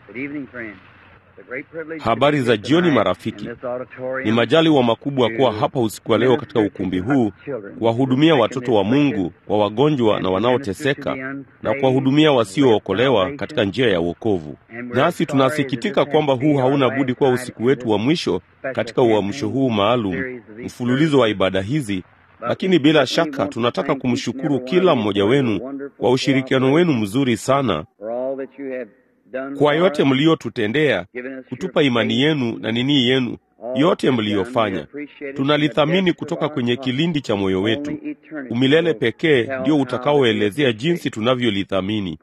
Habari za jioni marafiki. Ni majaliwa makubwa kuwa hapa usiku wa leo katika ukumbi huu kuwahudumia watoto wa Mungu, wa wagonjwa na wanaoteseka na kuwahudumia wasiookolewa katika njia ya wokovu. Nasi tunasikitika kwamba huu hauna budi kuwa usiku wetu wa mwisho katika uamsho huu maalum, mfululizo wa ibada hizi lakini bila shaka tunataka kumshukuru kila mmoja wenu kwa ushirikiano wenu mzuri sana, kwa yote mliotutendea, kutupa imani yenu na nini yenu, yote mliyofanya tunalithamini kutoka kwenye kilindi cha moyo wetu. Umilele pekee ndio utakaoelezea jinsi tunavyolithamini.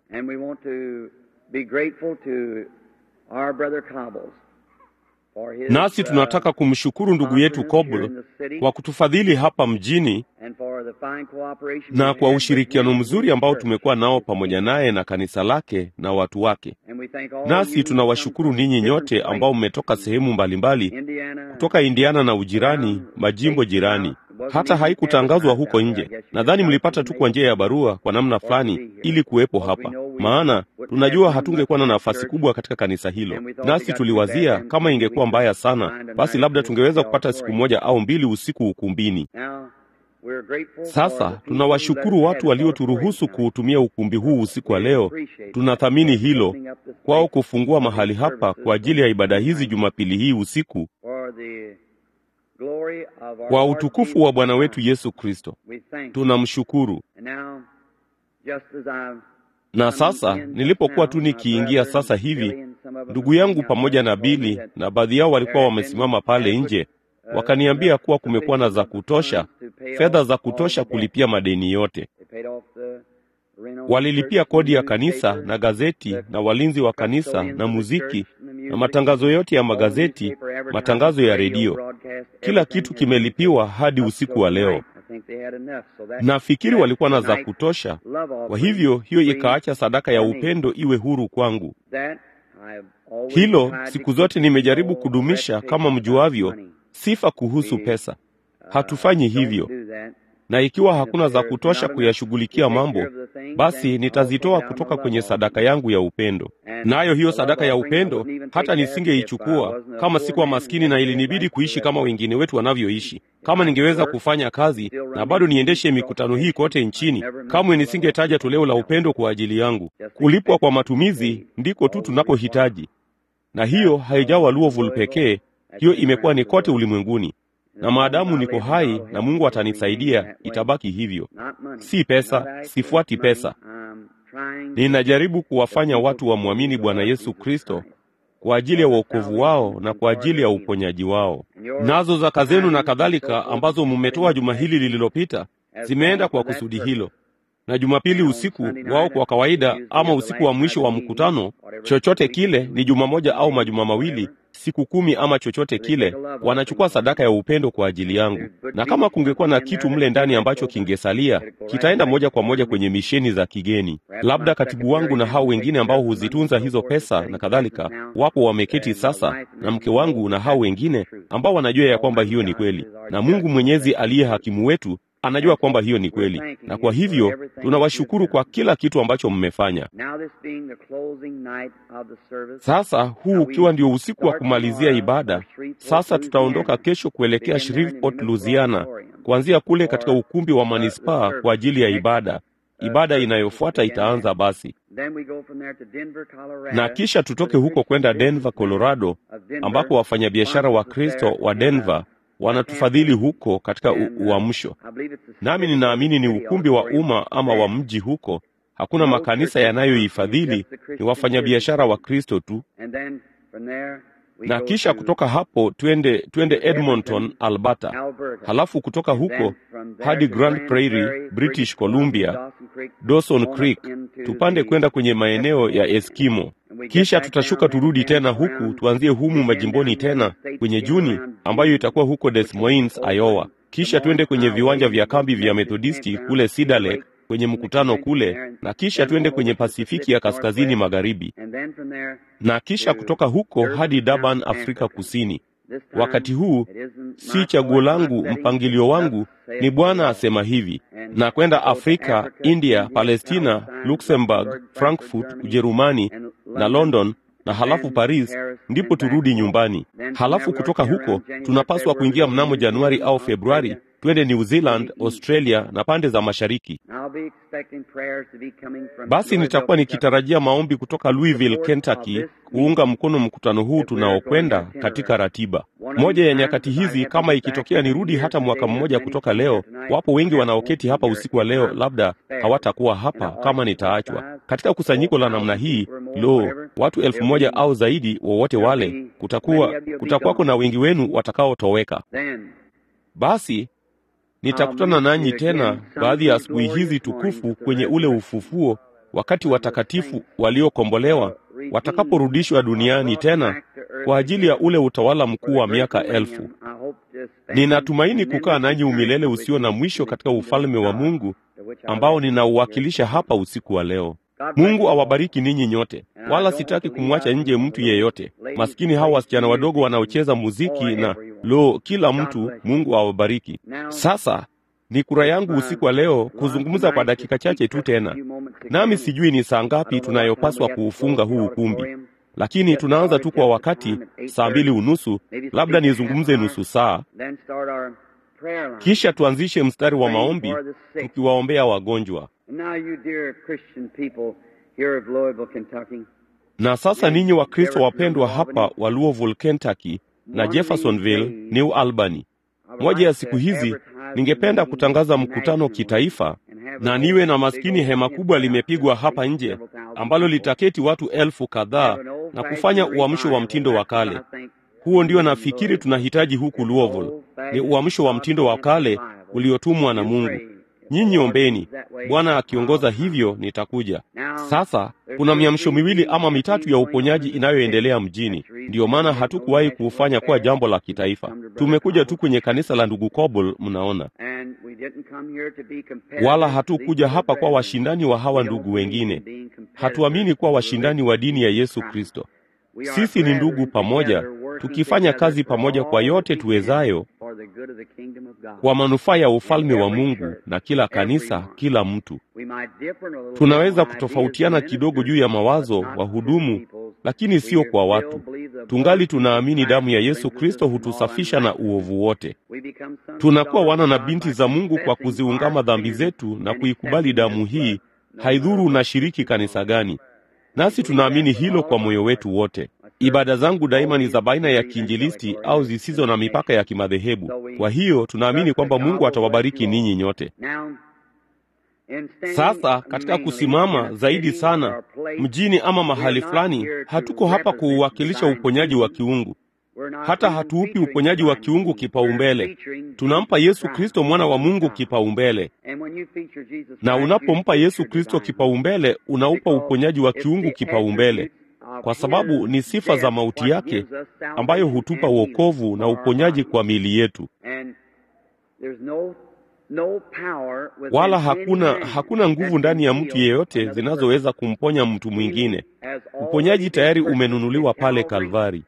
Nasi tunataka kumshukuru ndugu yetu Kobl kwa kutufadhili hapa mjini na kwa ushirikiano mzuri ambao tumekuwa nao pamoja naye na kanisa lake na watu wake. Nasi tunawashukuru ninyi nyote ambao mmetoka sehemu mbalimbali kutoka Indiana na ujirani, majimbo jirani. Hata haikutangazwa huko nje. Nadhani mlipata tu kwa njia ya barua kwa namna fulani ili kuwepo hapa, maana tunajua hatungekuwa na nafasi kubwa katika kanisa hilo. Nasi tuliwazia kama ingekuwa mbaya sana, basi labda tungeweza kupata siku moja au mbili usiku ukumbini. Sasa tunawashukuru watu walioturuhusu kuutumia ukumbi huu usiku wa leo. Tunathamini hilo kwao kufungua mahali hapa kwa ajili ya ibada hizi Jumapili hii usiku kwa utukufu wa Bwana wetu Yesu Kristo. Tunamshukuru. Na sasa nilipokuwa tu nikiingia sasa hivi, ndugu yangu pamoja na Bili na baadhi yao walikuwa wamesimama pale nje, wakaniambia kuwa kumekuwa na za kutosha, fedha za kutosha kulipia madeni yote. Walilipia kodi ya kanisa na gazeti na walinzi wa kanisa na muziki na matangazo yote ya magazeti, matangazo ya redio, kila kitu kimelipiwa hadi usiku wa leo. Nafikiri walikuwa na za kutosha. Kwa hivyo hiyo ikaacha sadaka ya upendo iwe huru kwangu. Hilo siku zote nimejaribu kudumisha, kama mjuavyo, sifa kuhusu pesa. Hatufanyi hivyo na ikiwa hakuna za kutosha kuyashughulikia mambo, basi nitazitoa kutoka kwenye sadaka yangu ya upendo. Nayo hiyo sadaka ya upendo hata nisingeichukua kama sikuwa maskini na ilinibidi kuishi kama wengine wetu wanavyoishi. Kama ningeweza kufanya kazi na bado niendeshe mikutano hii kote nchini, kamwe nisingetaja toleo la upendo kwa ajili yangu. Kulipwa kwa matumizi ndiko tu tunakohitaji, na hiyo haijawa Louisville pekee, hiyo imekuwa ni kote ulimwenguni na maadamu niko hai na Mungu atanisaidia, itabaki hivyo. Si pesa, sifuati pesa. Ninajaribu kuwafanya watu wamwamini Bwana Yesu Kristo kwa ajili ya wokovu wao na kwa ajili ya uponyaji wao. Nazo zaka zenu na kadhalika ambazo mmetoa juma hili lililopita zimeenda kwa kusudi hilo, na Jumapili usiku wao kwa kawaida, ama usiku wa mwisho wa mkutano, chochote kile, ni juma moja au majuma mawili siku kumi ama chochote kile, wanachukua sadaka ya upendo kwa ajili yangu. Na kama kungekuwa na kitu mle ndani ambacho kingesalia, kitaenda moja kwa moja kwenye misheni za kigeni. Labda katibu wangu na hao wengine ambao huzitunza hizo pesa na kadhalika, wapo wameketi sasa, na mke wangu na hao wengine ambao wanajua ya kwamba hiyo ni kweli, na Mungu Mwenyezi aliye hakimu wetu anajua kwamba hiyo ni kweli, na kwa hivyo tunawashukuru kwa kila kitu ambacho mmefanya. Sasa huu ukiwa ndio usiku wa kumalizia ibada, sasa tutaondoka kesho kuelekea Shreveport, Louisiana, kuanzia kule katika ukumbi wa manispaa kwa ajili ya ibada. Ibada inayofuata itaanza basi, na kisha tutoke huko kwenda Denver, Colorado, ambapo wafanyabiashara wa Kristo wa Denver wanatufadhili huko katika uamsho. Nami ninaamini ni ukumbi wa umma ama wa mji huko. Hakuna makanisa yanayoifadhili, ni wafanyabiashara wa Kristo tu. Na kisha kutoka hapo twende twende Edmonton, Alberta, halafu kutoka huko hadi Grand Prairie, British Columbia, Dawson Creek, tupande kwenda kwenye maeneo ya Eskimo. Kisha tutashuka turudi tena huku tuanzie humu majimboni tena kwenye Juni ambayo itakuwa huko Des Moines, Iowa. Kisha twende kwenye viwanja vya kambi vya Methodisti kule Cedar Lake kwenye mkutano kule, na kisha twende kwenye Pasifiki ya kaskazini magharibi, na kisha kutoka huko hadi Durban, Afrika Kusini. Wakati huu si chaguo langu, mpangilio wangu ni Bwana asema hivi, na kwenda Afrika, India, Palestina, Luxembourg, Frankfurt, Ujerumani na London na halafu Paris, ndipo turudi nyumbani. Halafu kutoka huko tunapaswa kuingia mnamo Januari au Februari, twende New Zealand, Australia na pande za mashariki. Basi nitakuwa nikitarajia maombi kutoka Louisville, Kentucky kuunga mkono mkutano huu tunaokwenda katika ratiba. Moja ya nyakati hizi, kama ikitokea nirudi hata mwaka mmoja kutoka leo, wapo wengi wanaoketi hapa usiku wa leo, labda hawatakuwa hapa kama nitaachwa katika kusanyiko la namna hii. Lo, watu elfu moja au zaidi, wowote wale, kutakuwa kutakuwako na wengi wenu watakaotoweka. Basi nitakutana nanyi tena baadhi ya asubuhi hizi tukufu kwenye ule ufufuo, wakati watakatifu waliokombolewa watakaporudishwa duniani tena kwa ajili ya ule utawala mkuu wa miaka elfu. Ninatumaini kukaa nanyi umilele usio na mwisho katika ufalme wa Mungu ambao ninauwakilisha hapa usiku wa leo. Mungu awabariki ninyi nyote, wala sitaki kumwacha nje mtu yeyote. Maskini hawa wasichana wadogo wanaocheza muziki na lo, kila mtu, Mungu awabariki. Sasa ni kura yangu usiku wa leo kuzungumza kwa dakika chache tu tena, nami sijui ni saa ngapi tunayopaswa kuufunga huu ukumbi, lakini tunaanza tu kwa wakati, saa mbili unusu, labda nizungumze nusu saa, kisha tuanzishe mstari wa maombi tukiwaombea wagonjwa. Na sasa ninyi Wakristo wapendwa hapa wa Louisville, Kentucky na Jeffersonville, New Albany, moja ya siku hizi ningependa kutangaza mkutano kitaifa na niwe na maskini hema kubwa limepigwa hapa nje ambalo litaketi watu elfu kadhaa na kufanya uamsho wa mtindo wa kale. Huo ndio nafikiri tunahitaji huku Louisville, ni uamsho wa mtindo wa kale uliotumwa na Mungu. Nyinyi ombeni, Bwana akiongoza hivyo nitakuja. Sasa kuna miamsho miwili ama mitatu ya uponyaji inayoendelea mjini. Ndiyo maana hatukuwahi kuufanya kuwa jambo la kitaifa. Tumekuja tu kwenye kanisa la ndugu Coble, mnaona, wala hatukuja hapa kwa washindani wa hawa ndugu wengine. Hatuamini kuwa washindani wa dini ya Yesu Kristo. Sisi ni ndugu pamoja, tukifanya kazi pamoja kwa yote tuwezayo kwa manufaa ya ufalme wa Mungu na kila kanisa, kila mtu. Tunaweza kutofautiana kidogo juu ya mawazo, wahudumu, lakini sio kwa watu. Tungali tunaamini damu ya Yesu Kristo hutusafisha na uovu wote. Tunakuwa wana na binti za Mungu kwa kuziungama dhambi zetu na kuikubali damu hii, haidhuru unashiriki kanisa gani. Nasi tunaamini hilo kwa moyo wetu wote. Ibada zangu daima ni za baina ya kiinjilisti au zisizo na mipaka ya kimadhehebu. Kwa hiyo tunaamini kwamba Mungu atawabariki ninyi nyote. Sasa katika kusimama zaidi sana mjini ama mahali fulani, hatuko hapa kuuwakilisha uponyaji wa kiungu. Hata hatuupi uponyaji wa kiungu kipaumbele. Tunampa Yesu Kristo mwana wa Mungu kipaumbele, na unapompa Yesu Kristo kipaumbele, unaupa uponyaji wa kiungu kipaumbele, kwa sababu ni sifa za mauti yake ambayo hutupa wokovu na uponyaji kwa miili yetu. Wala hakuna hakuna nguvu ndani ya mtu yeyote zinazoweza kumponya mtu mwingine. Uponyaji tayari umenunuliwa pale Kalvari,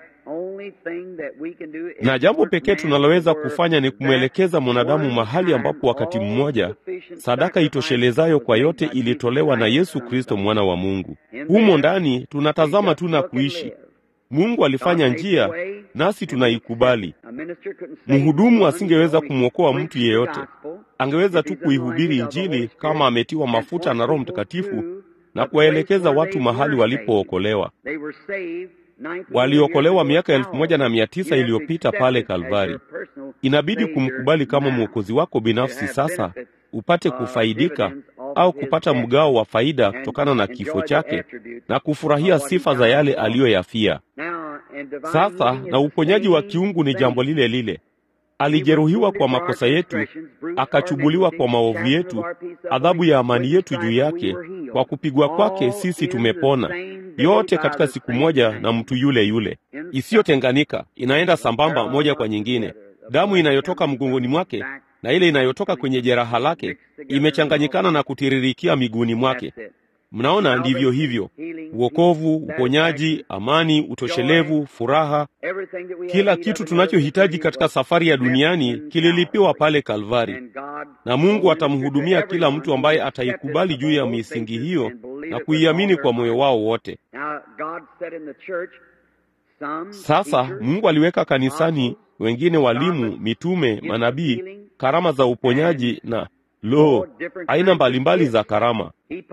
na jambo pekee tunaloweza kufanya ni kumwelekeza mwanadamu mahali ambapo wakati mmoja sadaka itoshelezayo kwa yote ilitolewa na Yesu Kristo mwana wa Mungu. Humo ndani tunatazama tu na kuishi. Mungu alifanya njia, nasi tunaikubali. Mhudumu asingeweza kumwokoa mtu yeyote, angeweza tu kuihubiri Injili kama ametiwa mafuta na Roho Mtakatifu na kuwaelekeza watu mahali walipookolewa. Waliokolewa miaka elfu moja na mia tisa iliyopita pale Kalvari. Inabidi kumkubali kama mwokozi wako binafsi sasa, upate kufaidika au kupata mgao wa faida kutokana na kifo chake na kufurahia sifa za yale aliyoyafia. Sasa na uponyaji wa kiungu ni jambo lile lile. Alijeruhiwa kwa makosa yetu, akachubuliwa kwa maovu yetu, adhabu ya amani yetu juu yake. Kwa kupigwa kwake sisi tumepona, yote katika siku moja na mtu yule yule, isiyotenganika, inaenda sambamba moja kwa nyingine. Damu inayotoka mgongoni mwake na ile inayotoka kwenye jeraha lake imechanganyikana na kutiririkia miguuni mwake. Mnaona, ndivyo hivyo: uokovu, uponyaji, amani, utoshelevu, furaha, kila kitu tunachohitaji katika safari ya duniani kililipiwa pale Kalvari, na Mungu atamhudumia kila mtu ambaye ataikubali juu ya misingi hiyo na kuiamini kwa moyo wao wote. Sasa Mungu aliweka kanisani wengine walimu, mitume, manabii, karama za uponyaji na lo, aina mbalimbali za karama.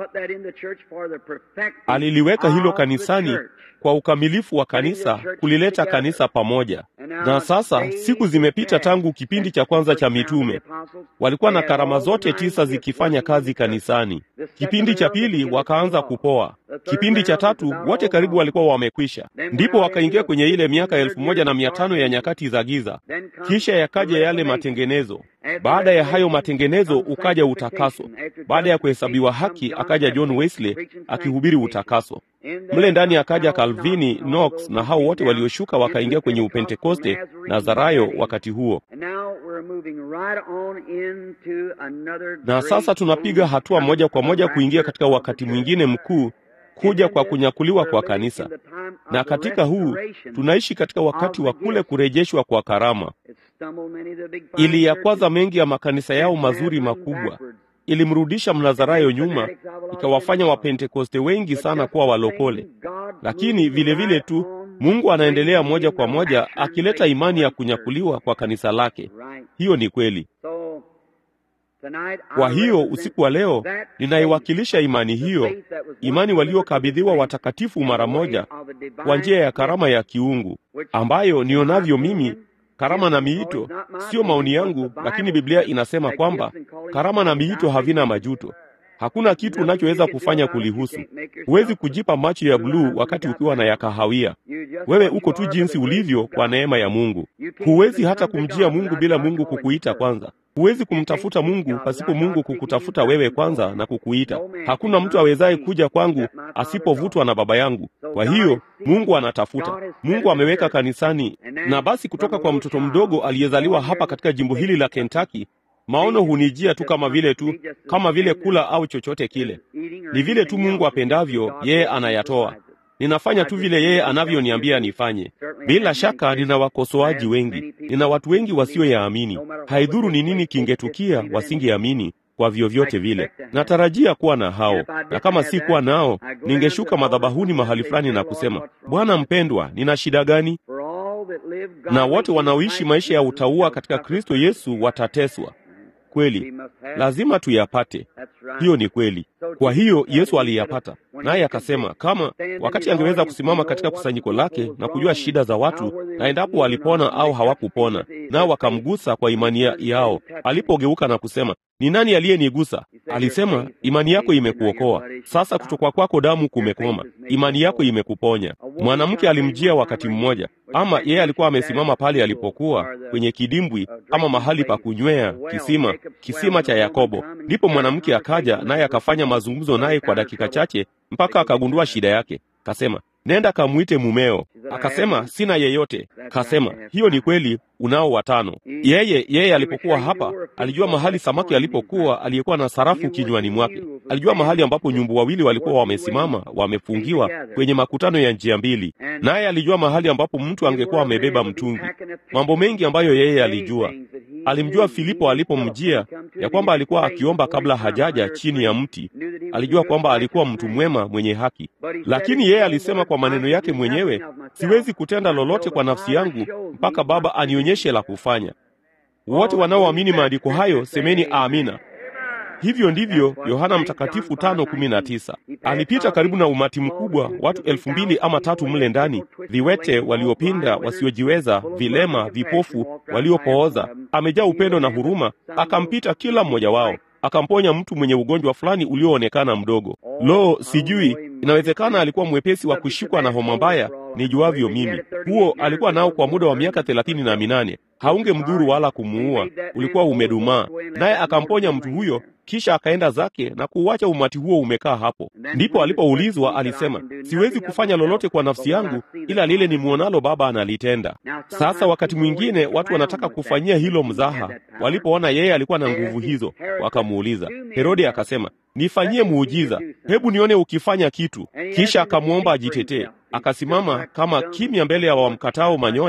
Aliliweka hilo kanisani kwa ukamilifu wa kanisa, kulileta kanisa pamoja. Na sasa siku zimepita tangu kipindi cha kwanza cha mitume, walikuwa na karama zote tisa zikifanya kazi kanisani. Kipindi cha pili wakaanza kupoa. Kipindi cha tatu wote karibu walikuwa wamekwisha. Ndipo wakaingia kwenye ile miaka elfu moja na mia tano ya nyakati za giza. Kisha yakaja yale matengenezo. Baada ya hayo matengenezo ukaja utakaso. Baada ya kuhesabiwa haki akaja John Wesley akihubiri utakaso. Mle ndani akaja Calvini, Knox na hao wote walioshuka wakaingia kwenye Upentekoste, Nazarayo wakati huo. Na sasa tunapiga hatua moja kwa moja kuingia katika wakati mwingine mkuu, kuja kwa kunyakuliwa kwa kanisa. Na katika huu tunaishi katika wakati wa kule kurejeshwa kwa karama. Iliyakwaza mengi ya makanisa yao mazuri makubwa, ilimrudisha Mnazarayo nyuma, ikawafanya Wapentekoste wengi sana kuwa walokole. Lakini vile vile tu Mungu anaendelea moja kwa moja akileta imani ya kunyakuliwa kwa kanisa lake. Hiyo ni kweli. Kwa hiyo usiku wa leo ninaiwakilisha imani hiyo, imani waliokabidhiwa watakatifu mara moja kwa njia ya karama ya kiungu, ambayo nionavyo mimi karama na miito sio maoni yangu, lakini Biblia inasema kwamba karama na miito havina majuto. Hakuna kitu unachoweza kufanya kulihusu. Huwezi kujipa macho ya bluu wakati ukiwa na ya kahawia. Wewe uko tu jinsi ulivyo kwa neema ya Mungu. Huwezi hata kumjia Mungu bila Mungu kukuita kwanza. Huwezi kumtafuta Mungu pasipo Mungu kukutafuta wewe kwanza na kukuita. Hakuna mtu awezaye kuja kwangu asipovutwa na Baba yangu. Kwa hiyo Mungu anatafuta. Mungu ameweka kanisani, na basi kutoka kwa mtoto mdogo aliyezaliwa hapa katika jimbo hili la Kentucky, maono hunijia tu kama vile tu kama vile kula au chochote kile. Ni vile tu Mungu apendavyo, yeye anayatoa. Ninafanya tu vile yeye anavyoniambia nifanye. Bila shaka nina wakosoaji wengi, nina watu wengi wasioyaamini. Haidhuru ni nini kingetukia, wasingeamini kwa vyovyote vile. Natarajia kuwa na hao, na kama si kuwa nao, ningeshuka madhabahuni mahali fulani na kusema, Bwana mpendwa, nina shida gani? Na wote wanaoishi maisha ya utauwa katika Kristo Yesu watateswa. Kweli, lazima tuyapate. Hiyo ni kweli. Kwa hiyo Yesu aliyapata, naye akasema kama wakati angeweza kusimama katika kusanyiko lake na kujua shida za watu na endapo walipona au hawakupona, nao wakamgusa kwa imani yao. Alipogeuka na kusema, ni nani aliyenigusa? Alisema, imani yako imekuokoa. Sasa kutokwa kwako damu kumekoma, imani yako imekuponya. Mwanamke alimjia wakati mmoja, ama yeye alikuwa amesimama pale alipokuwa kwenye kidimbwi, ama mahali pa kunywea, kisima, kisima cha Yakobo. Ndipo mwanamke akaja naye akafanya mazungumzo naye kwa dakika chache, mpaka akagundua shida yake. Kasema, nenda kamwite mumeo. Akasema, sina yeyote. Kasema, hiyo ni kweli, unao watano. Yeye yeye alipokuwa hapa alijua mahali samaki alipokuwa aliyekuwa na sarafu kinywani mwake. Alijua mahali ambapo nyumbu wawili walikuwa wamesimama wamefungiwa kwenye makutano ya njia mbili, naye alijua mahali ambapo mtu angekuwa amebeba mtungi. Mambo mengi ambayo yeye alijua. Alimjua Filipo alipomjia ya kwamba alikuwa akiomba kabla hajaja chini ya mti. Alijua kwamba alikuwa mtu mwema mwenye haki, lakini yeye alisema kwa maneno yake mwenyewe, siwezi kutenda lolote kwa nafsi yangu mpaka Baba anionyeshe la kufanya. Wote wanaoamini maandiko hayo semeni amina. Hivyo ndivyo Yohana Mtakatifu tano kumi na tisa alipita karibu na umati mkubwa, watu elfu mbili ama tatu mle ndani, viwete, waliopinda, wasiojiweza, vilema, vipofu, waliopooza. Amejaa upendo na huruma, akampita kila mmoja wao, akamponya mtu mwenye ugonjwa fulani ulioonekana mdogo. Lo, sijui, inawezekana alikuwa mwepesi wa kushikwa na homa mbaya, nijuavyo mimi. Huo alikuwa nao kwa muda wa miaka thelathini na minane. Haunge mdhuru wala kumuua, ulikuwa umedumaa. Naye akamponya mtu huyo, kisha akaenda zake na kuuacha umati huo umekaa hapo. Ndipo alipoulizwa alisema, siwezi kufanya lolote kwa nafsi yangu, ila lile nimwonalo Baba analitenda. Sasa wakati mwingine watu wanataka kufanyia hilo mzaha. Walipoona yeye alikuwa na nguvu hizo, wakamuuliza. Herode akasema, nifanyie muujiza, hebu nione ukifanya kitu. Kisha akamwomba ajitetee. Akasimama kama kimya mbele ya wamkatao manyoya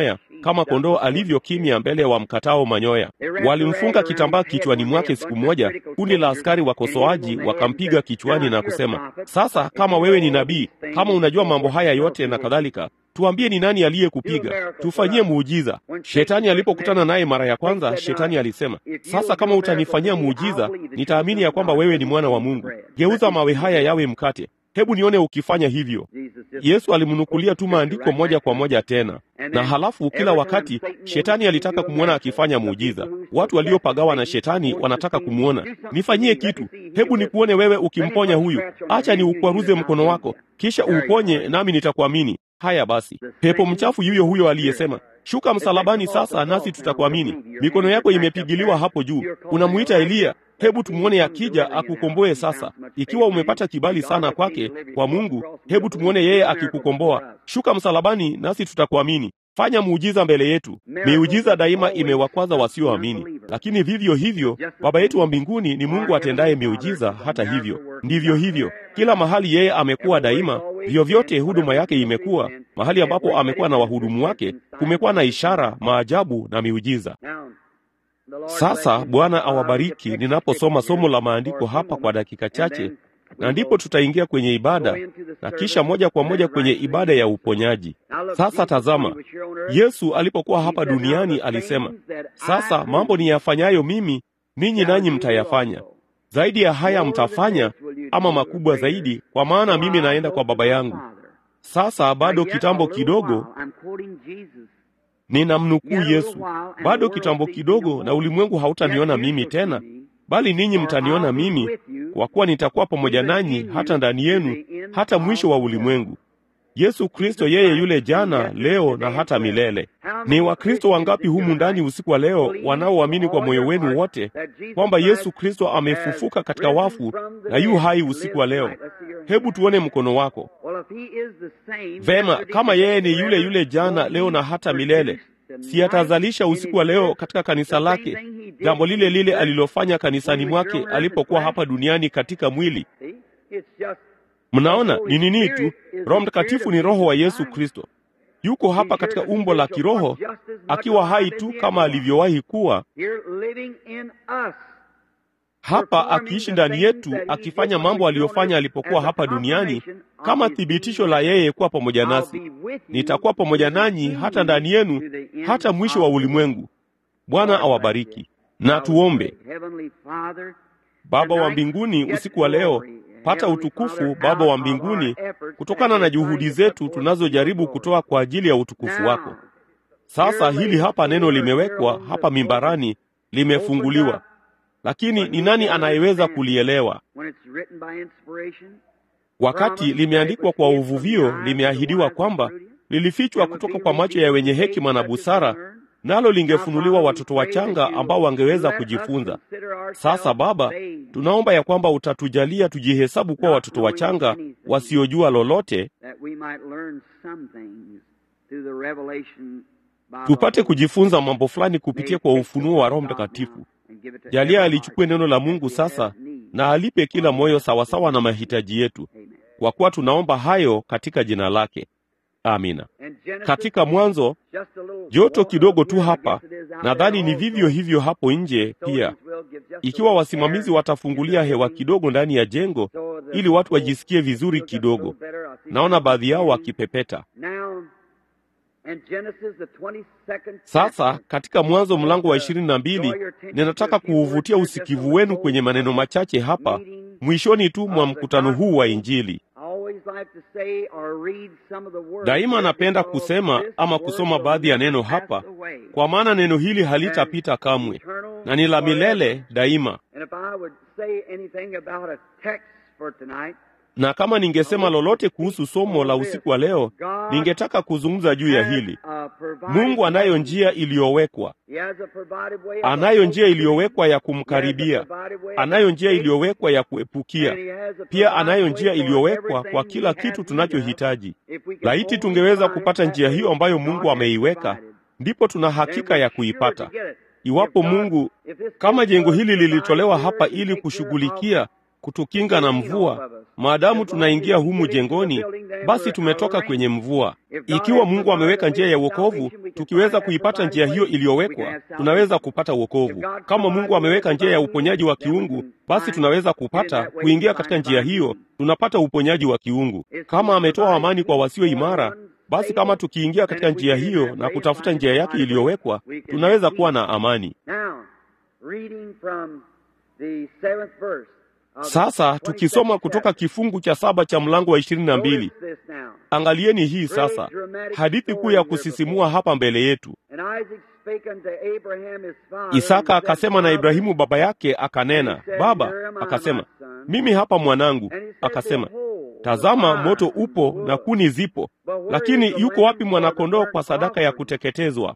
kama kondoo alivyo kimya mbele ya wamkatao manyoya. Walimfunga kitambaa kichwani mwake siku moja, kundi la askari wakosoaji wakampiga kichwani na kusema, sasa kama wewe ni nabii, kama unajua mambo haya yote na kadhalika, tuambie ni nani aliyekupiga, tufanyie muujiza. Shetani alipokutana naye mara ya kwanza, shetani alisema, sasa kama utanifanyia muujiza, nitaamini ya kwamba wewe ni mwana wa Mungu. Geuza mawe haya yawe mkate. Hebu nione ukifanya hivyo. Yesu alimnukulia tu maandiko moja kwa moja tena, na halafu kila wakati shetani alitaka kumwona akifanya muujiza. Watu waliopagawa na shetani wanataka kumwona, nifanyie kitu, hebu nikuone wewe ukimponya huyu, acha ni ukwaruze mkono wako, kisha uuponye, nami nitakuamini. Haya basi, pepo mchafu yuyo huyo aliyesema shuka msalabani sasa, nasi tutakuamini. Mikono yako imepigiliwa hapo juu, unamuita Eliya. Hebu tumwone akija akukomboe sasa. Ikiwa umepata kibali sana kwake kwa Mungu, hebu tumwone yeye akikukomboa. Shuka msalabani, nasi tutakuamini. Fanya muujiza mbele yetu. Miujiza daima imewakwaza wasioamini, lakini vivyo hivyo Baba yetu wa mbinguni ni Mungu atendaye miujiza. Hata hivyo, ndivyo hivyo kila mahali yeye amekuwa daima. Vyovyote huduma yake imekuwa mahali ambapo amekuwa na wahudumu wake, kumekuwa na ishara, maajabu na miujiza. Sasa Bwana awabariki ninaposoma somo la maandiko hapa kwa dakika chache, na ndipo tutaingia kwenye ibada na kisha moja kwa moja kwenye ibada ya uponyaji. Sasa tazama, Yesu alipokuwa hapa duniani alisema, sasa mambo niyafanyayo mimi, ninyi nanyi mtayafanya zaidi ya haya mtafanya, ama makubwa zaidi, kwa maana mimi naenda kwa Baba yangu. Sasa bado kitambo kidogo, ninamnukuu Yesu, bado kitambo kidogo, na ulimwengu hautaniona mimi tena, bali ninyi mtaniona mimi, kwa kuwa nitakuwa pamoja nanyi hata ndani yenu, hata mwisho wa ulimwengu. Yesu Kristo yeye yule jana, leo na hata milele. Ni Wakristo wangapi humu ndani usiku wa leo wanaoamini kwa moyo wenu wote kwamba Yesu Kristo amefufuka katika wafu na yu hai usiku wa leo? Hebu tuone mkono wako. Vema, kama yeye ni yule yule jana, leo na hata milele, si atazalisha usiku wa leo katika kanisa lake jambo lile lile alilofanya kanisani mwake alipokuwa hapa duniani katika mwili? Mnaona ni nini tu? Roho Mtakatifu ni Roho wa Yesu Kristo, yuko hapa katika umbo la kiroho, akiwa hai tu kama alivyowahi kuwa hapa, akiishi ndani yetu, akifanya mambo aliyofanya alipokuwa hapa duniani, kama thibitisho la yeye kuwa pamoja nasi. Nitakuwa pamoja nanyi hata ndani yenu, hata mwisho wa ulimwengu. Bwana awabariki. Na tuombe. Baba wa mbinguni, usiku wa leo pata utukufu Baba wa mbinguni, kutokana na juhudi zetu tunazojaribu kutoa kwa ajili ya utukufu wako. Sasa hili hapa neno limewekwa hapa mimbarani, limefunguliwa, lakini ni nani anayeweza kulielewa? Wakati limeandikwa kwa uvuvio, limeahidiwa kwamba lilifichwa kutoka kwa macho ya wenye hekima na busara, nalo lingefunuliwa watoto wachanga ambao wangeweza kujifunza. Sasa Baba, tunaomba ya kwamba utatujalia tujihesabu kuwa watoto wachanga wasiojua lolote, tupate kujifunza mambo fulani kupitia kwa ufunuo wa Roho Mtakatifu. Jalia alichukue neno la Mungu sasa na alipe kila moyo sawasawa na mahitaji yetu, kwa kuwa tunaomba hayo katika jina lake. Amina. Katika Mwanzo, joto kidogo tu hapa, nadhani ni vivyo hivyo hapo nje pia. Ikiwa wasimamizi watafungulia hewa kidogo ndani ya jengo ili watu wajisikie vizuri kidogo. Naona baadhi yao wakipepeta. Sasa katika Mwanzo mlango wa ishirini na mbili ninataka kuuvutia usikivu wenu kwenye maneno machache hapa mwishoni tu mwa mkutano huu wa Injili. Daima napenda kusema ama kusoma baadhi ya neno hapa, kwa maana neno hili halitapita kamwe na ni la milele daima. Na kama ningesema lolote kuhusu somo la usiku wa leo, ningetaka kuzungumza juu ya hili. Mungu anayo njia iliyowekwa, anayo njia iliyowekwa ya kumkaribia, anayo njia iliyowekwa ya kuepukia, pia anayo njia iliyowekwa kwa kila kitu tunachohitaji. Laiti tungeweza kupata njia hiyo ambayo Mungu ameiweka, ndipo tuna hakika ya kuipata. Iwapo Mungu, kama jengo hili lilitolewa hapa ili kushughulikia kutukinga na mvua. Maadamu tunaingia humu jengoni, basi tumetoka kwenye mvua. Ikiwa Mungu ameweka njia ya wokovu, tukiweza kuipata njia hiyo iliyowekwa, tunaweza kupata wokovu. Kama Mungu ameweka njia ya uponyaji wa kiungu, basi tunaweza kupata kuingia katika njia hiyo, tunapata uponyaji wa kiungu. Kama ametoa amani kwa wasio imara, basi kama tukiingia katika njia hiyo na kutafuta njia yake iliyowekwa, tunaweza kuwa na amani. Sasa tukisoma kutoka kifungu cha saba cha mlango wa ishirini na mbili, angalieni hii sasa, hadithi kuu ya kusisimua hapa mbele yetu. Isaka akasema na Ibrahimu baba yake, akanena, Baba. Akasema, mimi hapa mwanangu. Akasema, tazama, moto upo na kuni zipo, lakini yuko wapi mwanakondoo kwa sadaka ya kuteketezwa?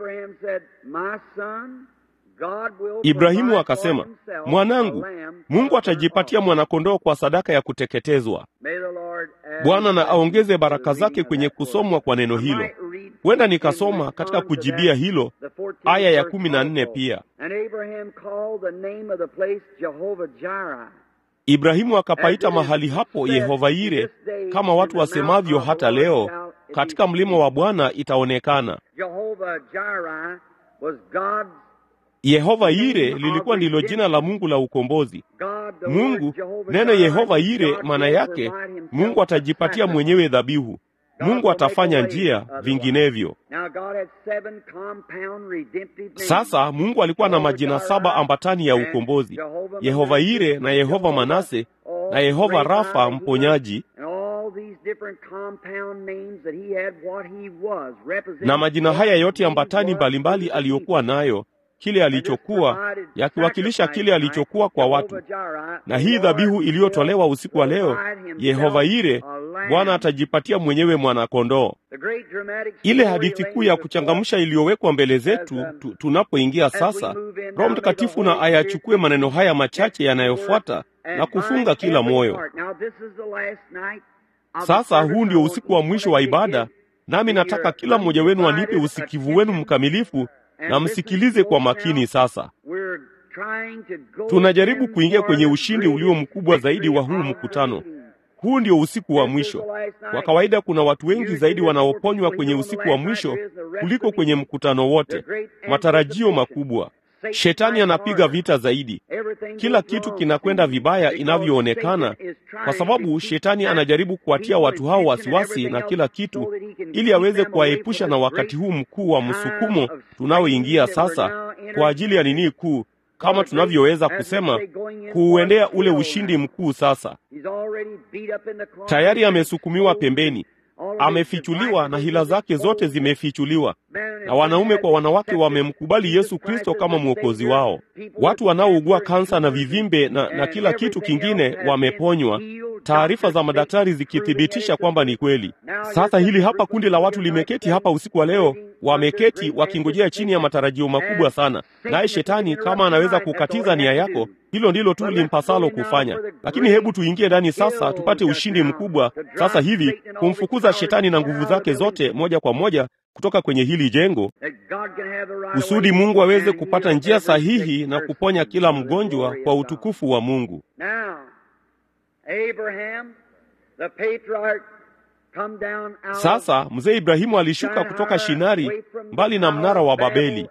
Ibrahimu akasema, mwanangu, Mungu atajipatia mwanakondoo kwa sadaka ya kuteketezwa. Bwana na aongeze baraka zake kwenye kusomwa kwa neno hilo. Huenda nikasoma katika kujibia hilo aya ya kumi na nne pia. Ibrahimu akapaita mahali hapo Yehova Yire, kama watu wasemavyo hata leo, katika mlima wa Bwana itaonekana. Yehova Yire lilikuwa ndilo jina la Mungu la ukombozi. Mungu, neno Yehova Yire maana yake Mungu atajipatia mwenyewe dhabihu. Mungu atafanya njia, vinginevyo. Sasa Mungu alikuwa na majina saba ambatani ya ukombozi: Yehova Yire na Yehova Manase na Yehova Rafa mponyaji, na majina haya yote ambatani mbalimbali aliyokuwa nayo kile alichokuwa yakiwakilisha kile alichokuwa kwa watu. Na hii dhabihu iliyotolewa usiku wa leo, Yehova Yire, Bwana atajipatia mwenyewe mwanakondoo. Ile hadithi kuu ya kuchangamsha iliyowekwa mbele zetu tu, tunapoingia sasa, Roho Mtakatifu na ayachukue maneno haya machache yanayofuata na kufunga kila moyo. Sasa huu ndio usiku wa mwisho wa ibada, nami nataka kila mmoja wenu anipe usikivu wenu mkamilifu na msikilize kwa makini. Sasa tunajaribu kuingia kwenye ushindi ulio mkubwa zaidi wa huu mkutano. Huu ndio usiku wa mwisho. Kwa kawaida, kuna watu wengi zaidi wanaoponywa kwenye usiku wa mwisho kuliko kwenye mkutano wote. Matarajio makubwa. Shetani anapiga vita zaidi. Kila kitu kinakwenda vibaya inavyoonekana, kwa sababu shetani anajaribu kuwatia watu hao wasiwasi na kila kitu, ili aweze kuwaepusha na wakati huu mkuu wa msukumo tunaoingia sasa kwa ajili ya nini kuu, kama tunavyoweza kusema, kuuendea ule ushindi mkuu. Sasa tayari amesukumiwa pembeni, amefichuliwa na hila zake zote zimefichuliwa, na wanaume kwa wanawake wamemkubali Yesu Kristo kama mwokozi wao. Watu wanaougua kansa na vivimbe na, na kila kitu kingine wameponywa, taarifa za madaktari zikithibitisha kwamba ni kweli. Sasa hili hapa kundi la watu limeketi hapa usiku wa leo, wameketi wakingojea chini ya matarajio makubwa sana, naye shetani kama anaweza kukatiza nia yako, hilo ndilo tu limpasalo kufanya. Lakini hebu tuingie ndani sasa, tupate ushindi mkubwa sasa hivi, kumfukuza shetani na nguvu zake zote moja kwa moja kutoka kwenye hili jengo, kusudi Mungu aweze kupata njia sahihi na kuponya kila mgonjwa kwa utukufu wa Mungu. Sasa mzee Ibrahimu alishuka kutoka Shinari, mbali na mnara wa Babeli.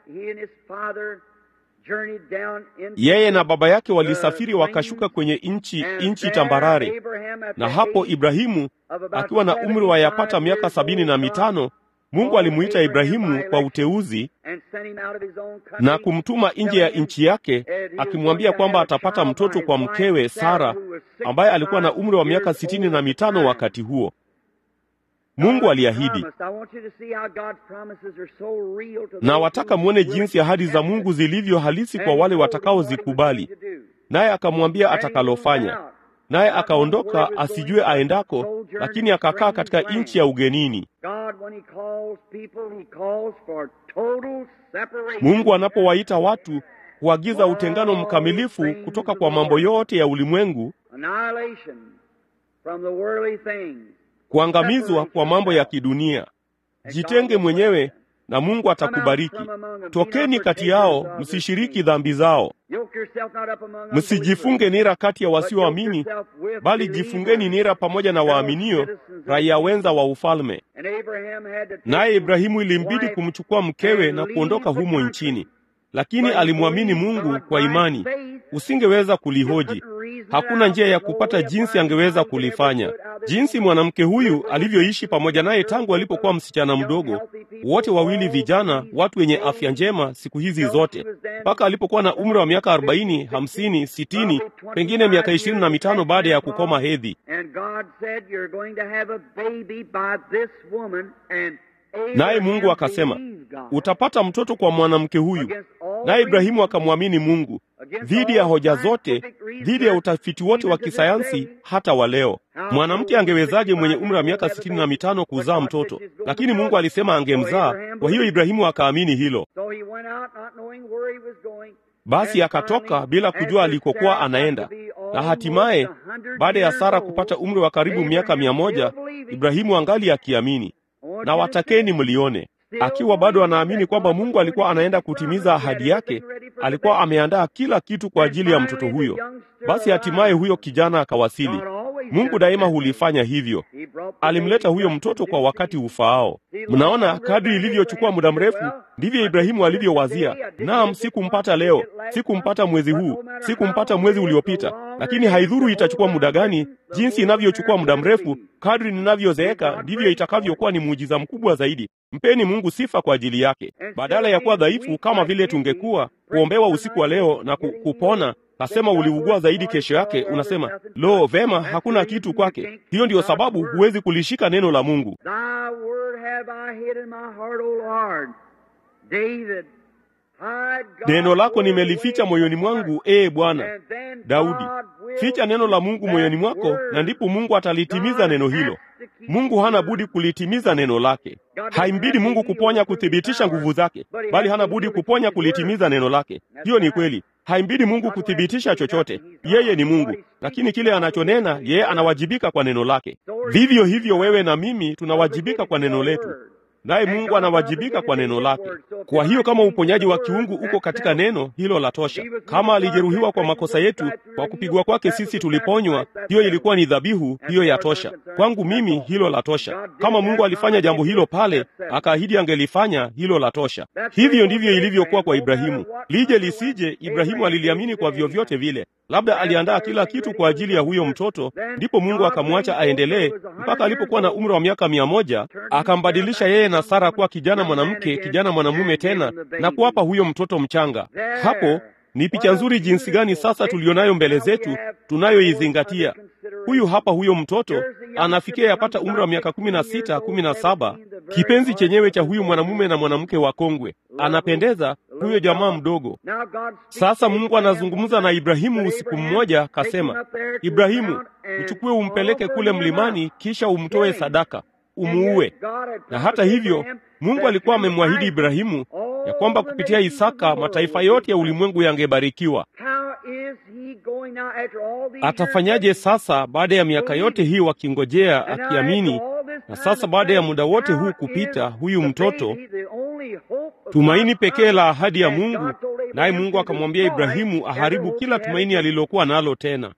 Yeye na baba yake walisafiri wakashuka kwenye nchi nchi tambarare, na hapo Ibrahimu akiwa na umri wa yapata miaka sabini na mitano Mungu alimuita Ibrahimu kwa uteuzi na kumtuma nje ya nchi yake, akimwambia kwamba atapata mtoto kwa mkewe Sara ambaye alikuwa na umri wa miaka sitini na mitano wakati huo. Mungu aliahidi, na wataka mwone jinsi ahadi za Mungu zilivyo halisi kwa wale watakaozikubali. Naye akamwambia atakalofanya. Naye akaondoka asijue aendako, lakini akakaa katika nchi ya ugenini. Mungu anapowaita watu huagiza utengano mkamilifu kutoka kwa mambo yote ya ulimwengu, kuangamizwa kwa mambo ya kidunia. Jitenge mwenyewe na Mungu atakubariki. Tokeni kati yao, msishiriki dhambi zao. Msijifunge nira kati ya wasioamini, bali jifungeni nira pamoja na waaminio, raia wenza wa ufalme. Naye Ibrahimu ilimbidi kumchukua mkewe na kuondoka humo nchini, lakini alimwamini Mungu kwa imani. Usingeweza kulihoji. Hakuna njia ya kupata jinsi angeweza kulifanya. Jinsi mwanamke huyu alivyoishi pamoja naye tangu alipokuwa msichana mdogo, wote wawili vijana, watu wenye afya njema siku hizi zote, mpaka alipokuwa na umri wa miaka arobaini, hamsini, sitini, pengine miaka ishirini na mitano baada ya kukoma hedhi. Naye Mungu akasema, utapata mtoto kwa mwanamke huyu. Naye Ibrahimu akamwamini Mungu dhidi ya hoja zote, dhidi ya utafiti wote wa kisayansi. Hata wa leo, mwanamke angewezaje mwenye umri wa miaka sitini na mitano kuzaa mtoto? Lakini Mungu alisema angemzaa. Kwa hiyo Ibrahimu akaamini hilo. Basi akatoka bila kujua alikokuwa anaenda, na hatimaye baada ya Sara kupata umri wa karibu miaka mia moja, Ibrahimu angali akiamini. Na watakeni mlione akiwa bado anaamini kwamba Mungu alikuwa anaenda kutimiza ahadi yake. Alikuwa ameandaa kila kitu kwa ajili ya mtoto huyo. Basi hatimaye huyo kijana akawasili. Mungu daima hulifanya hivyo, alimleta huyo mtoto kwa wakati ufaao. Mnaona, kadri ilivyochukua muda mrefu, ndivyo Ibrahimu alivyowazia, naam, sikumpata leo, sikumpata mwezi huu, sikumpata mwezi uliopita, lakini haidhuru itachukua muda gani. Jinsi inavyochukua muda mrefu, kadri ninavyozeeka, ndivyo itakavyokuwa ni muujiza mkubwa zaidi. Mpeni Mungu sifa kwa ajili yake, badala ya kuwa dhaifu kama vile tungekuwa, kuombewa usiku wa leo na kupona Kasema uliugua zaidi kesho yake, unasema lo, vema, hakuna kitu kwake. Hiyo ndiyo sababu huwezi kulishika neno la Mungu. Neno lako nimelificha moyoni mwangu, ee Bwana. Daudi, ficha neno la Mungu moyoni mwako, na ndipo Mungu atalitimiza neno hilo. Mungu hana budi kulitimiza neno lake. Haimbidi Mungu kuponya kuthibitisha nguvu zake, bali hana budi kuponya kulitimiza neno lake. Hiyo ni kweli. Haimbidi Mungu kuthibitisha chochote, yeye ni Mungu, lakini kile anachonena yeye anawajibika kwa neno lake. Vivyo hivyo wewe na mimi tunawajibika kwa neno letu, naye Mungu anawajibika kwa neno lake. Kwa hiyo kama uponyaji wa kiungu uko katika neno hilo, la tosha. Kama alijeruhiwa kwa makosa yetu, kwa kupigwa kwake sisi tuliponywa, hiyo ilikuwa ni dhabihu, hiyo ya tosha. Kwangu mimi hilo la tosha. Kama Mungu alifanya jambo hilo pale, akaahidi angelifanya, hilo la tosha. Hivyo ndivyo ilivyokuwa kwa Ibrahimu. Lije lisije, Ibrahimu aliliamini kwa vyovyote vile. Labda aliandaa kila kitu kwa ajili ya huyo mtoto, ndipo Mungu akamwacha aendelee mpaka alipokuwa na umri wa miaka mia moja, akambadilisha yeye na Sara kuwa kijana mwanamke, kijana mwanamume tena, na kuwapa huyo mtoto mchanga. Hapo ni picha nzuri jinsi gani sasa tulionayo mbele zetu, tunayoizingatia. Huyu hapa huyo mtoto anafikia yapata umri wa miaka kumi na sita, kumi na saba, kipenzi chenyewe cha huyu mwanamume na mwanamke wa kongwe. Anapendeza huyo jamaa mdogo. Sasa Mungu anazungumza na Ibrahimu usiku mmoja, kasema, Ibrahimu, uchukue umpeleke kule mlimani, kisha umtoe sadaka, umuue. Na hata hivyo Mungu alikuwa amemwahidi Ibrahimu ya kwamba kupitia Isaka mataifa yote ya ulimwengu yangebarikiwa. Atafanyaje sasa baada ya miaka yote hii wakingojea, akiamini? Na sasa baada ya muda wote huu kupita, huyu mtoto tumaini pekee la ahadi ya Mungu, naye Mungu akamwambia Ibrahimu aharibu kila tumaini alilokuwa nalo tena.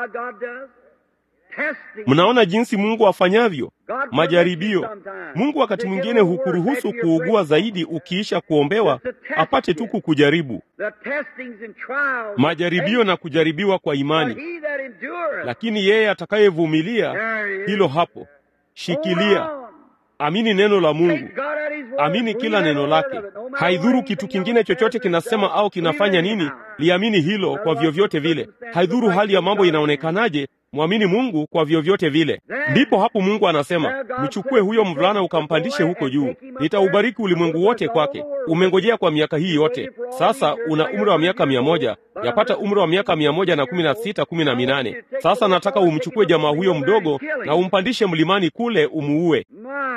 Mnaona jinsi Mungu afanyavyo majaribio. Mungu wakati mwingine hukuruhusu kuugua zaidi ukiisha kuombewa, apate tu kukujaribu. Majaribio na kujaribiwa kwa imani, lakini yeye atakayevumilia, hilo hapo, shikilia. Amini neno la Mungu, amini kila neno lake. Haidhuru kitu kingine chochote kinasema au kinafanya nini, liamini hilo kwa vyovyote vile. Haidhuru hali ya mambo inaonekanaje, mwamini Mungu kwa vyovyote vile. Ndipo hapo Mungu anasema, mchukue huyo mvulana ukampandishe huko juu, nitaubariki ulimwengu wote kwake. Umengojea kwa miaka hii yote, sasa una umri wa miaka mia moja, yapata umri wa miaka mia moja na kumi na sita, kumi na minane. Sasa nataka umchukue jamaa huyo mdogo na umpandishe mlimani kule, umuue.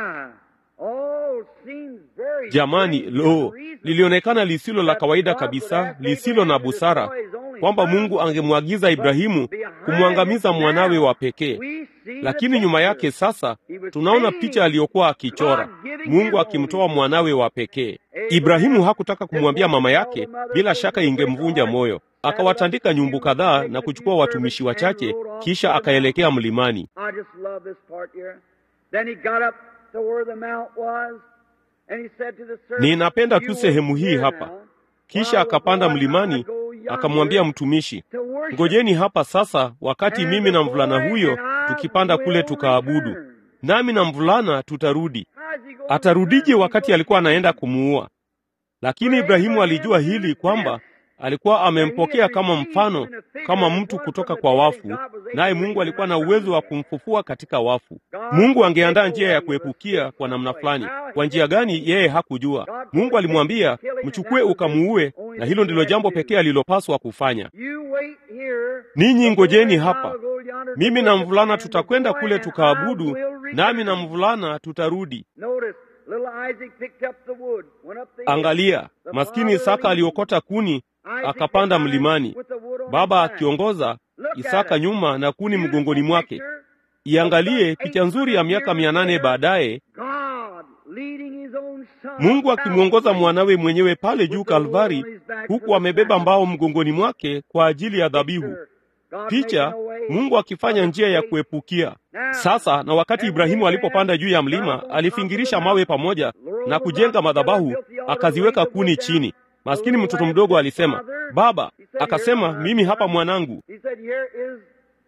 Jamani, lo, lilionekana lisilo la kawaida kabisa, lisilo na busara kwamba Mungu angemwagiza Ibrahimu kumwangamiza mwanawe wa pekee. Lakini nyuma yake sasa tunaona picha aliyokuwa akichora, Mungu akimtoa mwanawe wa pekee. Ibrahimu hakutaka kumwambia mama yake, bila shaka ingemvunja moyo. Akawatandika nyumbu kadhaa na kuchukua watumishi wachache, kisha akaelekea mlimani. I just love this part here. Then he got up to where the mount was, and he said to the servant, Ninapenda tu "You sehemu wait hii here hapa. now, Kisha while akapanda the boy and I mlimani, go yonder akamwambia mtumishi, to worship." ngojeni hapa sasa, wakati And mimi the na mvulana boy huyo and I tukipanda kule will tukaabudu, return. nami na mvulana tutarudi. How is he going Atarudije to return? wakati alikuwa anaenda kumuua? Lakini Ibrahimu alijua hili kwamba alikuwa amempokea kama mfano, kama mtu kutoka kwa wafu, naye Mungu alikuwa na uwezo wa kumfufua katika wafu. Mungu angeandaa njia ya kuepukia kwa namna fulani. Kwa njia gani? Yeye hakujua. Mungu alimwambia mchukue ukamuue, na hilo ndilo jambo pekee alilopaswa kufanya. You wait here. Ninyi ngojeni The boy and I hapa, will go yonder to mimi na worship, mvulana and the tutakwenda boy kule and I tukaabudu, will nami na return. mvulana tutarudi. Notice, little Isaac picked up the wood, went up the hill. Angalia, maskini Isaka aliokota kuni Isaac akapanda behind mlimani, with the wood on baba his back. akiongoza, Look at Isaka it. nyuma na kuni Beautiful mgongoni mwake. picture. Iangalie picha nzuri ya miaka mia nane baadaye, God leading his own son Mungu akimwongoza Calvary mwanawe mwenyewe pale with juu the wood Kalvari, on his back huku for the amebeba mbao sacrifice. mgongoni mwake kwa ajili ya dhabihu. God Picha, making a way Mungu akifanya for njia ya the kuepukia. Now, Sasa na wakati Ibrahimu alipopanda juu ya mlima, alifingirisha mawe pamoja na kujenga madhabahu, akaziweka kuni chini. Maskini mtoto mdogo alisema, "Baba," akasema, "Mimi hapa mwanangu." He said, "Here is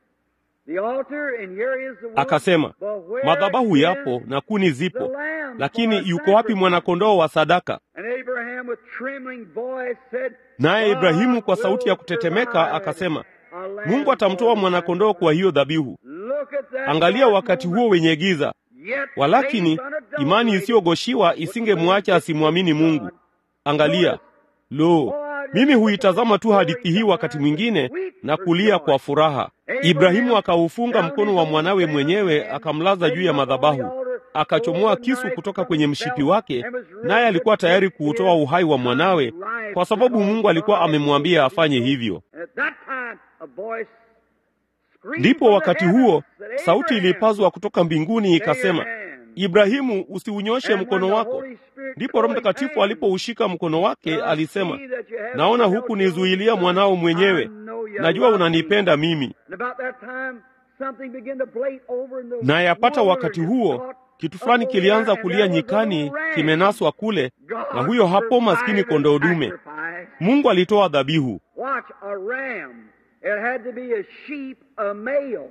the altar and here is the wood, Akasema, but where madhabahu is yapo na kuni the zipo, lamb for lakini a yuko wapi sacrifice?" mwanakondoo wa sadaka? And Abraham with trembling voice said, Naye Ibrahimu kwa "God sauti ya will kutetemeka provide akasema, a lamb Mungu atamtoa for the mwanakondoo kwa hiyo dhabihu. Look at that Angalia dark wakati moment. huo wenye giza, Yet walakini faith unadulterated imani isiyogoshiwa isingemwacha asimwamini Mungu. Angalia, lo, mimi huitazama tu hadithi hii wakati mwingine na kulia kwa furaha. Ibrahimu akaufunga mkono wa mwanawe mwenyewe, akamlaza juu ya madhabahu, akachomoa kisu kutoka kwenye mshipi wake, naye alikuwa tayari kuutoa uhai wa mwanawe, kwa sababu Mungu alikuwa amemwambia afanye hivyo. At that time, a voice screamed Ndipo from the wakati heavens huo that sauti Abraham, ilipazwa kutoka mbinguni ikasema, stay your hand. Ibrahimu, usiunyoshe And when mkono the wako. Holy Spirit Ndipo Roho took his Mtakatifu hand, alipoushika mkono wake "I alisema, see that you have naona no huku doubt nizuilia son. mwanao I mwenyewe, know you najua love me." unanipenda mimi. And about that time, something began to blate over in the Na yapata wakati wilderness, huo caught kitu up fulani over kilianza there, and kulia there was a nyikani, little ram. kimenaswa kule, God na huyo hapo maskini provided kondoo a dume. sacrifice. Mungu alitoa dhabihu. Watch, a ram. It had to be a sheep, a male.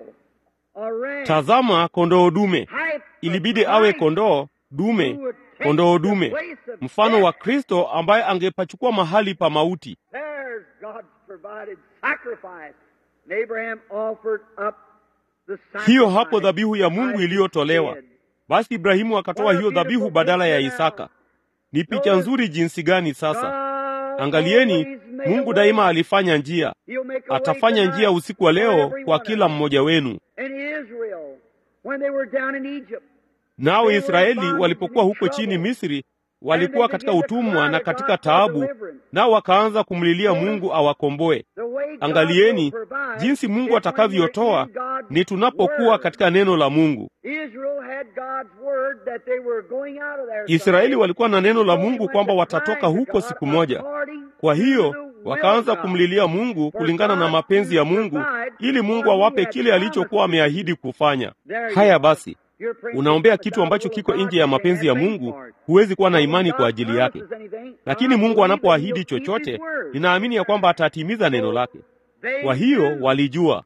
A ram. Tazama, kondoo dume. Type of Ilibidi awe Christ kondoo who dume, would take kondoo the dume, place of mfano death. wa Kristo ambaye angepachukua mahali pa mauti. There's God's provided sacrifice. And Abraham offered up the sacrifice. Hiyo hapo dhabihu ya Mungu Isaac iliyotolewa. did. Basi Ibrahimu akatoa hiyo dhabihu badala ya Isaka. Ni picha nzuri jinsi gani sasa! God Angalieni, always made a Mungu way. daima alifanya njia, He'll make a way atafanya tonight njia usiku wa for leo every kwa one kila of us. mmoja wenu. In Israel, when they were down in Egypt, Nao Israeli walipokuwa huko chini Misri, walikuwa katika utumwa na katika taabu, nao wakaanza kumlilia Mungu awakomboe. the way God Angalieni will provide jinsi Mungu is when atakavyotoa we're in God's ni tunapokuwa word. katika neno la Mungu. Israel had God's word that they were going out of there Israeli someday. walikuwa na neno la So they Mungu went kwamba to watatoka cry to huko God siku moja. according Kwa to hiyo the will wakaanza of God. kumlilia Mungu kulingana na mapenzi ya Mungu, ili Mungu awape kile alichokuwa ameahidi kufanya. Haya basi, unaombea kitu ambacho kiko nje ya mapenzi ya Mungu, huwezi kuwa na imani kwa ajili yake. Lakini Mungu anapoahidi chochote, ninaamini ya kwamba atatimiza neno lake. Kwa hiyo walijua.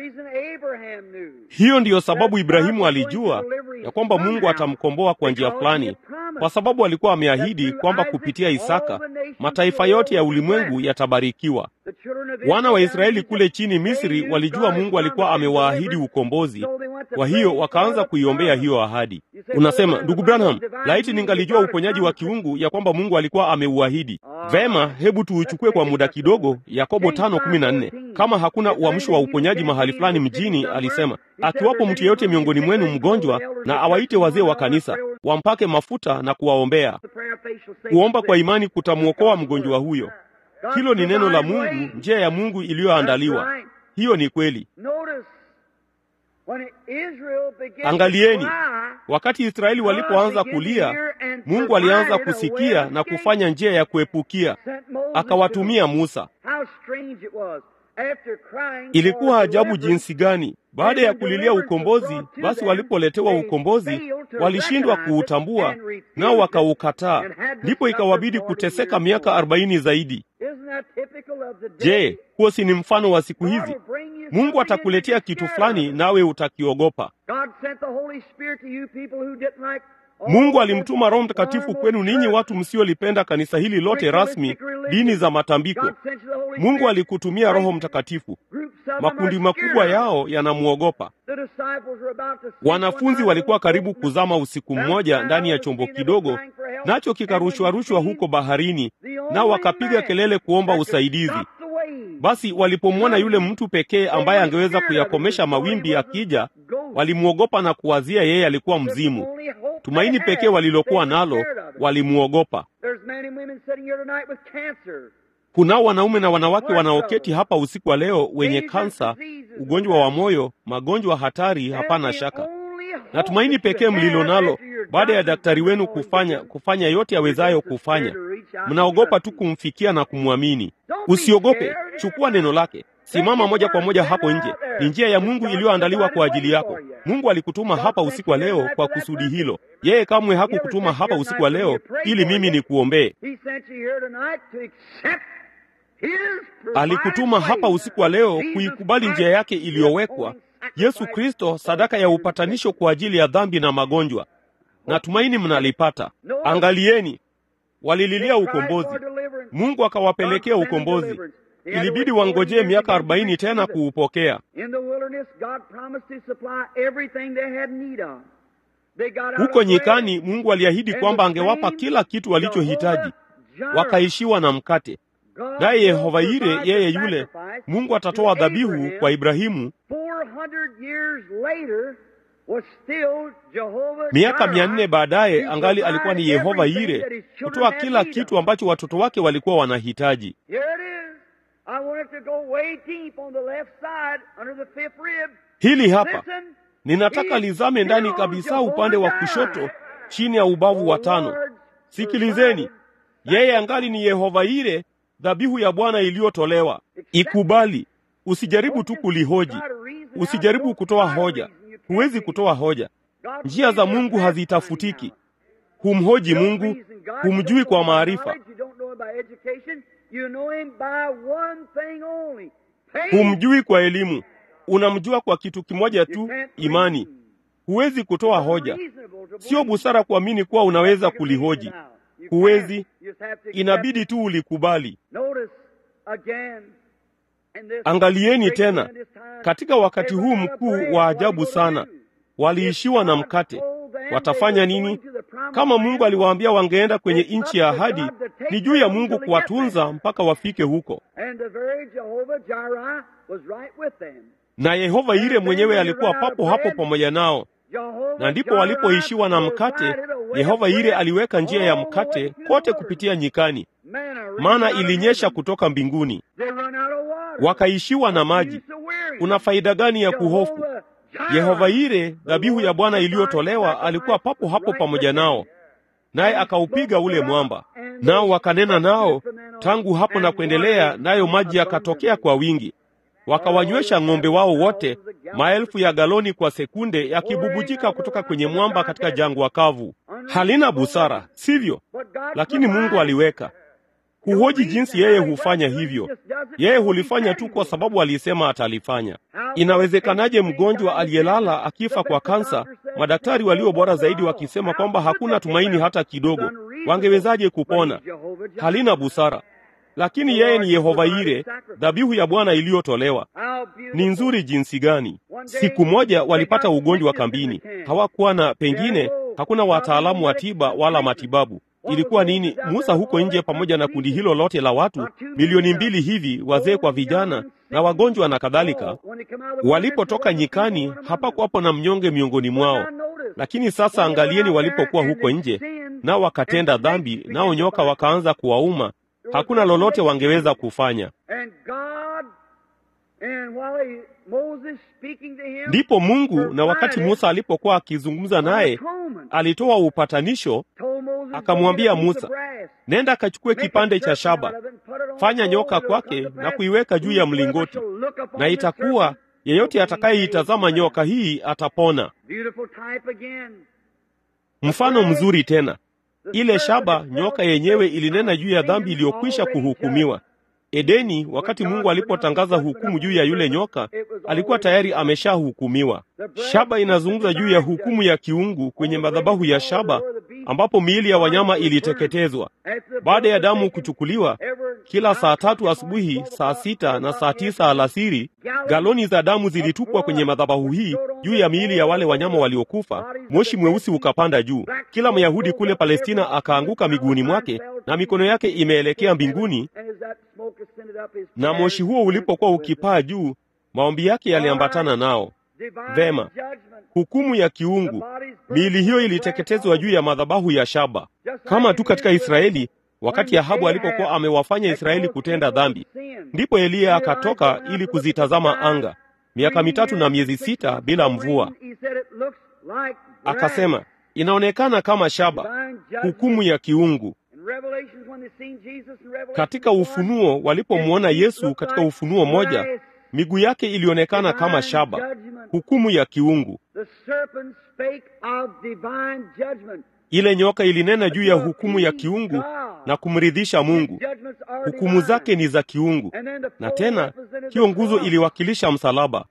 Hiyo ndiyo sababu Ibrahimu alijua ya kwamba Mungu atamkomboa kwa njia fulani, kwa sababu alikuwa ameahidi kwamba kupitia Isaka mataifa yote ya ulimwengu yatabarikiwa. Wana wa Israeli kule chini Misri walijua Mungu alikuwa amewaahidi ukombozi, kwa hiyo wakaanza kuiombea hiyo ahadi. Unasema, ndugu Branham, laiti ningalijua uponyaji wa kiungu ya kwamba Mungu alikuwa ameuahidi. Vema, hebu tuuchukue kwa muda kidogo. Yakobo tano kumi na nne. Kama hakuna uamsho wa uponyaji mahali fulani mjini, alisema akiwapo mtu yeyote miongoni mwenu mgonjwa, na awaite wazee wa kanisa wampake mafuta na kuwaombea. Kuomba kwa imani kutamwokoa mgonjwa huyo. Hilo ni neno la Mungu, njia ya Mungu iliyoandaliwa. Hiyo ni kweli. Angalieni, wakati Israeli walipoanza kulia, Mungu alianza kusikia na kufanya njia ya kuepukia, akawatumia Musa. Ilikuwa ajabu jinsi gani! Baada ya kulilia ukombozi, basi walipoletewa ukombozi walishindwa kuutambua, nao wakaukataa. Ndipo ikawabidi kuteseka miaka arobaini zaidi. Je, huo si ni mfano wa siku hizi? Mungu atakuletea kitu fulani, nawe utakiogopa. Mungu alimtuma Roho Mtakatifu kwenu ninyi watu msiolipenda kanisa hili lote rasmi, dini za matambiko. Mungu alikutumia Roho Mtakatifu. Makundi makubwa yao yanamwogopa. Wanafunzi walikuwa karibu kuzama usiku mmoja ndani ya chombo kidogo, nacho kikarushwarushwa huko baharini, nao wakapiga kelele kuomba usaidizi. Basi walipomwona yule mtu pekee ambaye angeweza kuyakomesha mawimbi akija, walimwogopa na kuwazia yeye alikuwa mzimu. Tumaini pekee walilokuwa nalo, walimwogopa. Kunao wanaume na wanawake wanaoketi hapa usiku wa leo wenye kansa, ugonjwa wa moyo, magonjwa hatari, hapana shaka. Na tumaini pekee mlilo nalo baada ya daktari wenu kufanya kufanya yote awezayo kufanya, mnaogopa tu kumfikia na kumwamini. Usiogope, chukua neno lake, simama moja kwa moja hapo nje. Ni njia ya Mungu iliyoandaliwa kwa ajili yako. Mungu alikutuma hapa usiku wa leo kwa kusudi hilo. Yeye kamwe hakukutuma hapa usiku wa leo ili mimi nikuombee. Alikutuma hapa usiku wa leo kuikubali njia yake iliyowekwa, Yesu Kristo, sadaka ya upatanisho kwa ajili ya dhambi na magonjwa. Natumaini mnalipata. Angalieni, walililia ukombozi, Mungu akawapelekea ukombozi. Ilibidi wangojee miaka arobaini tena kuupokea. Huko nyikani, Mungu aliahidi kwamba angewapa kila kitu walichohitaji. Wakaishiwa na mkate, naye Yehova Yire, yeye yule Mungu atatoa dhabihu kwa Ibrahimu. Miaka mia nne baadaye angali alikuwa ni Yehova Yire kutoa kila kitu ambacho watoto wake walikuwa wanahitaji. Hili hapa ninataka lizame ndani kabisa, upande wa kushoto, chini ya ubavu wa tano. Sikilizeni, yeye angali ni Yehova Yire, dhabihu ya Bwana iliyotolewa. Ikubali, usijaribu tu kulihoji, usijaribu kutoa hoja. Huwezi kutoa hoja. Njia za Mungu hazitafutiki. Humhoji Mungu, humjui kwa maarifa, humjui kwa elimu. Unamjua kwa kitu kimoja tu, imani. Huwezi kutoa hoja. Sio busara kuamini kuwa unaweza kulihoji. Huwezi, inabidi tu ulikubali. Angalieni tena katika wakati huu mkuu wa ajabu sana, waliishiwa na mkate. Watafanya nini? Kama Mungu aliwaambia wangeenda kwenye nchi ya ahadi, ni juu ya Mungu kuwatunza mpaka wafike huko. Na Yehova Yire mwenyewe alikuwa papo hapo pamoja nao, na ndipo walipoishiwa na mkate. Yehova Yire aliweka njia ya mkate kote kupitia nyikani, maana ilinyesha kutoka mbinguni. Wakaishiwa na maji. Una faida gani ya kuhofu? Yehova Yire, dhabihu ya Bwana iliyotolewa, alikuwa papo hapo pamoja nao, naye akaupiga ule mwamba, nao wakanena nao tangu hapo na kuendelea, nayo maji yakatokea kwa wingi, wakawanywesha ng'ombe wao wote, maelfu ya galoni kwa sekunde, yakibubujika kutoka kwenye mwamba katika jangwa kavu. Halina busara, sivyo? Lakini Mungu aliweka Huhoji jinsi yeye hufanya hivyo. Yeye hulifanya tu kwa sababu alisema atalifanya. Inawezekanaje mgonjwa aliyelala akifa kwa kansa, madaktari walio bora zaidi wakisema kwamba hakuna tumaini hata kidogo? Wangewezaje kupona? Halina busara. Lakini yeye ni Yehova Yire, dhabihu ya Bwana iliyotolewa. Ni nzuri jinsi gani! Siku moja walipata ugonjwa kambini, hawakuwa na, pengine hakuna wataalamu wa tiba wala matibabu Ilikuwa nini? Musa huko nje pamoja na kundi hilo lote la watu milioni mbili hivi, wazee kwa vijana na wagonjwa na kadhalika. Walipotoka nyikani, hapakuwapo na mnyonge miongoni mwao. Lakini sasa angalieni, walipokuwa huko nje, nao wakatenda dhambi, nao nyoka wakaanza kuwauma, hakuna lolote wangeweza kufanya. Ndipo Mungu, na wakati Musa alipokuwa akizungumza naye, alitoa upatanisho akamwambia Musa, nenda akachukue kipande cha shaba, fanya nyoka kwake na kuiweka juu ya mlingoti, na itakuwa yeyote atakayeitazama nyoka hii atapona. Mfano mzuri tena, ile shaba, nyoka yenyewe ilinena juu ya dhambi iliyokwisha kuhukumiwa. Edeni, wakati Mungu alipotangaza hukumu juu ya yule nyoka, alikuwa tayari ameshahukumiwa. Shaba inazungumza juu ya hukumu ya kiungu kwenye madhabahu ya shaba, ambapo miili ya wanyama iliteketezwa. Baada ya damu kuchukuliwa, kila saa tatu asubuhi, saa sita na saa tisa alasiri, galoni za damu zilitupwa kwenye madhabahu hii juu ya miili ya wale wanyama waliokufa. Moshi mweusi ukapanda juu. Kila Myahudi kule Palestina akaanguka miguuni mwake na mikono yake imeelekea mbinguni, na moshi huo ulipokuwa ukipaa juu, maombi yake yaliambatana nao. Vema, hukumu ya kiungu, miili hiyo iliteketezwa juu ya madhabahu ya shaba, kama tu katika Israeli wakati Ahabu alipokuwa amewafanya Israeli kutenda dhambi. Ndipo Eliya akatoka ili kuzitazama anga miaka mitatu na miezi sita bila mvua. Akasema, inaonekana kama shaba, hukumu ya kiungu. Katika Ufunuo, walipomwona Yesu katika Ufunuo moja, miguu yake ilionekana kama shaba, hukumu ya kiungu. Ile nyoka ilinena juu ya hukumu ya kiungu na kumridhisha Mungu. Hukumu zake ni za kiungu, na tena hiyo nguzo iliwakilisha msalaba,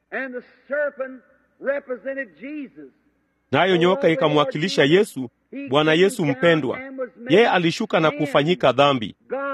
nayo nyoka ikamwakilisha Yesu, Bwana Yesu mpendwa. Yeye alishuka na kufanyika dhambi.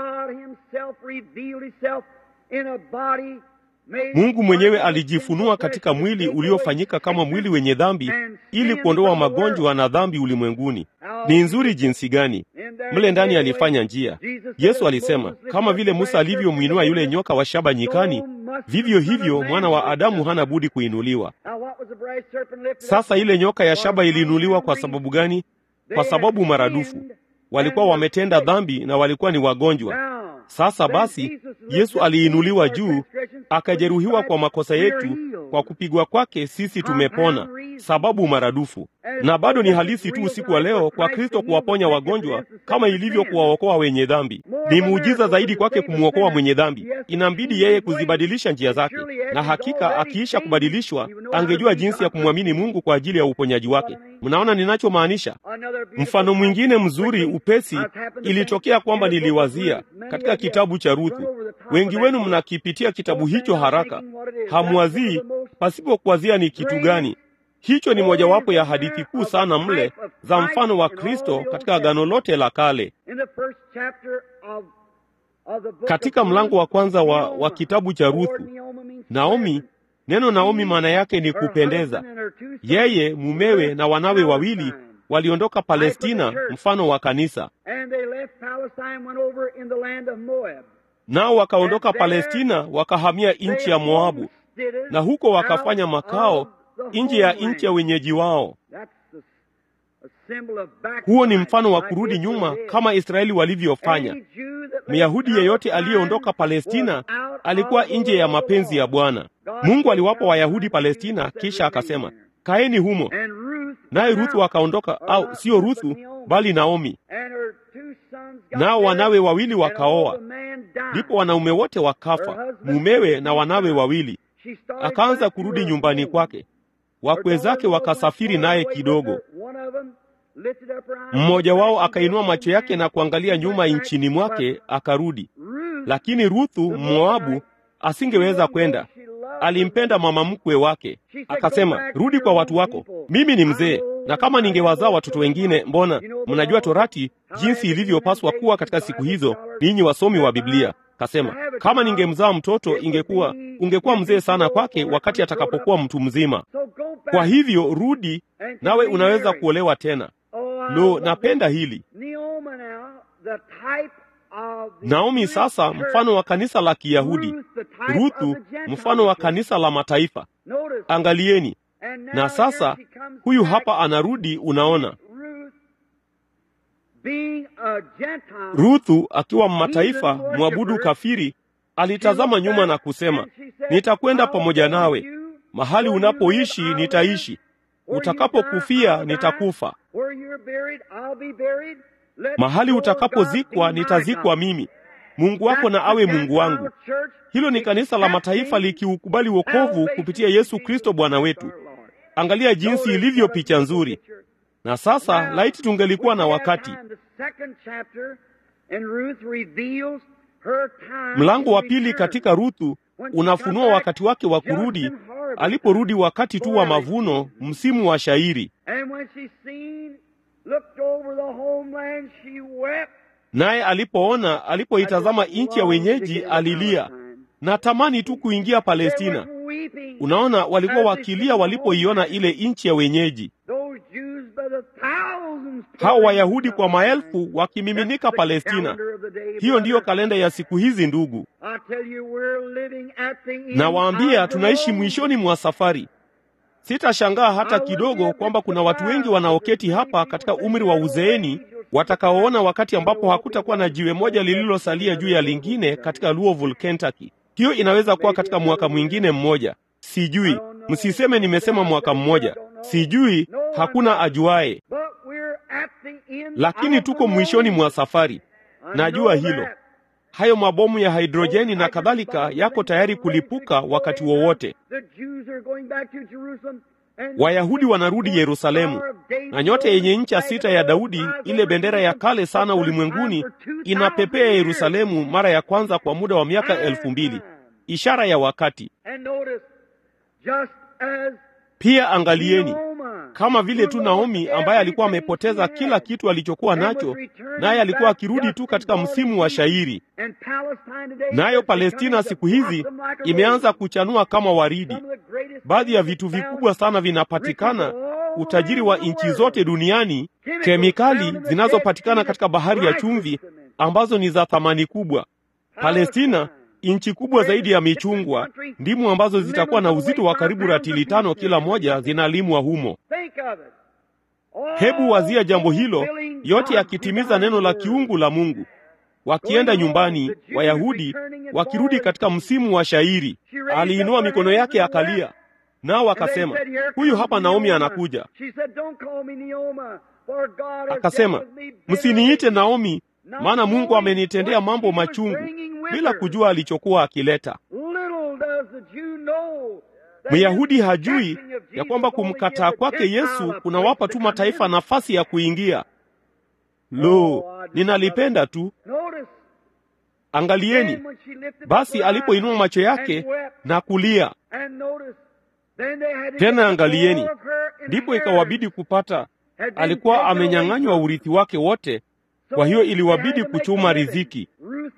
Mungu mwenyewe alijifunua katika mwili uliofanyika kama mwili wenye dhambi ili kuondoa magonjwa na dhambi ulimwenguni. Ni nzuri jinsi gani! Mle ndani alifanya njia. Yesu alisema, kama vile Musa alivyomwinua yule nyoka wa shaba nyikani, vivyo hivyo mwana wa Adamu hana budi kuinuliwa. Sasa ile nyoka ya shaba iliinuliwa kwa sababu gani? Kwa sababu maradufu walikuwa wametenda dhambi na walikuwa ni wagonjwa. Sasa basi, Yesu aliinuliwa juu, akajeruhiwa kwa makosa yetu, kwa kupigwa kwake sisi tumepona, sababu maradufu. Na bado ni halisi tu usiku wa leo kwa Kristo kuwaponya wagonjwa kama ilivyo kuwaokoa wenye dhambi. Ni muujiza zaidi kwake kumwokoa mwenye dhambi. Inambidi yeye kuzibadilisha njia zake, na hakika akiisha kubadilishwa, angejua jinsi ya kumwamini Mungu kwa ajili ya uponyaji wake. Mnaona ninachomaanisha? Mfano mwingine mzuri upesi ilitokea kwamba niliwazia katika kitabu cha Ruthu. Wengi wenu mnakipitia kitabu hicho haraka, hamwazii pasipo kuwazia ni kitu gani. Hicho ni mojawapo ya hadithi kuu sana mle za mfano wa Kristo katika Agano lote la Kale. Katika mlango wa kwanza wa, wa kitabu cha Ruthu, Naomi, neno Naomi maana yake ni kupendeza. Yeye, mumewe na wanawe wawili waliondoka Palestina, mfano wa kanisa, nao wakaondoka Palestina wakahamia nchi ya Moabu, na huko wakafanya makao nje ya nchi ya wenyeji wao. Huo ni mfano wa kurudi nyuma kama Israeli walivyofanya. Myahudi yeyote aliyeondoka Palestina alikuwa nje ya mapenzi ya Bwana. Mungu aliwapa Wayahudi Palestina, kisha akasema kaeni humo. Naye Ruthu akaondoka, au siyo Ruthu bali Naomi, nao wanawe wawili wakaoa. Ndipo wanaume wote wakafa, mumewe na wanawe wawili. Akaanza kurudi nyumbani kwake. Wakwe zake wakasafiri naye kidogo. Mmoja wao akainua macho yake na kuangalia nyuma nchini mwake, akarudi. Lakini Ruthu Moabu asingeweza kwenda, alimpenda mama mkwe wake. Akasema, rudi kwa watu wako, mimi ni mzee, na kama ningewazaa watoto wengine, mbona mnajua Torati jinsi ilivyopaswa kuwa katika siku hizo, ninyi wasomi wa Biblia. Kasema kama ningemzaa mtoto ingekuwa ungekuwa mzee sana kwake wakati atakapokuwa mtu mzima. Kwa hivyo rudi, nawe unaweza kuolewa tena. Lo, napenda hili. Naomi sasa mfano wa kanisa la Kiyahudi, Ruthu mfano wa kanisa la mataifa. Angalieni, na sasa huyu hapa anarudi. Unaona, Ruthu akiwa mataifa mwabudu kafiri, alitazama nyuma na kusema, nitakwenda pamoja nawe mahali unapoishi, nitaishi utakapokufia, nitakufa mahali utakapozikwa nitazikwa mimi, Mungu wako na awe Mungu wangu. Hilo ni kanisa la mataifa likiukubali wokovu kupitia Yesu Kristo Bwana wetu. Angalia jinsi ilivyo picha nzuri. Na sasa laiti tungelikuwa na wakati. Mlango wa pili katika Ruthu unafunua wakati wake wa kurudi, aliporudi wakati tu wa mavuno, msimu wa shairi. Naye alipoona, alipoitazama nchi ya wenyeji, alilia na tamani tu kuingia Palestina. Unaona, walikuwa wakilia walipoiona ile nchi ya wenyeji, hao Wayahudi kwa maelfu wakimiminika Palestina. Hiyo ndiyo kalenda ya siku hizi, ndugu. Nawaambia, tunaishi mwishoni mwa safari. Sitashangaa hata kidogo kwamba kuna watu wengi wanaoketi hapa katika umri wa uzeeni watakaoona wakati ambapo hakutakuwa na jiwe moja lililosalia juu ya lingine katika Louisville, Kentucky. Hiyo inaweza kuwa katika mwaka mwingine mmoja, sijui. Msiseme nimesema mwaka mmoja, sijui, hakuna ajuaye, lakini tuko mwishoni mwa safari. Najua hilo. Hayo mabomu ya hidrojeni na kadhalika yako tayari kulipuka wakati wowote. Wayahudi wanarudi Yerusalemu, na nyota yenye ncha sita ya Daudi, ile bendera ya kale sana ulimwenguni, inapepea Yerusalemu mara ya kwanza kwa muda wa miaka elfu mbili, ishara ya wakati. Pia angalieni, kama vile tu Naomi ambaye alikuwa amepoteza kila kitu alichokuwa nacho, naye alikuwa akirudi tu katika msimu wa shairi. Nayo Palestina siku hizi imeanza kuchanua kama waridi. Baadhi ya vitu vikubwa sana vinapatikana, utajiri wa nchi zote duniani, kemikali zinazopatikana katika bahari ya chumvi ambazo ni za thamani kubwa. Palestina nchi kubwa zaidi ya michungwa, ndimu ambazo zitakuwa na uzito wa karibu ratili tano kila moja zinalimwa humo. Hebu wazia jambo hilo, yote yakitimiza neno la kiungu la Mungu. Wakienda nyumbani, Wayahudi wakirudi katika msimu wa shairi, aliinua mikono yake akalia, nao akasema, huyu hapa Naomi anakuja. Akasema, msiniite Naomi, maana Mungu amenitendea mambo machungu bila kujua alichokuwa akileta. Myahudi hajui ya kwamba kumkataa kwake Yesu kunawapa tu mataifa nafasi ya kuingia. Lo, ninalipenda tu. Angalieni basi, alipoinua macho yake na kulia tena, angalieni, ndipo ikawabidi kupata, alikuwa amenyang'anywa urithi wake wote kwa hiyo iliwabidi kuchuma riziki.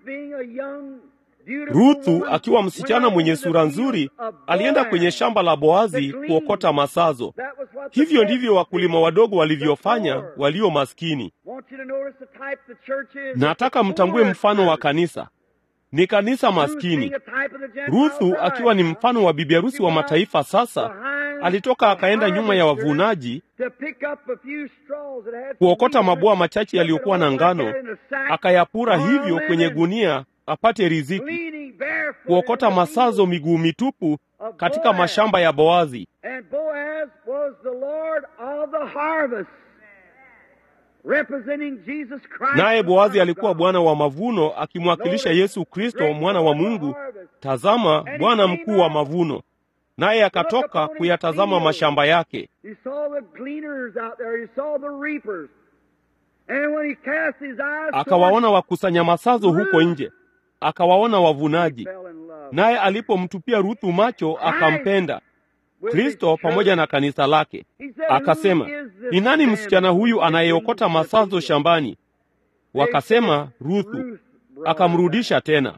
Ruthu akiwa msichana mwenye sura nzuri alienda kwenye shamba la Boazi kuokota masazo. Hivyo ndivyo wakulima wadogo walivyofanya walio maskini. Nataka mtambue mfano wa kanisa, ni kanisa maskini. Ruthu akiwa ni mfano wa bibi harusi wa mataifa. Sasa alitoka akaenda nyuma ya wavunaji kuokota mabua machache yaliyokuwa na ngano, akayapura hivyo kwenye gunia apate riziki, kuokota masazo miguu mitupu katika mashamba ya Boazi. Naye Boazi alikuwa bwana wa mavuno, akimwakilisha Yesu Kristo, mwana wa Mungu. Tazama, Bwana mkuu wa mavuno naye akatoka kuyatazama mashamba yake. Akawaona wakusanya masazo huko nje, akawaona wavunaji. Naye alipomtupia Ruthu macho, akampenda Kristo pamoja na kanisa lake. Akasema, ni nani msichana huyu anayeokota masazo shambani? Wakasema, Ruthu. Akamrudisha tena.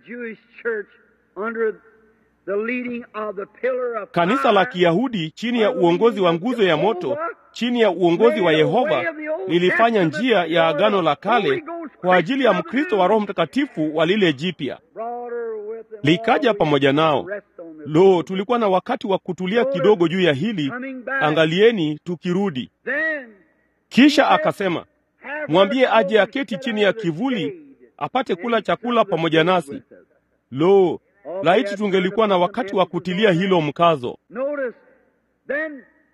Kanisa la Kiyahudi chini ya uongozi wa nguzo ya moto, chini ya uongozi wa Yehova, lilifanya njia ya agano la kale kwa ajili ya Mkristo wa Roho Mtakatifu wa lile jipya, likaja pamoja nao. Lo, tulikuwa na wakati wa kutulia kidogo juu ya hili. Angalieni tukirudi. Kisha akasema, mwambie aje aketi chini ya kivuli apate kula chakula pamoja nasi. Lo, laiti tungelikuwa na wakati wa kutilia hilo mkazo.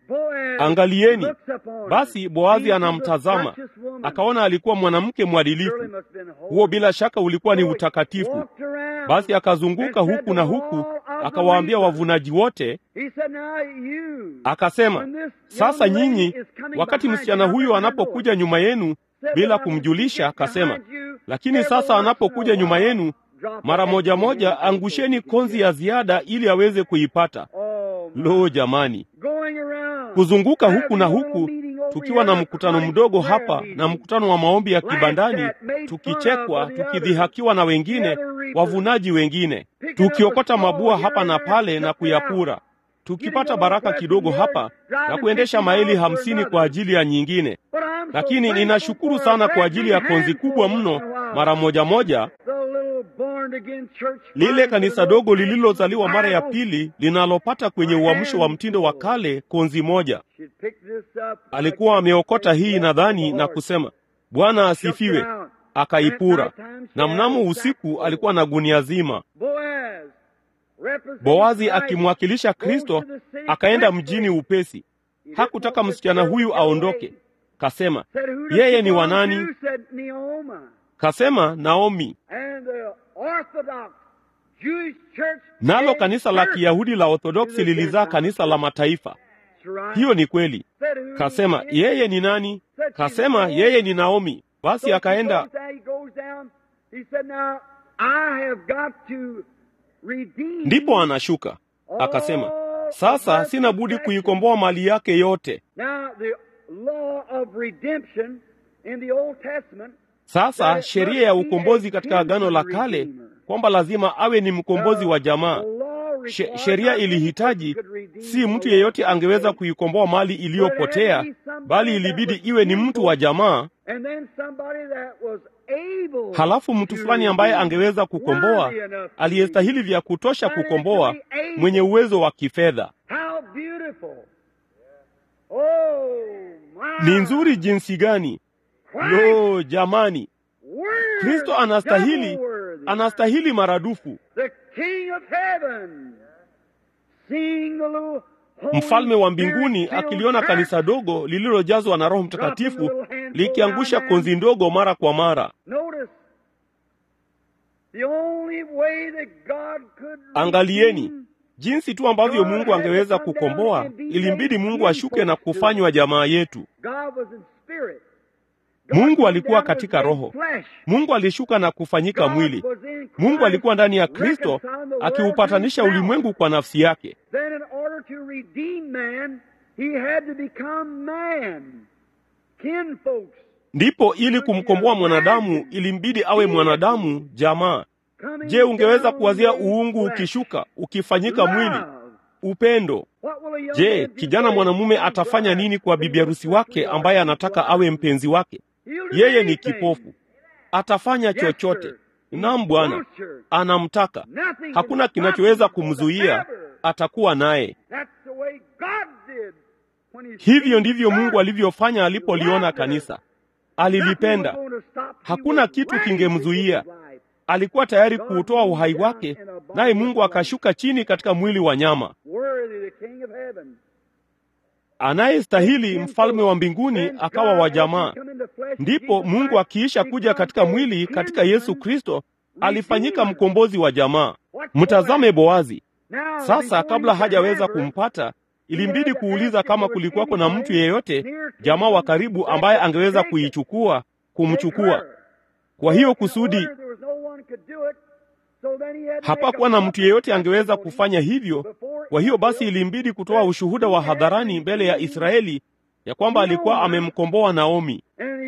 Boaz Angalieni. looks upon her. Basi Boazi She was a anamtazama, righteous woman. akaona alikuwa mwanamke Surely mwadilifu. must have been holy. Huo bila shaka ulikuwa ni So he utakatifu. walked around Basi akazunguka and said huku to na all huku, of the akawaambia reapers, wavunaji wote, He said, "Now you, akasema, when this sasa young lady nyinyi, is coming wakati behind msichana you, huyu behind anapokuja you, nyuma yenu said bila that I will kumjulisha, get akasema, behind you, lakini every sasa once in a anapokuja nyuma while, yenu drop mara a moja hat in moja, his angusheni hand. konzi ya ziada ili aweze kuipata. Oh, my. Lo, jamani! Going around, Kuzunguka huku having na a little huku, meeting over tukiwa na here, mkutano a mdogo prayer hapa meeting. na mkutano wa maombi ya Laughed kibandani, at, made fun of tukichekwa, by the others. tukidhihakiwa na wengine, wavunaji wengine, tukiokota mabua hapa na pale na kuyapura, tukipata baraka kidogo hapa na kuendesha maili hamsini kwa ajili ya nyingine. But I'm so Lakini thankful ninashukuru for a sana great kwa ajili ya big konzi handful kubwa once mno in a while. mara moja moja, The little born again church lile finds kanisa the dogo little lililozaliwa mara ya Bible. pili linalopata kwenye uamsho wa mtindo wa kale konzi moja. She'd picked this up, Alikuwa ameokota hii nadhani na kusema, Bwana asifiwe, akaipura. Na mnamo usiku alikuwa na gunia zima. Boaz, representing Boazi Christ, akimwakilisha Kristo akaenda mjini upesi. Hakutaka msichana huyu aondoke. Kasema, Said, "Who does yeye she ni belong wanani? to?" Said, "Naomi." Kasema Naomi. And the Orthodox Jewish church Nalo gave kanisa la birth Kiyahudi la to Orthodoksi the lilizaa Gentiles. kanisa la mataifa. That's right. Hiyo ni kweli. Said, "Who Kasema is he?" yeye ni nani? Said, "She's Kasema Naomi." yeye ni Naomi. So Basi he akaenda goes down, he goes down. He said, "Now I have got to redeem ndipo anashuka. Akasema, sasa sina budi kuikomboa mali yake yote. Now the law of redemption in the Old Testament Sasa sheria ya ukombozi katika Agano la Kale kwamba lazima awe ni mkombozi wa jamaa. the law She, required sheria not ilihitaji anyone could redeem si mtu the yeyote law. angeweza kuikomboa mali iliyopotea, bali ilibidi iwe ni mtu wa jamaa, And then somebody that was able halafu mtu to fulani ambaye redeem, angeweza kukomboa, worthy enough to aliyestahili vya kutosha kukomboa, mwenye uwezo wa kifedha. How beautiful. Oh, my. Ni nzuri jinsi gani! Christ Lo, jamani, worthy, Kristo anastahili, double worthy. anastahili maradufu. The King of heaven. Seeing the little Holy Mfalme wa mbinguni Spirit-filled akiliona church, kanisa dogo lililojazwa na Roho Mtakatifu likiangusha konzi ndogo mara kwa mara. Notice the only way that God could Angalieni redeem jinsi tu ambavyo Mungu angeweza kukomboa, ilimbidi Mungu ashuke na kufanywa jamaa yetu. God was in spirit. God Mungu came alikuwa down and was katika made roho. flesh. Mungu alishuka na kufanyika God mwili. was in Mungu Christ, alikuwa ndani ya Kristo reconciling the world akiupatanisha to himself. ulimwengu kwa nafsi yake. Then in order to redeem man, he had to become man. Kinfolks. Ndipo ili kumkomboa mwanadamu ilimbidi awe mwanadamu jamaa. coming Je, ungeweza down kuwazia in uungu flesh. ukishuka ukifanyika mwili? Love. Upendo. What will a young Je, man do kijana for his mwanamume young atafanya bride nini kwa when bibi he harusi looks wake up to ambaye her? anataka awe mpenzi wake? He'll do Yeye ni anything. kipofu, atafanya Yes, chochote. sir. Naam Bwana, Wants her. anamtaka. Nothing can Hakuna stop kinachoweza him kumzuia, forever. atakuwa naye. That's the way God did when he Hivyo saved ndivyo Mungu her. alivyofanya alipoliona kanisa. Nothing Alilipenda, was going to stop. He hakuna was kitu ready to kingemzuia. give his life. alikuwa tayari kuutoa uhai wake, naye Mungu akashuka chini katika mwili wa nyama. Worthy the King of heaven. Anayestahili mfalme wa mbinguni akawa wa jamaa. Ndipo Mungu akiisha kuja katika mwili katika Yesu Kristo alifanyika mkombozi wa jamaa. Mtazame Boazi. Sasa kabla hajaweza kumpata, ilimbidi kuuliza kama kulikuwako na mtu yeyote jamaa wa karibu ambaye angeweza kuichukua, kumchukua. Kwa hiyo kusudi hapakuwa na mtu yeyote angeweza kufanya hivyo. Kwa hiyo basi ilimbidi kutoa ushuhuda wa hadharani mbele ya Israeli ya kwamba alikuwa amemkomboa Naomi,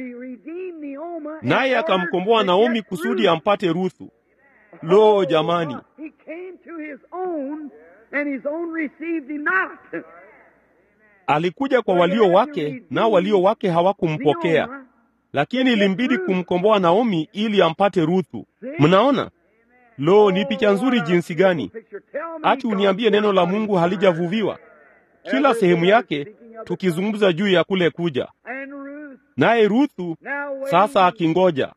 naye akamkomboa Naomi kusudi ampate Ruthu. Lo, jamani! Alikuja kwa walio wake, nao walio wake hawakumpokea, lakini ilimbidi kumkomboa Naomi ili ampate Ruthu. Mnaona? Lo, ni picha nzuri jinsi gani! Ati uniambie neno la Mungu halijavuviwa kila sehemu yake, tukizungumza juu ya kule kuja naye Ruthu sasa akingoja.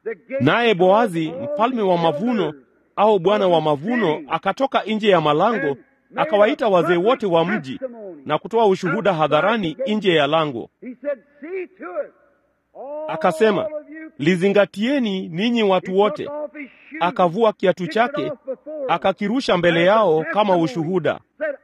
Naye Boazi mfalme wa mavuno au bwana wa mavuno akatoka nje ya malango akawaita wazee wote wa mji na kutoa ushuhuda hadharani nje ya lango. Akasema, lizingatieni ninyi watu wote. Akavua kiatu chake akakirusha mbele yao kama ushuhuda.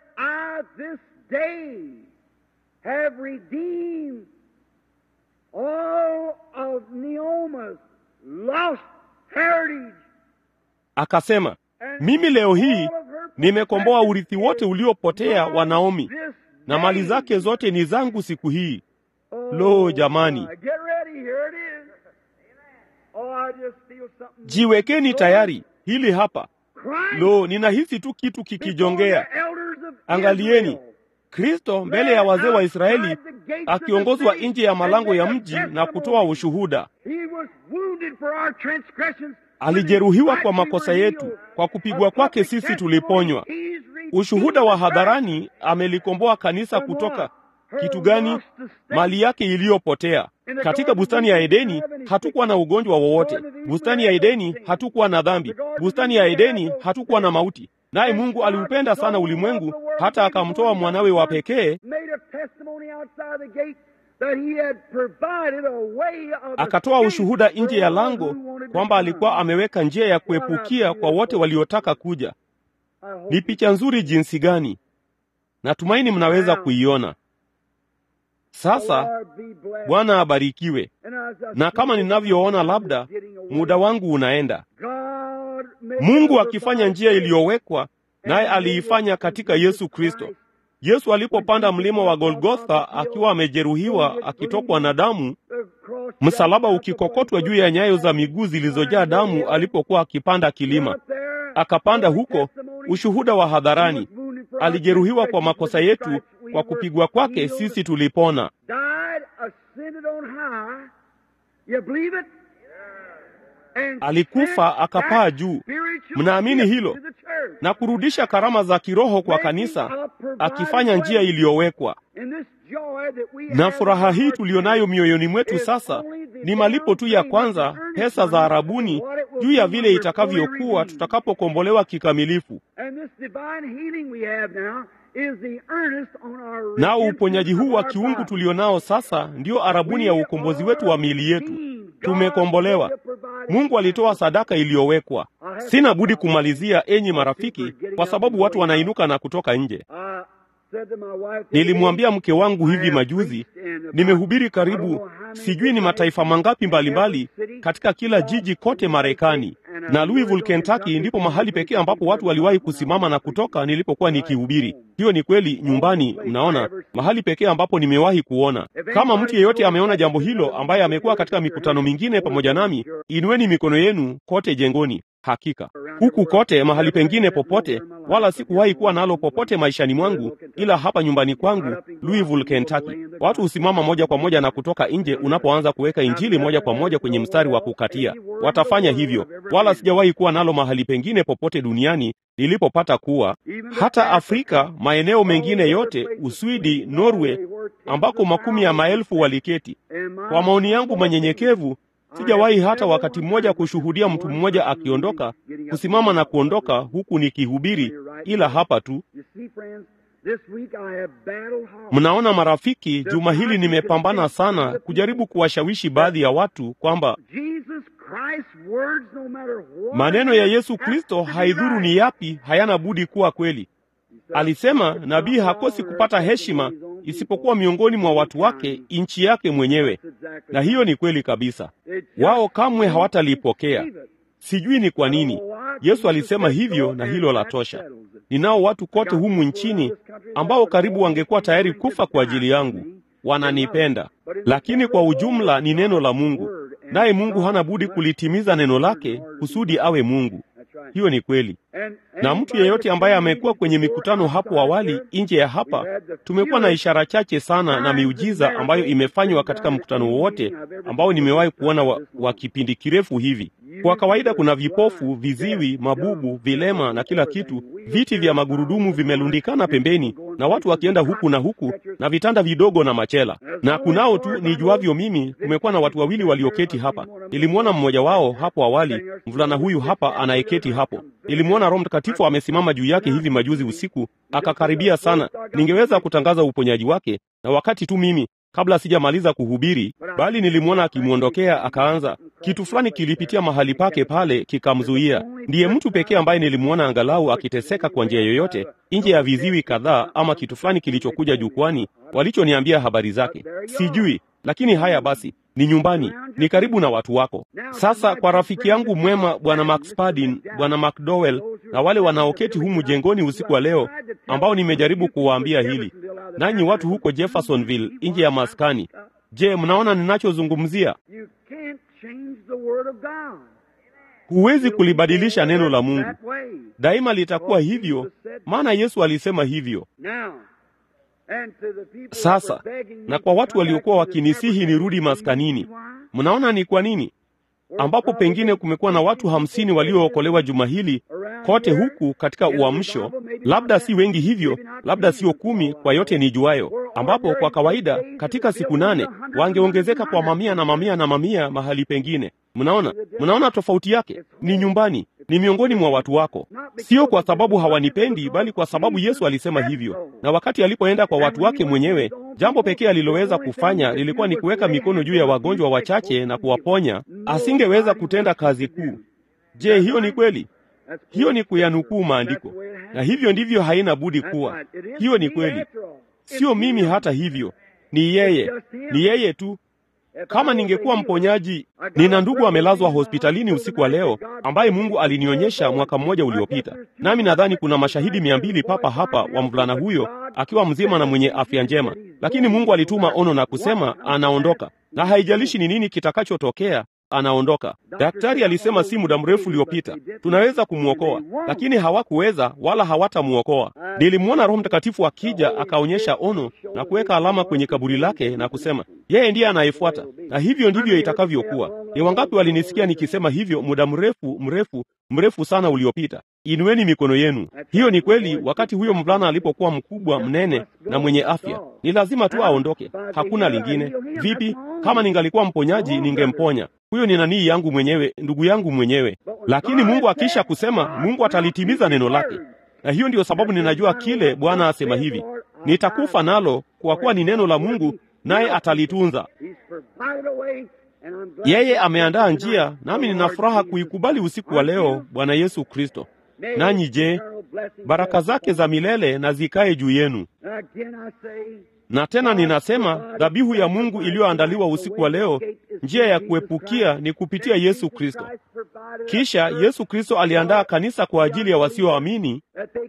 Akasema, mimi leo hii nimekomboa urithi wote uliopotea wa Naomi, na mali zake zote ni zangu siku hii. Lo, jamani, jiwekeni tayari, hili hapa. Lo, ninahisi tu kitu kikijongea. Angalieni, Kristo mbele ya wazee wa Israeli akiongozwa nje ya malango ya mji na kutoa ushuhuda. Alijeruhiwa kwa makosa yetu, kwa kupigwa kwake sisi tuliponywa. Ushuhuda wa hadharani, amelikomboa kanisa kutoka kitu gani? Mali yake iliyopotea. Katika bustani ya Edeni hatukuwa na ugonjwa wowote. Bustani ya Edeni hatukuwa na dhambi. Bustani ya Edeni hatukuwa na mauti. Naye Mungu aliupenda sana ulimwengu hata akamtoa mwanawe wa pekee, akatoa ushuhuda nje ya lango kwamba alikuwa ameweka njia ya kuepukia kwa wote waliotaka kuja. Ni picha nzuri jinsi gani! Natumaini mnaweza kuiona. Sasa Bwana abarikiwe. Na kama ninavyoona, labda muda wangu unaenda. Mungu akifanya njia iliyowekwa, naye aliifanya katika Yesu Kristo. Yesu alipopanda mlima wa Golgotha akiwa amejeruhiwa, akitokwa na damu, msalaba ukikokotwa juu ya nyayo za miguu zilizojaa damu, alipokuwa akipanda kilima, akapanda huko, ushuhuda wa hadharani. Alijeruhiwa kwa makosa yetu, kwa kupigwa kwake sisi tulipona. Alikufa akapaa juu. Mnaamini hilo? Na kurudisha karama za kiroho kwa kanisa, akifanya njia iliyowekwa. Na furaha hii tuliyonayo mioyoni mwetu sasa ni malipo tu ya kwanza, pesa za arabuni juu ya vile itakavyokuwa tutakapokombolewa kikamilifu. Nao uponyaji huu wa kiungu tulionao sasa ndio arabuni ya ukombozi wetu wa miili yetu. Tumekombolewa. Mungu alitoa sadaka iliyowekwa. Sina budi kumalizia, enyi marafiki, kwa sababu watu wanainuka na kutoka nje. Nilimwambia mke wangu hivi majuzi, nimehubiri karibu sijui ni mataifa mangapi mbalimbali katika kila jiji kote Marekani, na Louisville, Kentucky ndipo mahali pekee ambapo watu waliwahi kusimama na kutoka nilipokuwa nikihubiri. Hiyo ni kweli, nyumbani. Mnaona, mahali pekee ambapo nimewahi kuona. Kama mtu yeyote ameona jambo hilo, ambaye amekuwa katika mikutano mingine pamoja nami, inueni mikono yenu kote jengoni. Hakika huku kote, mahali pengine popote, wala sikuwahi kuwa nalo popote maishani mwangu, ila hapa nyumbani kwangu Louisville, Kentucky. Watu husimama moja kwa moja na kutoka nje unapoanza kuweka injili moja kwa moja kwenye mstari wa kukatia. Watafanya hivyo, wala sijawahi kuwa nalo mahali pengine popote duniani nilipopata kuwa, hata Afrika, maeneo mengine yote, Uswidi, Norway, ambako makumi ya maelfu waliketi. Kwa maoni yangu manyenyekevu sijawahi hata wakati mmoja kushuhudia mtu mmoja akiondoka, kusimama na kuondoka huku nikihubiri, ila hapa tu. Mnaona marafiki, juma hili nimepambana sana kujaribu kuwashawishi baadhi ya watu kwamba maneno ya Yesu Kristo, haidhuru ni yapi, hayana budi kuwa kweli. Alisema nabii hakosi kupata heshima isipokuwa miongoni mwa watu wake, nchi yake mwenyewe. Na hiyo ni kweli kabisa. Wao kamwe hawatalipokea. Sijui ni kwa nini. Yesu alisema hivyo, na hilo la tosha. Ninao watu kote humu nchini ambao karibu wangekuwa tayari kufa kwa ajili yangu. Wananipenda, lakini kwa ujumla ni neno la Mungu, naye Mungu hana budi kulitimiza neno lake kusudi awe Mungu. Hiyo ni kweli. Na mtu yeyote ambaye amekuwa kwenye mikutano hapo awali nje ya hapa, tumekuwa na ishara chache sana na miujiza ambayo imefanywa katika mkutano wowote ambao nimewahi kuona wa, wa kipindi kirefu hivi. Kwa kawaida kuna vipofu, viziwi, mabubu, vilema na kila kitu. Viti vya magurudumu vimelundikana pembeni, na watu wakienda huku na huku na vitanda vidogo na machela. Na kunao tu nijuavyo mimi, kumekuwa na watu wawili walioketi hapa. Nilimwona mmoja wao hapo awali, mvulana huyu hapa anayeketi hapo. Nilimwona Roho Mtakatifu amesimama juu yake hivi majuzi usiku, akakaribia sana. Ningeweza kutangaza uponyaji wake, na wakati tu mimi kabla sijamaliza kuhubiri, bali nilimwona akimwondokea, akaanza kitu fulani kilipitia mahali pake pale kikamzuia. Ndiye mtu pekee ambaye nilimwona angalau akiteseka kwa njia yoyote nje ya viziwi kadhaa ama kitu fulani kilichokuja jukwani walichoniambia habari zake, sijui. Lakini haya basi, ni nyumbani, ni karibu na watu wako. Sasa kwa rafiki yangu mwema Bwana Max Padin, Bwana McDowell na wale wanaoketi humu jengoni usiku wa leo, ambao nimejaribu kuwaambia hili, nanyi watu huko Jeffersonville nje ya maskani, je, mnaona ninachozungumzia? Huwezi kulibadilisha neno la Mungu, daima litakuwa hivyo, maana Yesu alisema hivyo. Sasa na kwa watu waliokuwa wakinisihi nirudi maskanini, mnaona ni kwa nini? Ambapo pengine kumekuwa na watu hamsini waliookolewa juma hili kote huku katika uamsho, labda si wengi hivyo, labda sio kumi kwa yote nijuayo, ambapo kwa kawaida katika siku nane wangeongezeka kwa mamia na mamia na mamia mahali pengine. Mnaona, mnaona tofauti yake? Ni nyumbani, ni miongoni mwa watu wako, sio kwa sababu hawanipendi, bali kwa sababu Yesu alisema hivyo. Na wakati alipoenda kwa watu wake mwenyewe, jambo pekee aliloweza kufanya lilikuwa ni kuweka mikono juu ya wagonjwa wachache na kuwaponya. Asingeweza kutenda kazi kuu. Je, hiyo ni kweli? Hiyo ni kuyanukuu maandiko, na hivyo ndivyo haina budi kuwa. Hiyo ni kweli, sio mimi. Hata hivyo, ni yeye, ni yeye tu. Kama ningekuwa mponyaji, nina ndugu amelazwa hospitalini usiku wa leo ambaye Mungu alinionyesha mwaka mmoja uliopita, nami nadhani kuna mashahidi mia mbili papa hapa wa mvulana huyo akiwa mzima na mwenye afya njema, lakini Mungu alituma ono na kusema anaondoka, na haijalishi ni nini kitakachotokea anaondoka. Daktari alisema si muda mrefu uliopita tunaweza kumwokoa, lakini hawakuweza wala hawatamwokoa. Nilimwona Roho Mtakatifu akija akaonyesha ono na kuweka alama kwenye kaburi lake na kusema yeye ndiye anayefuata, na hivyo ndivyo itakavyokuwa. Ni wangapi walinisikia nikisema hivyo muda mrefu mrefu mrefu sana uliopita? Inueni mikono yenu. Hiyo ni kweli. Wakati huyo mvulana alipokuwa mkubwa, mnene na mwenye afya, ni lazima tu aondoke, hakuna lingine. Vipi kama ningalikuwa mponyaji, ningemponya huyo. Ni nanii yangu mwenyewe, ndugu yangu mwenyewe. Lakini Mungu akisha kusema, Mungu atalitimiza neno lake, na hiyo ndiyo sababu ninajua kile Bwana asema hivi, nitakufa nalo, kwa kuwa ni neno la Mungu, naye atalitunza. Yeye ameandaa njia, nami nina furaha kuikubali usiku wa leo, Bwana Yesu Kristo. Nanyi je, baraka zake za milele na zikae juu yenu. Na tena ninasema dhabihu ya Mungu iliyoandaliwa usiku wa leo, njia ya kuepukia ni kupitia Yesu Kristo. Kisha Yesu Kristo aliandaa kanisa kwa ajili ya wasioamini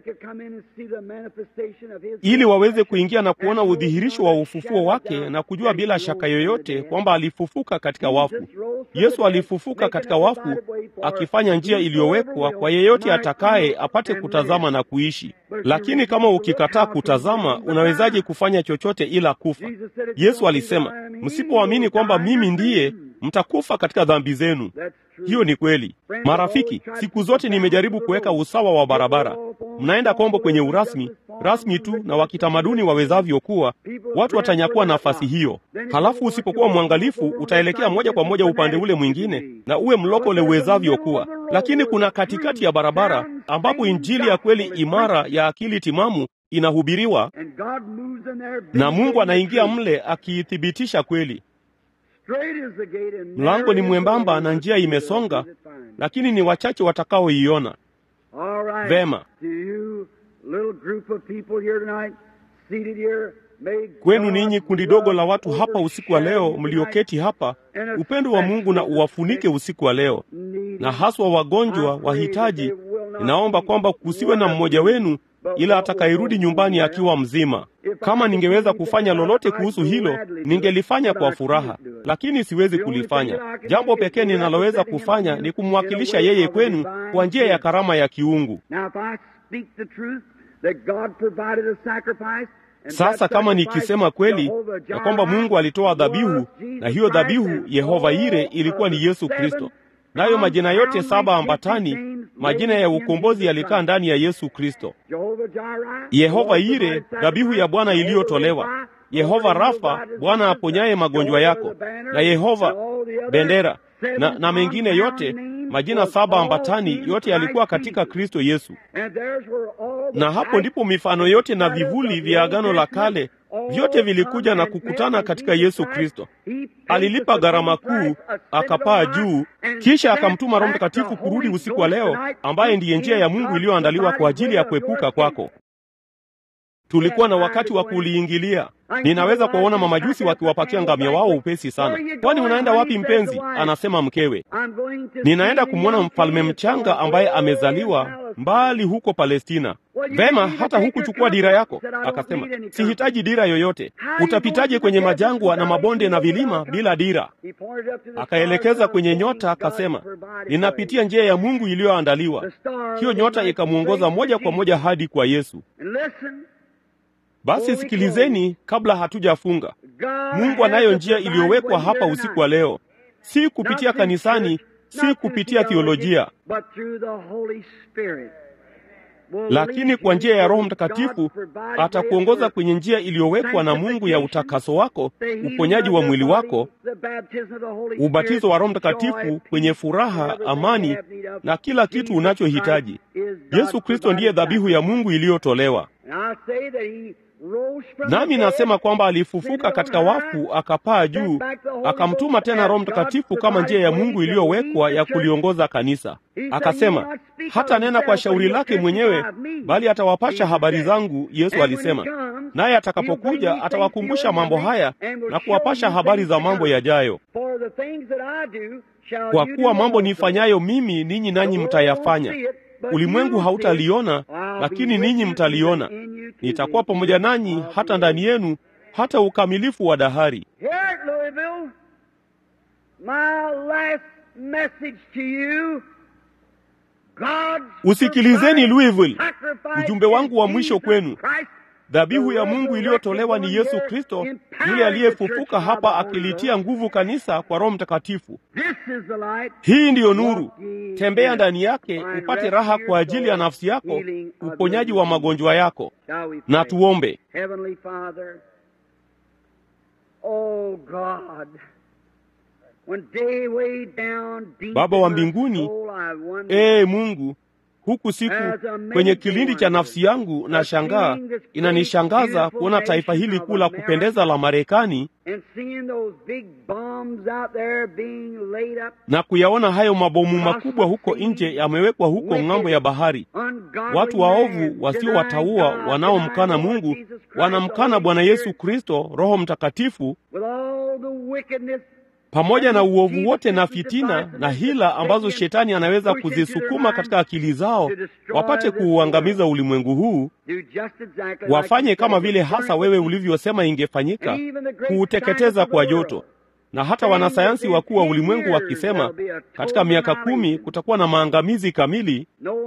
ili waweze kuingia na kuona udhihirisho wa ufufuo wake na kujua bila shaka yoyote kwamba alifufuka katika wafu. Yesu alifufuka katika wafu, akifanya njia iliyowekwa kwa yeyote atakaye apate kutazama na kuishi. Lakini kama ukikataa kutazama, unawezaje kufanya chochote ila kufa? Yesu alisema, msipoamini kwamba mimi ndiye, mtakufa katika dhambi zenu. Hiyo ni kweli, marafiki. Siku zote nimejaribu kuweka usawa wa barabara. Mnaenda kombo kwenye urasmi rasmi tu na wa kitamaduni wawezavyo kuwa, watu watanyakua nafasi hiyo. Halafu usipokuwa mwangalifu, utaelekea moja kwa moja upande ule mwingine na uwe mlokole uwezavyo kuwa. Lakini kuna katikati ya barabara ambapo injili ya kweli imara ya akili timamu inahubiriwa na Mungu anaingia mle akiithibitisha kweli. Mlango ni mwembamba na njia imesonga, lakini ni wachache watakaoiona. Vema, kwenu ninyi kundi dogo la watu hapa usiku wa leo mlioketi hapa, upendo wa Mungu na uwafunike usiku wa leo, na haswa wagonjwa, wahitaji. Ninaomba kwamba kusiwe na mmoja wenu ila atakayerudi nyumbani akiwa mzima. Kama ningeweza kufanya lolote kuhusu hilo, ningelifanya kwa furaha, lakini siwezi kulifanya. Jambo pekee ninaloweza kufanya ni kumwakilisha yeye kwenu kwa njia ya karama ya kiungu. Sasa kama nikisema kweli ya kwamba Mungu alitoa dhabihu, na hiyo dhabihu Yehova Ire ilikuwa ni Yesu Kristo, nayo majina yote saba ambatani, majina ya ukombozi yalikaa ndani ya Yesu Kristo. Yehova Yire, dhabihu ya Bwana iliyotolewa, Yehova Rafa, Bwana aponyaye magonjwa yako, na Yehova bendera na, na mengine yote, majina saba ambatani, yote yalikuwa katika Kristo Yesu. Na hapo ndipo mifano yote na vivuli vya Agano la Kale vyote vilikuja na kukutana katika Yesu Kristo. Alilipa gharama kuu, akapaa juu, kisha akamtuma Roho Mtakatifu kurudi usiku wa leo, ambaye ndiye njia ya Mungu iliyoandaliwa kwa ajili ya kuepuka kwako. Tulikuwa na wakati wa kuliingilia. Ninaweza kuwaona mamajusi wakiwapakia ngamia wao upesi sana. Kwani unaenda wapi mpenzi? Anasema mkewe. Ninaenda kumwona mfalme mchanga ambaye amezaliwa mbali huko Palestina. Vema, hata hukuchukua dira yako? Akasema, sihitaji dira yoyote. Utapitaje kwenye majangwa na mabonde na vilima bila dira? Akaelekeza kwenye nyota, akasema, ninapitia njia ya Mungu iliyoandaliwa. Hiyo nyota ikamwongoza moja kwa moja hadi kwa Yesu. Basi sikilizeni, kabla hatujafunga, Mungu anayo njia iliyowekwa hapa usiku wa leo, si kupitia kanisani, si kupitia theolojia, lakini kwa njia ya Roho Mtakatifu atakuongoza kwenye njia iliyowekwa na Mungu ya utakaso wako, uponyaji wa mwili wako, ubatizo wa Roho Mtakatifu kwenye furaha, amani na kila kitu unachohitaji. Yesu Kristo ndiye dhabihu ya Mungu iliyotolewa. Nami nasema kwamba alifufuka katika wafu, akapaa juu, akamtuma tena Roho Mtakatifu kama njia ya Mungu iliyowekwa ya kuliongoza kanisa. Akasema hata nena kwa shauri lake mwenyewe, bali atawapasha habari zangu. Yesu alisema, naye atakapokuja atawakumbusha mambo haya na kuwapasha habari za mambo yajayo. Kwa kuwa mambo nifanyayo mimi, ninyi nanyi mtayafanya. Ulimwengu hautaliona, lakini ninyi mtaliona. Nitakuwa pamoja nanyi hata ndani yenu, hata ukamilifu wa dahari. Usikilizeni Louisville, ujumbe wangu wa mwisho kwenu. Dhabihu ya Mungu iliyotolewa ni Yesu Kristo, yule aliyefufuka hapa akilitia nguvu kanisa kwa Roho Mtakatifu. Hii ndiyo nuru. Tembea ndani yake upate raha kwa ajili ya nafsi yako, uponyaji wa magonjwa yako. Na tuombe. Baba wa mbinguni, ee Mungu, huku siku kwenye kilindi cha nafsi yangu na shangaa, inanishangaza kuona taifa hili kuu la kupendeza la Marekani na kuyaona hayo mabomu makubwa huko nje yamewekwa huko ng'ambo ya bahari. Watu waovu wasiowataua wanaomkana Mungu wanamkana Bwana Yesu Kristo, Roho Mtakatifu pamoja na uovu wote na fitina na hila ambazo shetani anaweza kuzisukuma katika akili zao wapate kuuangamiza ulimwengu huu, wafanye kama vile hasa wewe ulivyosema ingefanyika, kuuteketeza kwa joto. Na hata wanasayansi wakuu wa ulimwengu wakisema katika miaka kumi kutakuwa na maangamizi kamili,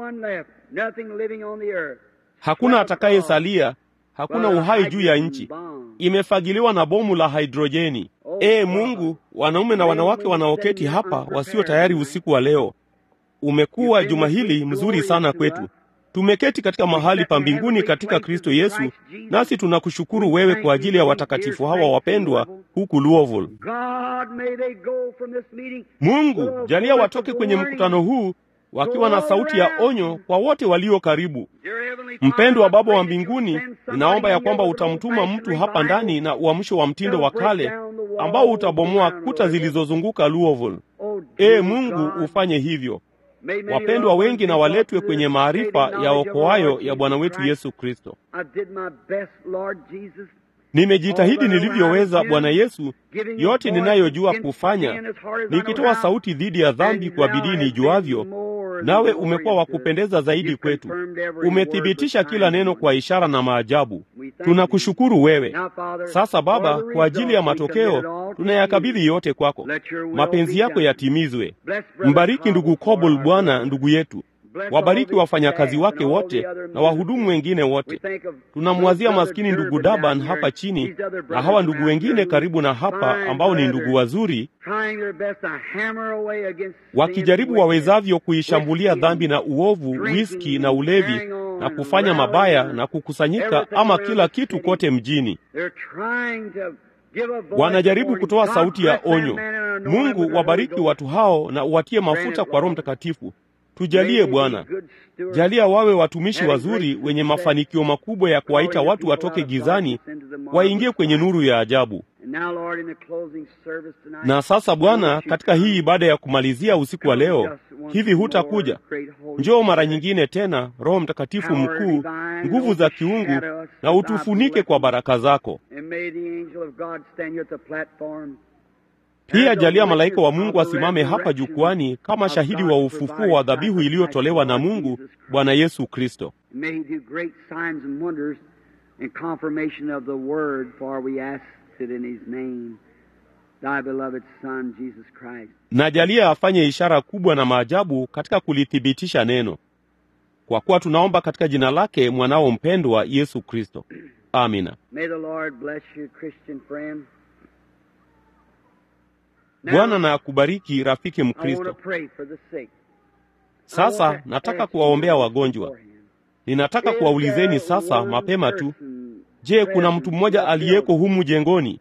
hakuna atakayesalia, hakuna uhai juu ya nchi, imefagiliwa na bomu la hidrojeni. Ee Mungu, wanaume na wanawake wanaoketi hapa wasio tayari usiku wa leo, umekuwa juma hili mzuri sana kwetu. Tumeketi katika mahali pa mbinguni katika Kristo Yesu, nasi tunakushukuru wewe kwa ajili ya watakatifu hawa wapendwa huku Louisville. Mungu, jalia watoke kwenye mkutano huu wakiwa na sauti ya onyo kwa wote walio karibu. Mpendwa Baba wa mbinguni, ninaomba ya kwamba utamtuma mtu hapa ndani na uamsho wa mtindo wa kale ambao utabomoa kuta zilizozunguka Louisville. Ee Mungu, ufanye hivyo. Wapendwa wengi na waletwe kwenye maarifa ya okoayo ya Bwana wetu Yesu Kristo. Nimejitahidi nilivyoweza, Bwana Yesu, yote ninayojua kufanya, nikitoa sauti dhidi ya dhambi kwa bidii nijuavyo, nawe umekuwa wa kupendeza zaidi kwetu. Umethibitisha kila neno kwa ishara na maajabu. Tunakushukuru wewe. Sasa Baba, kwa ajili ya matokeo tunayakabidhi yote kwako, mapenzi yako yatimizwe. Mbariki ndugu Kobol, Bwana ndugu yetu wabariki wafanyakazi wake wote na wahudumu wengine wote. Tunamwazia maskini ndugu Daban hapa chini na hawa ndugu wengine karibu na hapa ambao ni ndugu wazuri, wakijaribu wawezavyo kuishambulia dhambi na uovu, wiski na ulevi na kufanya mabaya na kukusanyika ama kila kitu kote mjini. Wanajaribu kutoa sauti ya onyo. Mungu wabariki watu hao na uwatie mafuta kwa Roho Mtakatifu. Tujalie Bwana, jalia wawe watumishi wazuri wenye mafanikio makubwa ya kuwaita watu watoke gizani waingie kwenye nuru ya ajabu. Na sasa Bwana, katika hii ibada ya kumalizia usiku wa leo, hivi hutakuja? Njoo mara nyingine tena, Roho Mtakatifu mkuu, nguvu za kiungu, na utufunike kwa baraka zako. Pia jalia malaika wa Mungu asimame hapa jukwani kama shahidi wa ufufuo wa dhabihu iliyotolewa na Mungu Bwana Yesu Kristo. Na jalia afanye ishara kubwa na maajabu katika kulithibitisha neno, kwa kuwa tunaomba katika jina lake mwanao mpendwa Yesu Kristo. Amina. Bwana na akubariki rafiki Mkristo. Sasa nataka kuwaombea wagonjwa. Ninataka kuwaulizeni sasa mapema tu, je, kuna mtu mmoja aliyeko humu jengoni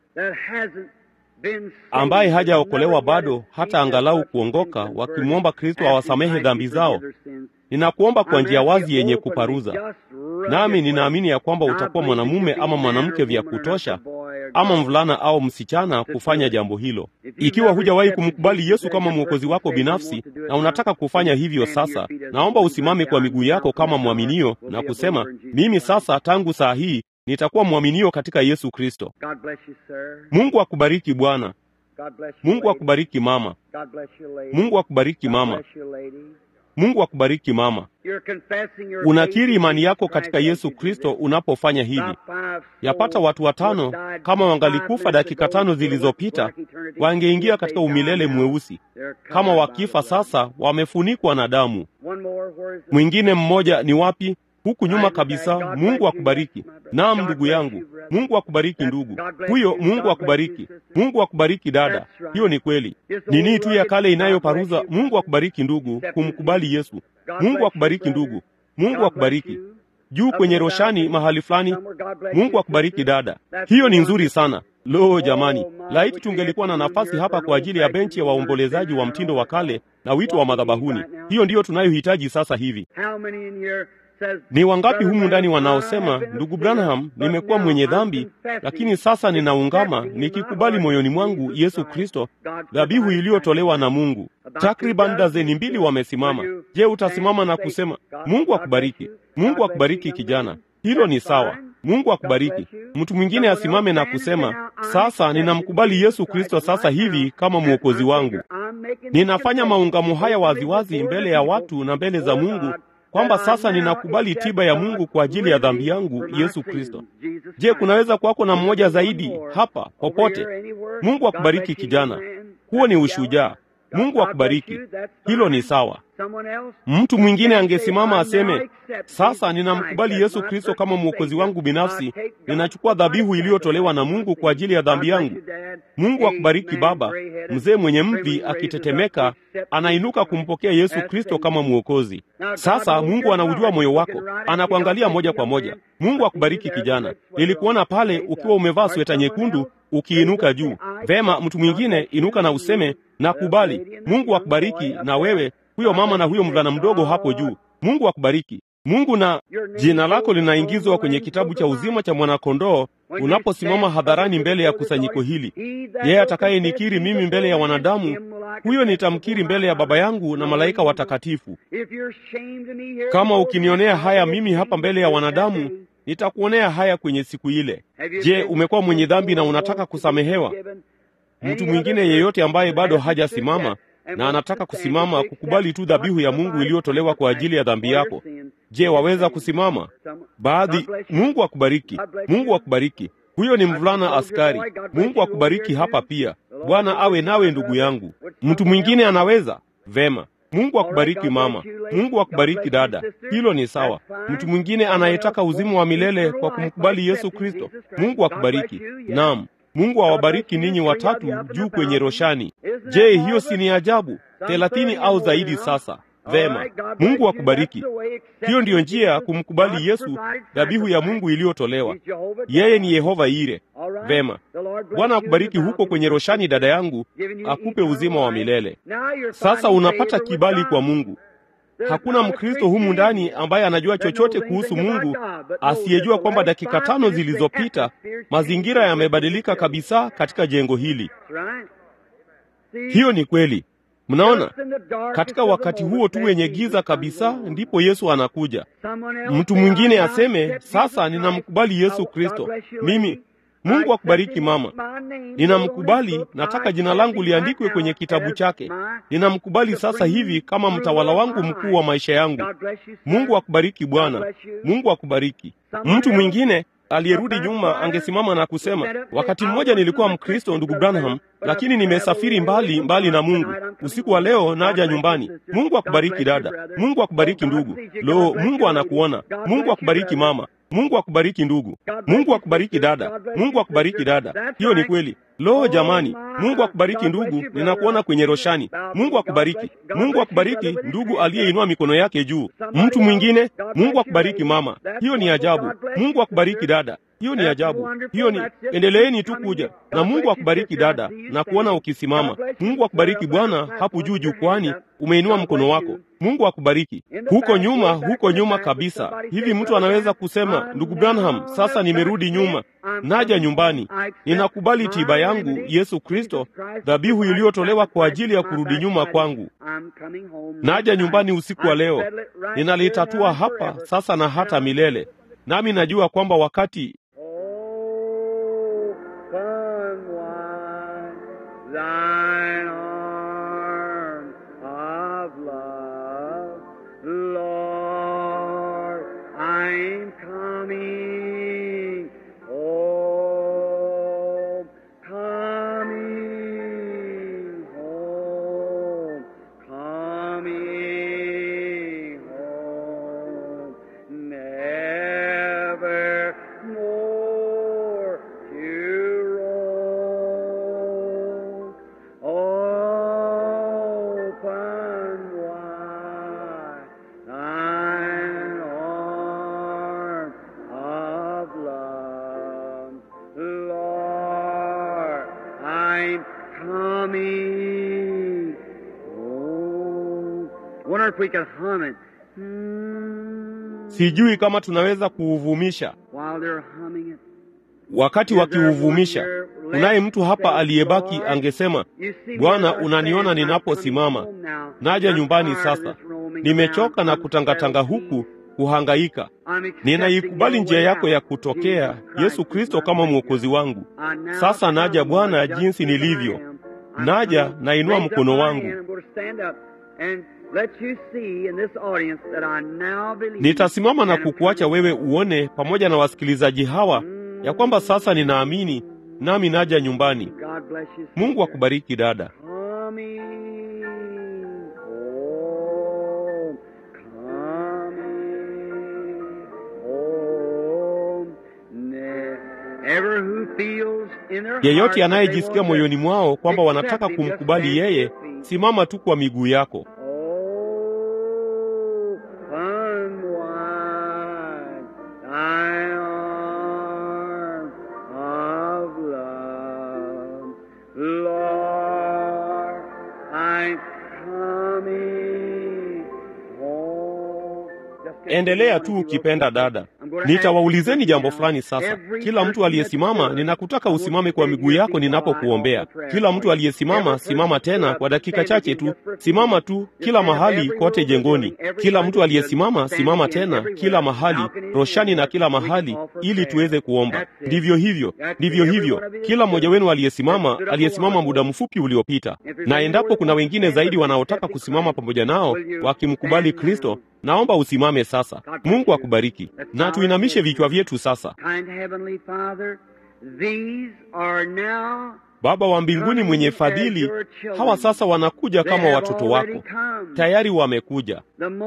ambaye hajaokolewa bado, hata angalau kuongoka, wakimwomba Kristo awasamehe dhambi zao? Ninakuomba kwa njia wazi yenye kuparuza, nami ninaamini ya kwamba utakuwa mwanamume ama mwanamke vya kutosha ama mvulana au msichana kufanya jambo hilo. Ikiwa hujawahi kumkubali Yesu kama mwokozi wako binafsi na unataka kufanya hivyo sasa, naomba usimame kwa miguu yako kama mwaminio na kusema, mimi sasa, tangu saa hii nitakuwa mwaminio katika Yesu Kristo. Mungu akubariki bwana. Mungu akubariki mama. Mungu akubariki mama. Mungu akubariki mama. Unakiri imani yako katika Yesu Kristo unapofanya hivi. Yapata watu watano kama wangalikufa dakika tano zilizopita, wangeingia katika umilele mweusi. Kama wakifa sasa, wamefunikwa na damu. Mwingine mmoja ni wapi? Huku nyuma kabisa. Mungu akubariki. Naam, ndugu yangu, Mungu akubariki ndugu huyo. Mungu akubariki. Mungu akubariki dada. Hiyo ni kweli. Nini tu ya kale inayoparuza. Mungu akubariki ndugu, kumkubali Yesu. Mungu akubariki ndugu. Mungu akubariki juu kwenye roshani mahali fulani. Mungu akubariki dada. Hiyo ni nzuri sana. Lo, jamani, laiti tungelikuwa na nafasi hapa kwa ajili ya benchi ya waombolezaji wa mtindo wa kale na wito wa madhabahuni. Hiyo ndiyo tunayohitaji sasa hivi. Ni wangapi humu ndani wanaosema, ndugu Branham, nimekuwa mwenye dhambi, lakini sasa ninaungama nikikubali moyoni mwangu Yesu Kristo, dhabihu iliyotolewa na Mungu. Takriban dazeni mbili wamesimama. Je, utasimama na kusema, Mungu akubariki, Mungu akubariki kijana? Hilo ni sawa. Mungu akubariki. Mtu mwingine asimame na kusema, sasa ninamkubali Yesu Kristo sasa hivi kama mwokozi wangu. Ninafanya maungamo haya waziwazi mbele ya watu na mbele za Mungu kwamba sasa ninakubali tiba ya Mungu kwa ajili ya dhambi yangu Yesu Kristo. Je, kunaweza kuwako na mmoja zaidi hapa popote? Mungu akubariki kijana, huo ni ushujaa. Mungu akubariki, hilo ni sawa. Mtu mwingine angesimama aseme, sasa ninamkubali Yesu Kristo kama mwokozi wangu binafsi, ninachukua dhabihu iliyotolewa na Mungu kwa ajili ya dhambi yangu. Mungu akubariki baba. Mzee mwenye mvi akitetemeka anainuka kumpokea Yesu Kristo kama mwokozi. Sasa Mungu anaujua moyo wako, anakuangalia moja kwa moja. Mungu akubariki kijana, nilikuona pale ukiwa umevaa sweta nyekundu ukiinuka juu. Vema, mtu mwingine inuka na useme nakubali. Mungu akubariki na wewe huyo mama na huyo mvulana mdogo hapo juu. Mungu akubariki. Mungu na jina lako linaingizwa kwenye kitabu cha uzima cha mwanakondoo unaposimama hadharani mbele ya kusanyiko hili. Yeye atakayenikiri mimi mbele ya wanadamu, huyo nitamkiri mbele ya Baba yangu na malaika watakatifu. Kama ukinionea haya mimi hapa mbele ya wanadamu, nitakuonea haya kwenye siku ile. Je, umekuwa mwenye dhambi na unataka kusamehewa? Mtu mwingine yeyote ambaye bado hajasimama na anataka kusimama kukubali tu dhabihu ya Mungu iliyotolewa kwa ajili ya dhambi yako. Je, waweza kusimama? Baadhi. Mungu akubariki. Mungu akubariki. Huyo ni mvulana askari. Mungu akubariki hapa pia. Bwana awe nawe ndugu yangu. Mtu mwingine anaweza? Vema. Mungu akubariki mama, Mungu akubariki dada. Hilo ni sawa. Mtu mwingine anayetaka uzima wa milele kwa kumkubali Yesu Kristo, Mungu akubariki. Naam, Mungu awabariki ninyi watatu juu kwenye roshani. Je, hiyo si ni ajabu? Thelathini au zaidi sasa. Vema, Mungu akubariki. Hiyo ndiyo njia ya kumkubali Yesu, dhabihu ya Mungu iliyotolewa. Yeye ni Yehova Ire. Vema, Bwana akubariki huko kwenye roshani, dada yangu, akupe uzima wa milele. Sasa unapata kibali kwa Mungu. Hakuna Mkristo humu ndani ambaye anajua chochote kuhusu Mungu asiyejua kwamba dakika tano zilizopita mazingira yamebadilika kabisa katika jengo hili. Hiyo ni kweli. Mnaona, katika wakati huo tu wenye giza kabisa, ndipo Yesu anakuja. Mtu mwingine aseme, sasa ninamkubali Yesu Kristo. Mimi Mungu akubariki mama, ninamkubali, nataka jina langu liandikwe kwenye kitabu chake. Ninamkubali sasa hivi kama mtawala wangu mkuu wa maisha yangu. Mungu akubariki bwana, Mungu akubariki. Mtu mwingine aliyerudi nyuma angesimama na kusema, wakati mmoja nilikuwa Mkristo, ndugu Branham, lakini nimesafiri mbali mbali na Mungu. Usiku wa leo naja nyumbani. Mungu akubariki dada, Mungu akubariki ndugu. Lo, Mungu anakuona. Mungu akubariki mama, Mungu akubariki ndugu. Mungu akubariki dada, Mungu akubariki dada. Hiyo ni kweli. Lo jamani, Mungu akubariki ndugu, ninakuona kwenye roshani. Mungu akubariki, Mungu akubariki ndugu aliyeinua mikono yake juu. Mtu mwingine, Mungu akubariki mama. Hiyo ni ajabu. Mungu akubariki dada. Hiyo ni ajabu. Hiyo ni endeleeni tu kuja na Mungu akubariki dada, na kuona ukisimama. Mungu akubariki bwana, hapo juu jukwani umeinua mkono wako. Mungu akubariki. Huko nyuma, huko nyuma kabisa. Hivi mtu anaweza kusema, ndugu Branham, sasa nimerudi nyuma, naja nyumbani, ninakubali tiba yangu Yesu Kristo, dhabihu iliyotolewa kwa ajili ya kurudi nyuma kwangu. Naja nyumbani usiku wa leo, ninalitatua hapa sasa na hata milele, nami najua kwamba wakati Thine arm of love, Lord, I'm coming home, coming home, coming home, never more to roam. Open wide thine arm of love, Lord, I'm coming home. Wonder if we could hum it. Hmm. sijui kama tunaweza kuuvumisha. While they're humming it. Wakati wakiuvumisha, kunaye mtu hapa aliyebaki angesema, Bwana, unaniona ninaposimama, naja nyumbani sasa, nimechoka na kutangatanga huku kuhangaika. Ninaikubali njia yako ya kutokea, Yesu Kristo kama mwokozi wangu. Sasa naja Bwana, jinsi nilivyo. Naja, nainua mkono wangu. Nitasimama na kukuacha wewe uone pamoja na wasikilizaji hawa ya kwamba sasa ninaamini, nami naja nyumbani. Mungu akubariki dada. Coming home, coming home. Ever who feels in their heart Yeyote that they anayejisikia want to moyoni mwao kwamba wanataka accept him, just kumkubali stand to yeye, your feet. simama tu kwa miguu yako. Oh, unwind thy arm of love, Lord, I'm coming home. Just get Endelea to tu the one ukipenda you love. dada. I'm gonna have Nitawaulizeni you jambo now. fulani sasa. Every Kila mtu person aliyesimama, that's there, ninakutaka I want usimame you kwa to miguu stand yako here ninapokuombea. before I offer Kila prayer mtu for you. aliyesimama, Every person simama stood tena up, kwa dakika stand chache again tu. just for a few Simama minutes. tu Just kila stand up mahali every kote row of the jengoni. building, every Kila one mtu that aliyesimama, stood, stand simama again tena everywhere. kila mahali, Balcony and roshani na everywhere. kila We can mahali, call for ili prayer. tuweze kuomba. That's it. Ndivyo hivyo, That's it. ndivyo Every hivyo. one of you Kila that mmoja stood, wenu that aliyesimama, stood up a aliyesimama while muda ago. mfupi uliopita. If there's Na any endapo more kuna that wengine stand zaidi with you wanaotaka accepting kusimama Christ, pamoja nao will you wakimkubali stand Kristo, now? naomba usimame sasa. God bless Mungu you. akubariki. Let's Na bow tuinamishe our heads vichwa now. vyetu sasa. Kind Heavenly Father, these are now Baba wa mbinguni mwenye fadhili, hawa sasa wanakuja kama watoto wako, tayari wamekuja.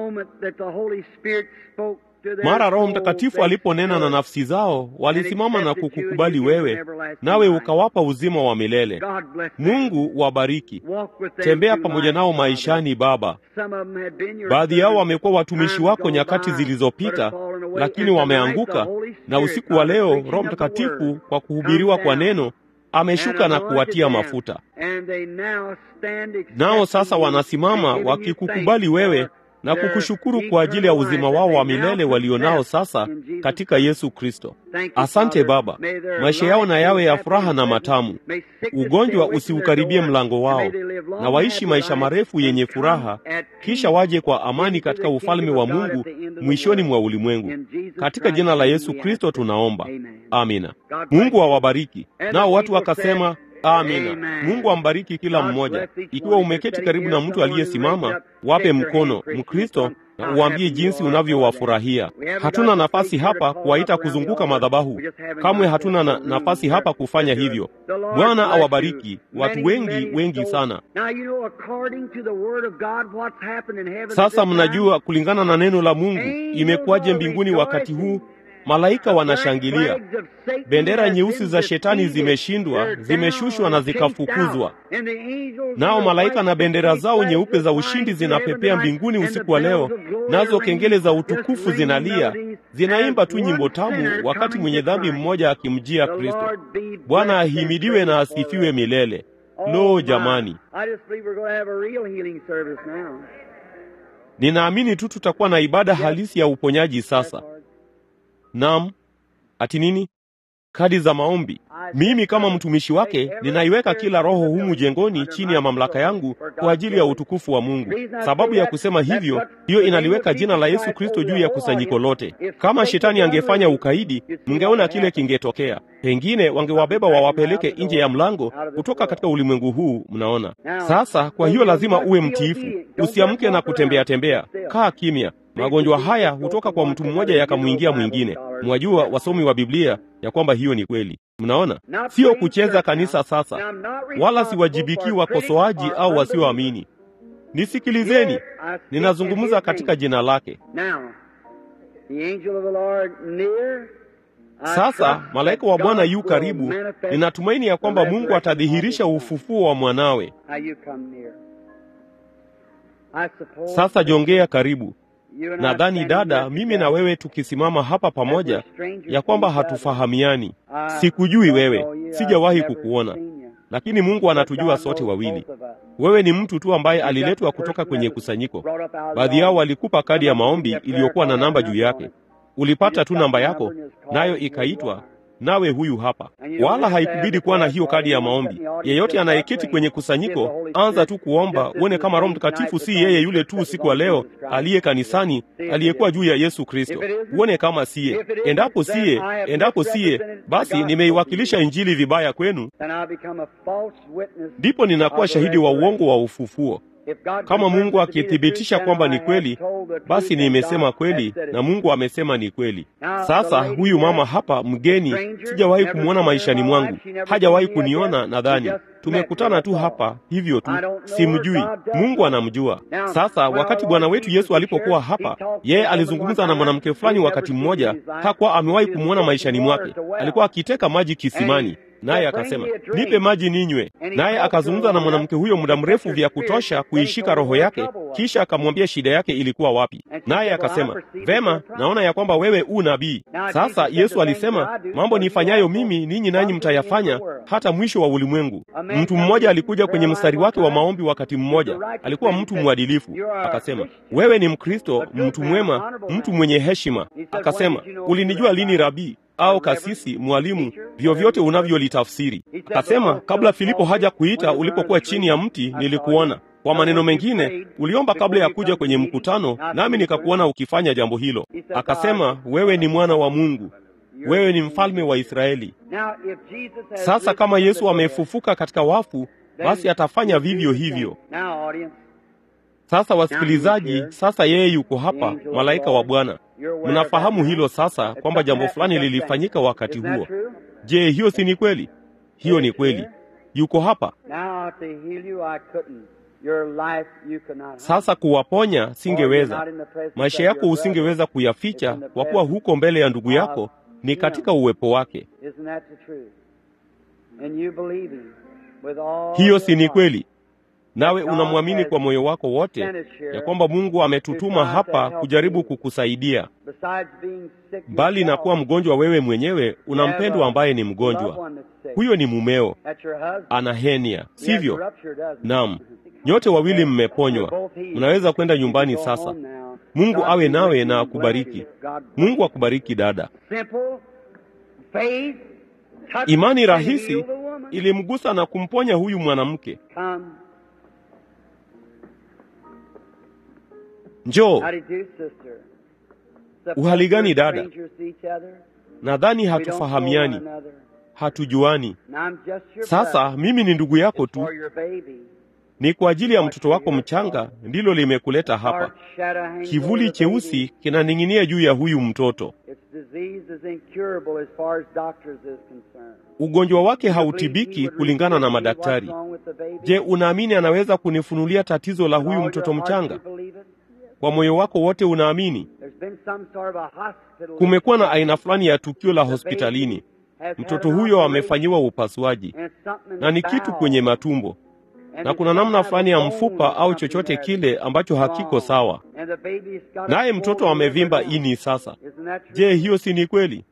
Mara Roho Mtakatifu aliponena na nafsi zao, walisimama na kukukubali wewe, nawe ukawapa uzima wa milele. Mungu wabariki. Tembea pamoja nao maishani, Baba. Baadhi yao wamekuwa watumishi wako nyakati zilizopita, lakini wameanguka, na usiku wa leo Roho Mtakatifu kwa kuhubiriwa kwa neno ameshuka na kuwatia mafuta. Nao sasa wanasimama wakikukubali wewe na kukushukuru kwa ajili ya uzima wao wa milele walionao sasa katika Yesu Kristo. Asante Baba, maisha yao na yawe ya furaha na matamu, ugonjwa usiukaribie mlango wao, na waishi maisha marefu yenye furaha, kisha waje kwa amani katika ufalme wa Mungu mwishoni mwa ulimwengu. Katika jina la Yesu Kristo tunaomba, amina. Mungu awabariki. Nao watu wakasema Amina. Mungu ambariki kila mmoja. Ikiwa umeketi karibu na mtu aliyesimama, wape mkono Mkristo na uambie jinsi unavyowafurahia. Hatuna nafasi hapa kuwaita kuzunguka madhabahu, kamwe hatuna na nafasi hapa kufanya hivyo. Bwana awabariki watu wengi wengi sana. Sasa mnajua kulingana na neno la Mungu imekuwaje mbinguni wakati huu Malaika wanashangilia, bendera nyeusi za shetani zimeshindwa, zimeshushwa na zikafukuzwa. Nao malaika na bendera zao nyeupe za ushindi zinapepea mbinguni usiku wa leo, nazo kengele za utukufu zinalia, zinaimba tu nyimbo tamu, wakati mwenye dhambi mmoja akimjia Kristo. Bwana ahimidiwe na asifiwe milele. Lo, jamani, ninaamini tu tutakuwa na ibada halisi ya uponyaji sasa. Naam, ati nini? Kadi za maombi. Mimi kama mtumishi wake ninaiweka kila roho humu jengoni chini ya mamlaka yangu kwa ajili ya utukufu wa Mungu. Sababu ya kusema hivyo, hiyo inaliweka jina la Yesu Kristo juu ya kusanyiko lote. Kama shetani angefanya ukaidi, mngeona kile kingetokea. Pengine wangewabeba wawapeleke nje ya mlango kutoka katika ulimwengu huu. Mnaona sasa? Kwa hiyo lazima uwe mtiifu, usiamke na kutembea tembea. Kaa kimya. Magonjwa haya hutoka kwa mtu mmoja yakamwingia mwingine. Mwajua wasomi wa Biblia ya kwamba hiyo ni kweli. Mnaona, sio kucheza kanisa sasa, wala siwajibiki wakosoaji au wasioamini. Nisikilizeni, ninazungumza katika jina lake. Sasa malaika wa Bwana yu karibu. Ninatumaini ya kwamba Mungu atadhihirisha ufufuo wa mwanawe. Sasa jongea karibu. Nadhani dada, mimi na wewe tukisimama hapa pamoja, ya kwamba hatufahamiani. Sikujui wewe, sijawahi kukuona, lakini Mungu anatujua sote wawili. Wewe ni mtu tu ambaye aliletwa kutoka kwenye kusanyiko. Baadhi yao walikupa kadi ya maombi iliyokuwa na namba juu yake. Ulipata tu namba yako, nayo ikaitwa nawe huyu hapa. Wala haikubidi kuwa na hiyo kadi ya maombi. Yeyote anayeketi kwenye kusanyiko, anza tu kuomba, uone kama Roho Mtakatifu si yeye yule tu usiku wa leo aliye kanisani, aliyekuwa juu ya Yesu Kristo. Uone kama siye. Endapo siye, endapo siye, basi nimeiwakilisha Injili vibaya kwenu, ndipo ninakuwa shahidi wa uongo wa ufufuo. Kama Mungu akithibitisha kwamba ni kweli, basi nimesema kweli na Mungu amesema ni kweli. Sasa huyu mama hapa mgeni, sijawahi kumwona maishani mwangu, hajawahi kuniona. Nadhani tumekutana tu hapa hivyo tu, simjui. Mungu anamjua. Sasa wakati Bwana wetu Yesu alipokuwa hapa, yeye alizungumza na mwanamke fulani wakati mmoja, hakuwa amewahi kumwona maishani mwake. Alikuwa akiteka maji kisimani naye akasema nipe maji ninywe. Naye akazungumza na mwanamke huyo muda mrefu vya kutosha kuishika roho yake, kisha akamwambia shida yake ilikuwa wapi. Naye akasema vema, naona ya kwamba wewe u nabii. Sasa Yesu alisema mambo nifanyayo mimi ninyi nanyi mtayafanya hata mwisho wa ulimwengu. Mtu mmoja alikuja kwenye mstari wake wa maombi wakati mmoja, alikuwa mtu mwadilifu. Akasema wewe ni Mkristo, mtu mwema, mtu mwenye heshima. Akasema ulinijua lini rabii au kasisi, mwalimu, vyovyote unavyolitafsiri. Akasema, kabla Filipo haja kuita, ulipokuwa chini ya mti nilikuona. Kwa maneno mengine, uliomba kabla ya kuja kwenye mkutano, nami nikakuona ukifanya jambo hilo. Akasema, wewe ni mwana wa Mungu, wewe ni mfalme wa Israeli. Sasa kama Yesu amefufuka katika wafu, basi atafanya vivyo hivyo. Sasa wasikilizaji, sasa yeye yuko hapa, malaika wa Bwana. Mnafahamu hilo sasa, kwamba jambo fulani lilifanyika wakati huo. Je, hiyo si ni kweli? Hiyo ni kweli. yuko hapa Now to heal you, I couldn't. Your life you could not hide. sasa. Kuwaponya For you're singeweza, not in the presence maisha of yako your usingeweza brother. kuyaficha, kwa kuwa huko mbele ya ndugu yako, ni katika uwepo wake. Isn't that the truth? And you believe him with all Hiyo your si ni heart. kweli? Nawe unamwamini kwa moyo wako wote ya kwamba Mungu ametutuma hapa kujaribu kukusaidia. Besides being sick Mbali na kuwa yourself, mgonjwa wewe mwenyewe, you una have mpendwa a ambaye ni loved mgonjwa. one that's sick. Huyo ni mumeo, That's your husband. ana henia, He has a sivyo? rupture, doesn't he? Naam, nyote wawili mmeponywa, mnaweza kwenda nyumbani You can go sasa. home now. Mungu God awe be nawe with you na and bless akubariki. you. God bless Mungu you. akubariki dada. Simple faith touched Imani and rahisi healed the woman. ilimgusa na kumponya huyu mwanamke. Come. Njoo, How do you do, sister? Suppose Uhali gani, we're dada? strangers to each other. nadhani We don't know hatufahamiani, one another. hatujuani. And I'm just your Sasa brother. mimi ni ndugu yako It's tu, for your baby. ni kwa ajili ya mtoto wako mchanga, ndilo limekuleta hapa. Dark shadow hangs Kivuli over the cheusi baby. kinaning'inia juu ya huyu mtoto. Its disease is incurable as far as doctors is concerned. Ugonjwa wake You believe hautibiki he would kulingana na reveal to you what's madaktari. wrong with the baby? Je, unaamini anaweza kunifunulia tatizo la With huyu all mtoto your heart mchanga? you believe it? Kwa moyo wako wote unaamini? There's been some sort of a hospital Kumekuwa na aina fulani ya tukio la The hospitalini. baby has Mtoto had an huyo operation, amefanyiwa upasuaji and something in na ni the kitu bowel. kwenye matumbo, And na it's kuna some namna kind of fulani ya bone mfupa or au something chochote that's kile ambacho hakiko wrong. sawa, And the baby's got a naye swollen mtoto liver amevimba now. ini sasa. Isn't that true? Je, hiyo si ni kweli?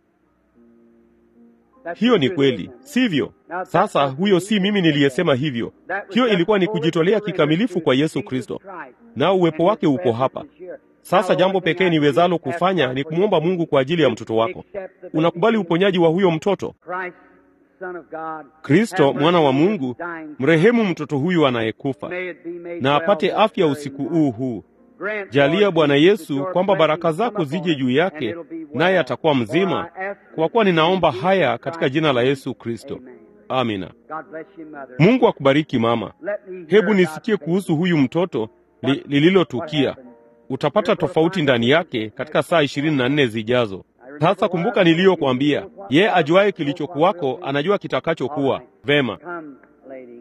That's Hiyo the ni truth, kweli, isn't it? sivyo? Sasa huyo si mimi niliyesema hivyo. That was Hiyo just ilikuwa ni fully kujitolea surrendered kikamilifu to kwa Yesu Jesus Kristo, Christ. nao uwepo And wake his uko presence hapa. is here. Sasa Now, jambo one thing pekee I do niwezalo is ask kufanya God ni for kumwomba your Mungu kwa ajili ya mtoto wako. Accept the baby Unakubali Jesus uponyaji wa huyo mtoto? Christ, Son of God, Kristo have mwana wa mercy on Mungu, this dying mrehemu mtoto huyu anayekufa, May it be made na well apate this afya very usiku night. huu huu. Grant, Jalia Lord Bwana Jesus, that Yesu your kwamba baraka blessings zako come zije upon juu him, yake, and it'll be well. naye atakuwa For mzima, I ask kwa kuwa ninaomba in Jesus haya katika Christ's jina la name. Yesu Kristo. Amen. Amina. God bless you, mother. Mungu akubariki mama. Let me hear Hebu about nisikie the kuhusu baby. huyu mtoto li, What lililotukia. happened? Utapata tofauti ndani yake katika saa ishirini na nne zijazo. Sasa kumbuka niliyokuambia, yeye ajuaye kilichokuwako anajua kitakachokuwa. Vema, Come, lady.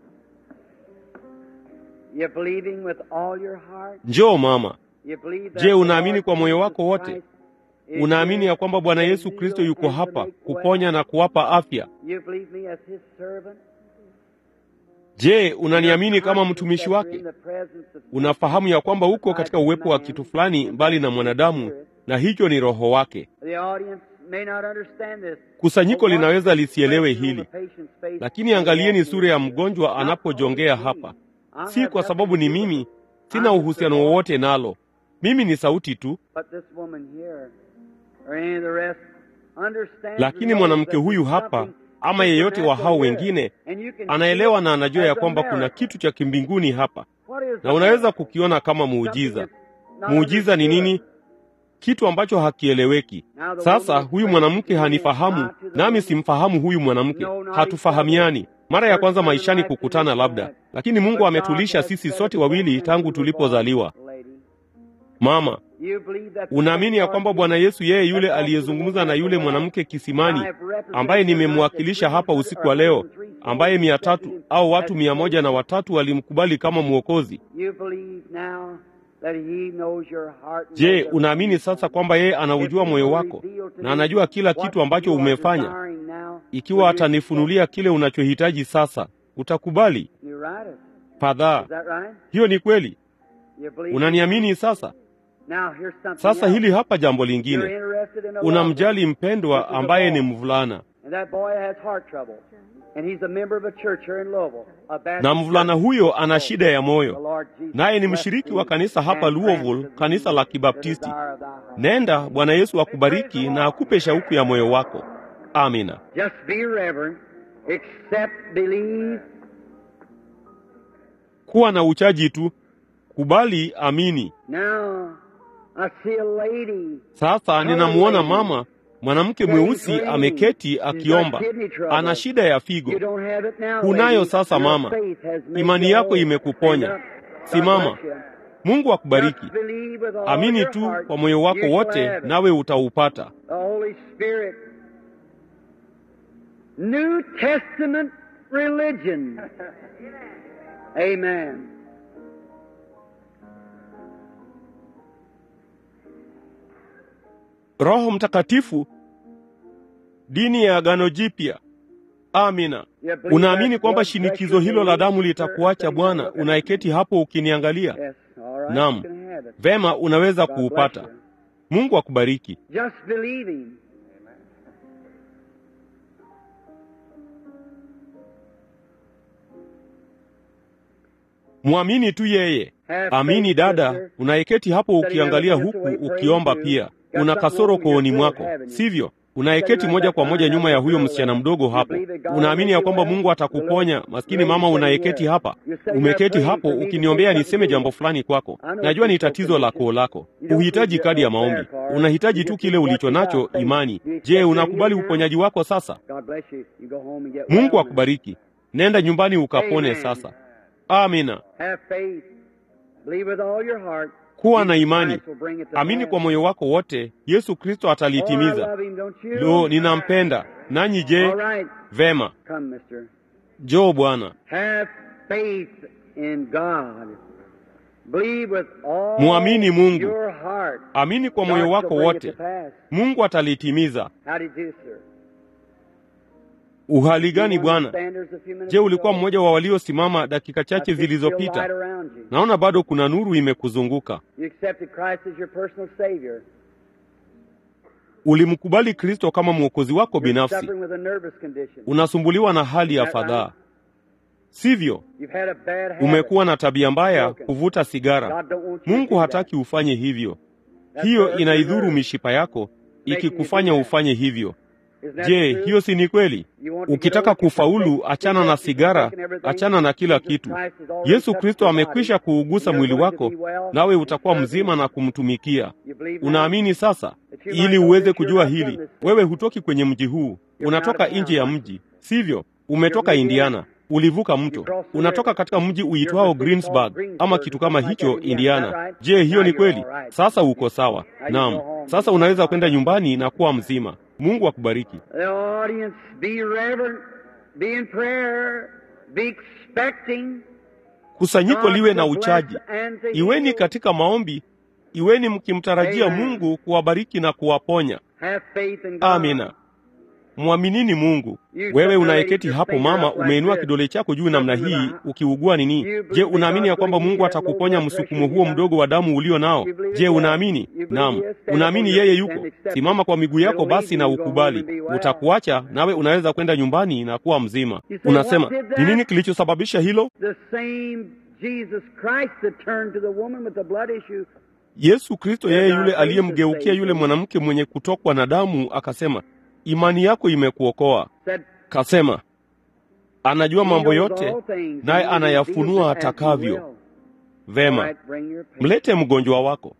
You believing with all your heart? njoo mama. You believe that Je, the unaamini Lord kwa moyo Jesus wako wote? Christ is Unaamini here ya kwamba Bwana to Yesu heal Kristo yuko and to hapa make kuponya well? na kuwapa afya? You believe me as his servant? Je, unaniamini kama You're mtumishi conscious wake? in the presence of Unafahamu ya kwamba uko katika uwepo wa kitu fulani mbali na mwanadamu, na hicho ni Roho wake. The audience may not understand this. Kusanyiko But linaweza watch lisielewe expression on hili, the patient's face lakini angalieni as he sura ya walks in. mgonjwa Not anapojongea because of hapa. me. I Si have kwa sababu nothing ni to do with mimi, it. sina I'm just uhusiano a voice. wowote nalo. Mimi ni sauti tu, But this woman here, or any of the rest, understands lakini and knows mwanamke that huyu there's hapa something ama yeyote wa hao supernatural here. wengine And you can anaelewa see na it anajua ya as a kwamba kuna miracle. kitu cha kimbinguni hapa, What is na a unaweza miracle? kukiona kama Something muujiza. that's not Muujiza ni understood. nini? Kitu ambacho hakieleweki. Now the Sasa woman is huyu praying mwanamke to me, hanifahamu, not to the nami woman. simfahamu huyu mwanamke. No, not Hatufahamiani. Mara ya First kwanza time in maishani life to kukutana meet labda, that. lakini Mungu But God ametulisha has sisi set sote us both wawili since tangu we were tulipozaliwa. born, lady. Mama, You believe that the unaamini ya Lord kwamba Jesus Bwana Yesu yeye yule has aliyezungumza na spoken yule the mwanamke word. kisimani I have represented ambaye your nimemwakilisha life hapa at usiku wa leo, 303 ambaye souls mia accepted tatu him au watu as mia moja na Savior. watatu walimkubali kama Mwokozi. You believe now that he knows your heart and Je, knows everything unaamini you've sasa done? kwamba yeye If anaujua he moyo will wako reveal to na me anajua kila what kitu ambacho you are umefanya, desiring now, will ikiwa you atanifunulia kile unachohitaji sasa, utakubali? accept? You right it. Fadhaa, Is that right? hiyo ni kweli. You believe Unaniamini sasa? Now here's something Sasa else. hili hapa jambo You're lingine, interested in a unamjali loved mpendwa This is a ambaye ni boy. mvulana, And that boy has heart trouble. And he's a member of a church here in Louisville. A Baptist na mvulana church. huyo ana shida ya The moyo, Lord Jesus naye ni bless mshiriki thee wa kanisa hapa and Louisville, grant to kanisa thee la the Kibaptisti. desire of thy heart. Nenda, Bwana Yesu akubariki na akupe shauku ya moyo wako. Amina. Just be reverent. Accept, believe. Kuwa na uchaji tu, kubali, amini. Now, I see a lady. Sasa ninamuona mama mwanamke mweusi ameketi akiomba, ana shida ya You figo. don't have it now, Unayo lady. sasa Your mama, faith has made imani you yako whole. imekuponya. Stand up. God Simama. bless you. Mungu akubariki. Just believe with all Amini your tu heart. kwa moyo wako You shall wote, have it. nawe utaupata. The Holy Spirit. New Testament religion. Amen. Roho Mtakatifu, dini ya Agano Jipya. Amina. You believe Unaamini that kwamba blood shinikizo pressure hilo la damu will litakuacha serve Bwana, you? unayeketi hapo ukiniangalia? Yes, all right. Naam. You can have it. Vema, unaweza God bless kuupata. you. Mungu akubariki. Just believing. Mwamini tu yeye. Have Amini faith, dada, sister. unayeketi hapo ukiangalia huku ukiomba pia. Una kasoro kooni mwako, sivyo? Unayeketi moja kwa moja nyuma ya huyo msichana mdogo hapo. Unaamini ya kwamba Mungu atakuponya? Maskini mama unayeketi hapa, umeketi hapo ukiniombea niseme jambo fulani kwako. Najua ni tatizo la koo lako. Uhitaji kadi ya maombi, unahitaji tu kile ulicho nacho, imani. Je, unakubali uponyaji wako sasa? God bless you. You go home and get Mungu well. akubariki. Nenda nyumbani ukapone Amen. sasa. Amina. Have faith. Believe with all your heart. Kuwa na Jesus imani. Christ will bring it to Amini pass. kwa moyo wako wote, Yesu Kristo Oh, I atalitimiza. love him, don't you? Lo, ninampenda. Nanyi je? All right. Vema. Come, mister. Njoo Bwana. Have faith in God. Believe with all Muamini Mungu. your heart. Amini kwa moyo God wako shall bring it wote. to pass. Mungu atalitimiza. How do you do, sir? Uhali gani You were on the Bwana? standards a few minutes Je, ulikuwa ago? mmoja wa waliosimama dakika I chache see still light zilizopita? around you. Naona bado kuna nuru imekuzunguka. You accepted Christ as your personal Savior. Ulimkubali Kristo kama mwokozi wako You're binafsi. suffering with a nervous condition. Unasumbuliwa na hali ya Is that fadhaa, right? sivyo? You've had a bad habit. Umekuwa na tabia mbaya, kuvuta sigara. God don't want you to Mungu do hataki that. ufanye hivyo. That's Hiyo hurt your inaidhuru nerves. mishipa yako, Making you ikikufanya do that. ufanye hivyo. Isn't that Je, true? hiyo si ni kweli? You want to get Ukitaka over it, you kufaulu, forsake achana na cigarettes, you sigara, forsake everything. achana na kila Jesus kitu. Christ has already Yesu touched Kristo your body, amekwisha kuugusa and mwili you're going to wako, be well nawe and utakuwa serve mzima Him. na kumtumikia. You believe now? Unaamini sasa? That you might Ili know uweze this, you're kujua not from hili, this city. wewe hutoki kwenye mji huu, You're unatoka out of nje ya town. mji, sivyo? Umetoka You're Indiana, ulivuka You mto, crossed the unatoka river. katika mji You're uitwao from a city called Greensburg Greensburg ama or kitu something kama like hicho, that, Indiana. Is Indiana. that right? Je, hiyo Now ni you're kweli? all right. Sasa uko sawa. Now you Naam, go home. sasa unaweza kwenda nyumbani na kuwa mzima. Mungu akubariki. The audience, be reverent, be in prayer, be expecting. Kusanyiko God liwe to na bless uchaji, and to iweni heal. katika maombi, iweni mkimtarajia Amen. Mungu kuwabariki na kuwaponya. Have faith in God. Amina. Mwaminini Mungu. Wewe unayeketi hapo mama, umeinua kidole chako juu namna hii ukiugua nini? Je, unaamini ya kwamba Mungu atakuponya msukumo huo mdogo wa damu ulio nao? Je, unaamini? Naam. Unaamini yeye yuko? Simama kwa miguu yako basi na ukubali. Utakuacha nawe unaweza kwenda nyumbani na kuwa mzima. Unasema, ni nini kilichosababisha hilo? The same Jesus Christ that turned to the woman with the blood issue. Yesu Kristo yeye yule aliyemgeukia yule mwanamke mwenye kutokwa na damu akasema, imani yako imekuokoa. Said, Kasema, anajua "He mambo knows yote all things, naye and he anayafunua reveals it as he atakavyo. will." All Vema, right, bring your patient. mlete mgonjwa wako.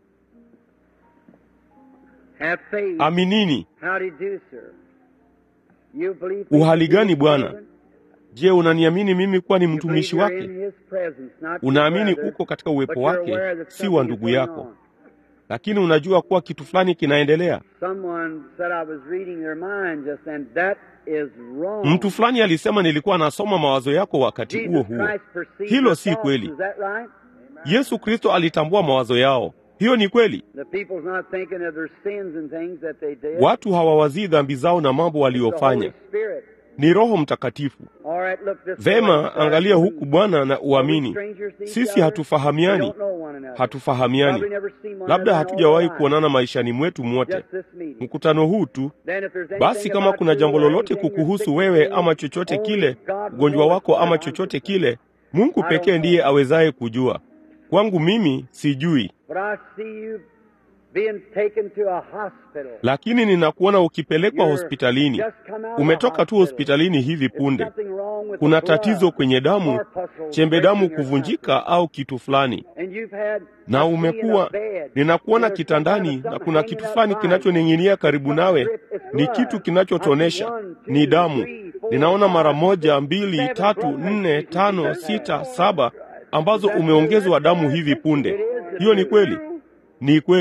Have faith. Aminini. How do you do, sir? You believe Uhali gani His Bwana? presence? Je, unaniamini mimi kuwa ni You mtumishi believe you're wake? in His presence, not your Unaamini brother, uko katika but uwepo you're wake, aware that si wa something is ndugu going yako, on. lakini unajua kuwa kitu fulani kinaendelea. Someone said I was reading their mind just then. That is wrong. Mtu fulani alisema nilikuwa nasoma mawazo yako wakati huo Jesus huo. Christ perceived Hilo their si thoughts. kweli. Is that right? Yesu Kristo alitambua mawazo yao. Hiyo ni kweli. The people's not thinking of their sins and things that they did. Watu hawawazii dhambi zao na mambo It's the waliofanya, Holy Spirit. ni Roho Mtakatifu. All right, look this way. Vema, angalia huku Bwana na Are we uamini. strangers to each Sisi other? We hatufahamiani, don't know one another. hatufahamiani, Probably never seen one labda another in all hatujawahi our lives. kuonana maishani mwetu mwote. Just this meeting. Mkutano huu tu Then if there's basi, anything kama about kuna you jambo or lolote anything you're kukuhusu sick wewe of, ama chochote only kile, God ugonjwa knows wako ama what I'm chochote concerned. kile, Mungu I don't pekee ndiye know. awezaye kujua. Kwangu mimi sijui, But I see you being taken to a hospital. lakini ninakuona ukipelekwa You're hospitalini. just come out of a Umetoka tu hospital. hospitalini hivi It's punde. something wrong with Kuna the blood. tatizo kwenye damu, Corpuscles chembe breaking damu or something. kuvunjika au kitu fulani, And you've had na I see you in a umekuwa bed. ninakuona There's some kind kitandani of na something kuna hanging kitu out fulani by you. kinachoning'inia karibu Some nawe, drip, it's ni blood. kitu I see kinachotonesha, one, ni two, damu. three, four, Ninaona mara five, moja, mbili, seven tatu, blood nne, vessels. tano, Is that sita, right? saba ambazo Is that umeongezwa true? damu hivi It punde. is. Hiyo ni kweli, true. ni kweli.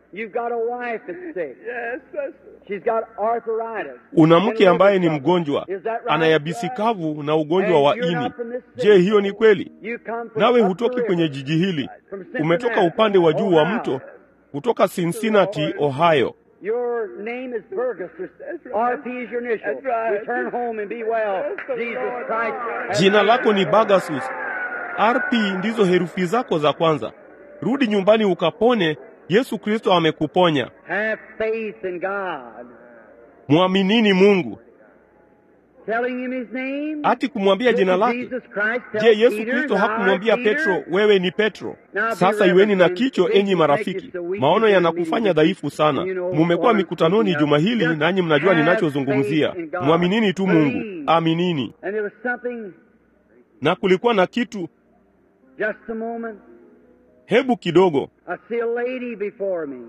You've got a wife that's sick. Yes, that's She's got arthritis. Una and mke liver ambaye ni trouble. mgonjwa, Is that right? ana yabisi kavu na ugonjwa And wa you're ini. not from this Je, city. hiyo ni kweli? You come from Nawe up hutoki the kwenye river. jiji hili, From Cincinnati, umetoka upande wa juu wa Ohio. mto, kutoka Cincinnati, Ohio. Your name is Burgess. That's right. RP is your initial. That's right. Return home and be well. That's the Jesus Lord. Christ. has Jina died lako ni for you. Bagasus. RP ndizo herufi zako za kwanza. Rudi nyumbani ukapone. Yesu Kristo amekuponya. Have faith in God. Mwaminini Mungu. Telling him his name. Ati kumwambia jina Did lake. Jesus Christ tell Je, Yesu Peter, Kristo "Thou hakumwambia art Peter"? Petro, wewe ni Petro? Now, be Sasa iweni na reverent. kicho, enyi marafiki. Maono yanakufanya dhaifu sana. Mumekuwa mikutanoni juma hili, nanyi mnajua ninachozungumzia. Mwaminini tu Mungu, aminini. And there was something, Na kulikuwa na kitu, just a moment. hebu kidogo, I see a lady before me.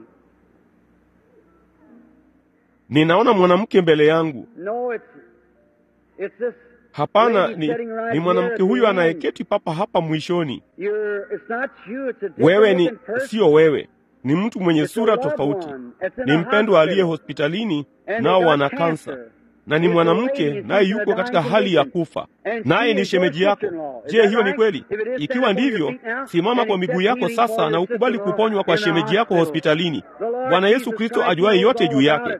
ninaona mwanamke mbele yangu. No, it's it's this. Hapana, lady ni, sitting right ni mwanamke here at huyu the end. anayeketi papa hapa mwishoni. You're, it's not you, it's a Wewe different ni looking person. sio wewe, ni mtu mwenye It's a sura loved tofauti, one. It's in ni a mpendwa aliye hospital. hospitalini, And nao they got wana cancer. kansa, na ni It's a mwanamke lady, naye she's in a yuko katika dying hali ya condition. kufa, And she naye ni is your shemeji yako. sister-in-law. Is Je, that hiyo ni right? kweli? If it is, Ikiwa stand up on your ndivyo, feet now simama and kwa accept miguu yako healing sasa for na your ukubali sister-in-law kuponywa kwa in the shemeji yako hospital. hospitalini. The Lord Bwana Yesu Jesus Kristo Christ ajuaye knows yote all juu about yake. it.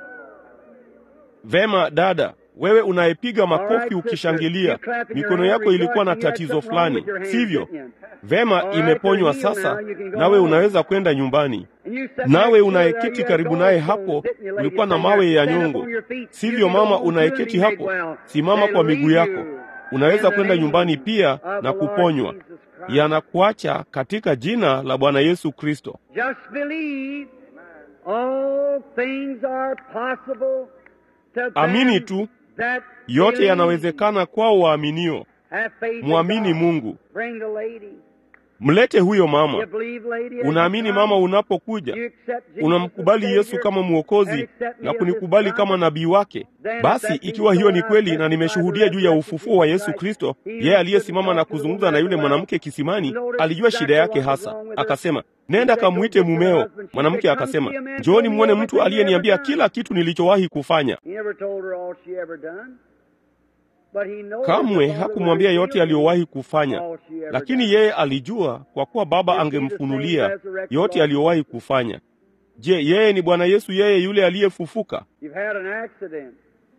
Vema dada, wewe unayepiga All right, makofi sister. ukishangilia, You clapping your mikono hand, yako ilikuwa na rejoicing you had tatizo something wrong fulani, with your hands, sivyo? didn't you? Vema, All right, imeponywa you're healed sasa, now, you can go nawe home. unaweza kwenda nyumbani. And you sat Nawe next to her, unayeketi you had karibu naye gallstones hapo, sitting, your lady ulikuwa na sitting mawe there. ya Stand up nyongo. on your feet. Sivyo You can go mama home too and unayeketi be made hapo, well. simama kwa miguu Hallelujah. yako. Unaweza In the kwenda name nyumbani pia of na the Lord kuponywa. Jesus Christ. Yanakuacha katika jina la Bwana Yesu Kristo. Just believe all things are possible to them Amini tu, that yote believe. yanawezekana kwao waaminio. Have faith in Mwamini God. Mungu. Bring the lady. Mlete huyo You mama. believe, lady, as Unaamini you mama come? unapokuja, You accept Jesus unamkubali as Yesu Savior kama and Mwokozi accept me na as kunikubali His kama prophet? nabii wake. Then if Basi that be ikiwa hiyo so, ni I kweli na testify nimeshuhudia the juu ya resurrection ufufuo wa of Yesu Christ. Kristo, He yeye aliyesimama stood na and talked to the kuzungumza woman na at yule the well. mwanamke kisimani, Notice alijua shida exactly yake what was hasa. wrong with her. Akasema, He nenda said, "Go kamwite get your mumeo. husband." She Mwanamke said, "Come akasema, see a man njooni told me mwone everything mtu he ever aliyeniambia done." kila kitu nilichowahi kufanya. He never told her all she ever done. But he knows Kamwe the Father hakumwambia will yote reveal aliyowahi kufanya, all she ever lakini done. yeye alijua kwa kuwa Baba Is he the same angemfunulia resurrected yote Lord? aliyowahi kufanya. Je, yeye ni Bwana Yesu, yeye yule aliyefufuka? You've had an accident.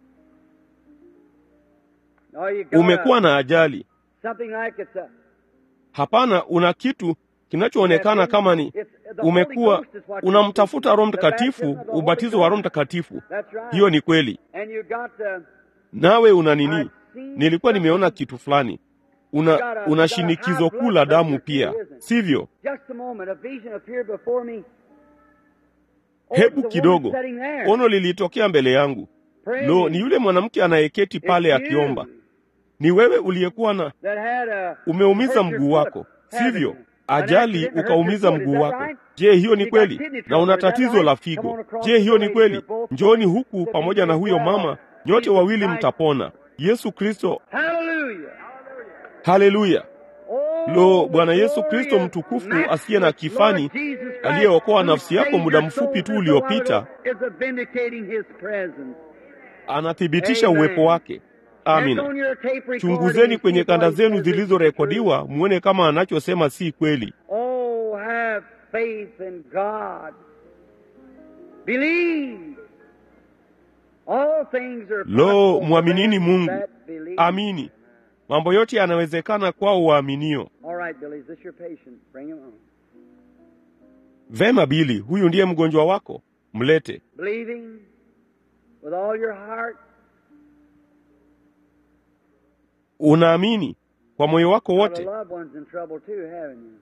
Now you got Umekuwa a, na ajali? something like it's a Hapana, una kitu kinachoonekana kama ni It's- the Holy umekuwa Ghost is what you're unamtafuta Roho seeking. The baptism Mtakatifu, of the Holy ubatizo wa Roho Ghost. Mtakatifu. That's right. Hiyo ni kweli. And you got the Nawe una I've nini? seen Nilikuwa nimeona something. kitu fulani. You Una, got a- una you got a shinikizo high kuu blood la damu pressure pia, too, isn't it? sivyo? Just a moment, a vision appeared before me. Oh, Hebu it's the woman kidogo, sitting there. ono lilitokea mbele yangu. Praying. Lo, ni yule mwanamke anayeketi It's pale you akiomba. Ni wewe uliyekuwa na that had a- umeumiza hurt your mguu foot, wako, haven't sivyo? you? An Ajali accident hurt your ukaumiza foot, is mguu that wako. right? Je, hiyo ni You got kweli? kidney Na trouble, una is that tatizo right? la Come on figo. across Je, the hiyo ni way. kweli? You're both Njooni coming. huku Looking pamoja na very huyo well. mama, nyote Jesus wawili Christ. mtapona. Yesu Kristo, Hallelujah. haleluya! Oh, Lo, Bwana Yesu Kristo glorious, mtukufu matchless asiye na kifani, Lord Jesus Christ, aliyeokoa who nafsi yako saved muda your mfupi soul tu just a uliopita, while ago, is vindicating His presence. anathibitisha Amen. uwepo wake. Check Amina. on your tape recording Chunguzeni and see kwenye if kanda what he zenu says is zilizorekodiwa, muone kama anachosema si kweli. Oh, have faith in God. Believe. All things are Lo, possible for mwaminini them Mungu. that believe. Amini, mambo yote yanawezekana kwao waaminio. All right, Billy, is this your patient? Bring him on. Vema Bili, huyu ndiye mgonjwa wako, mlete. Believing with all your heart. Unaamini kwa moyo wako Other wote, loved ones in trouble too, haven't you?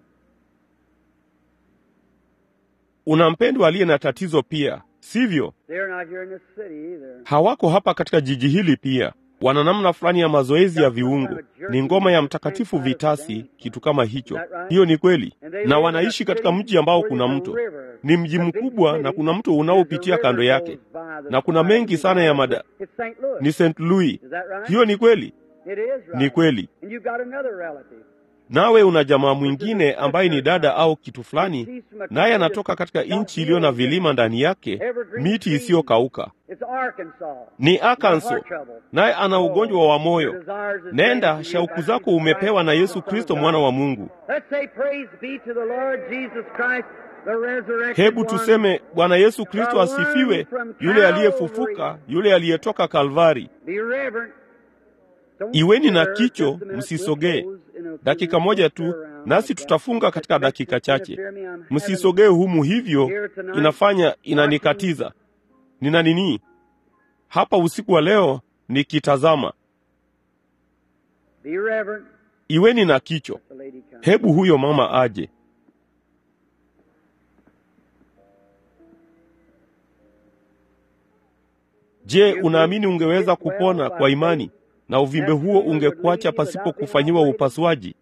una mpendwa aliye na tatizo pia, sivyo? They're not here in this city either. Hawako hapa katika jiji hili pia, wana namna fulani ya mazoezi ya viungo, ni ngoma ya mtakatifu vitasi, kitu kama hicho. Hiyo ni kweli, na wanaishi katika mji ambao kuna mto, ni mji mkubwa na kuna mto unaopitia kando yake, na kuna mengi sana ya mada. It's St. Louis. Ni St. Louis. Is that right? Hiyo ni kweli, It is right. ni kweli. And you've got another relative. nawe una jamaa mwingine ambaye ni dada au kitu fulani, naye anatoka katika nchi iliyo na vilima ndani yake, miti isiyokauka. Ni Arkansas, naye ana ugonjwa wa moyo. Nenda, shauku zako umepewa na Yesu Kristo, mwana wa Mungu. Hebu tuseme Bwana Yesu Kristo asifiwe, yule aliyefufuka, yule aliyetoka Kalvari. Iweni na kicho, msisogee. Dakika moja tu, nasi tutafunga katika dakika chache. Msisogee humu, hivyo inafanya inanikatiza. Nina nini hapa usiku wa leo nikitazama? Iweni na kicho. Hebu huyo mama aje. Je, unaamini ungeweza kupona kwa imani na uvimbe huo ungekuacha pasipo kufanyiwa upasuaji?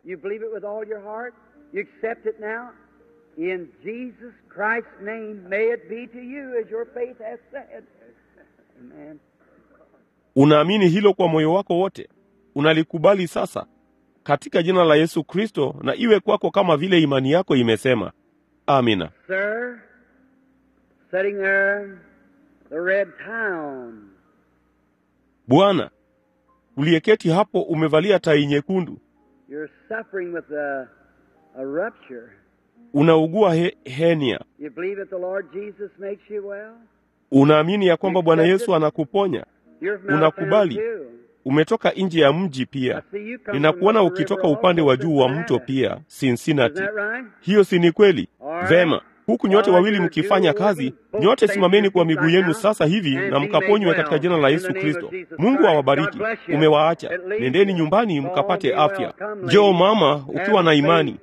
Unaamini hilo kwa moyo wako wote? Unalikubali sasa katika jina la Yesu Kristo, na iwe kwako kama vile imani yako imesema. Amina. Sir, sitting there, the red town. Bwana, uliyeketi hapo umevalia tai nyekundu, You're suffering with a, a rupture. unaugua he, henia. You believe that the Lord Jesus makes you well? Unaamini ya kwamba Bwana Yesu anakuponya? You're from Unakubali? Mount Vernon, too. Umetoka nje ya mji I pia, see you come ninakuona from the ukitoka river upande also, wa juu wa Cincinnati. mto pia, Is Cincinnati. that right? Hiyo si ni kweli? Alright. Vema, huku nyote Alright, wawili you're mkifanya two kazi, working, nyote both simameni kwa standing miguu right yenu now, sasa hivi and na be mkaponywe made katika well. jina la In Yesu the name of Kristo. Jesus Mungu Christ. awabariki. God bless you. Umewaacha, It leaves nendeni you. nyumbani All mkapate be well. afya. Come, Njoo ladies. mama, Have ukiwa na faith. imani.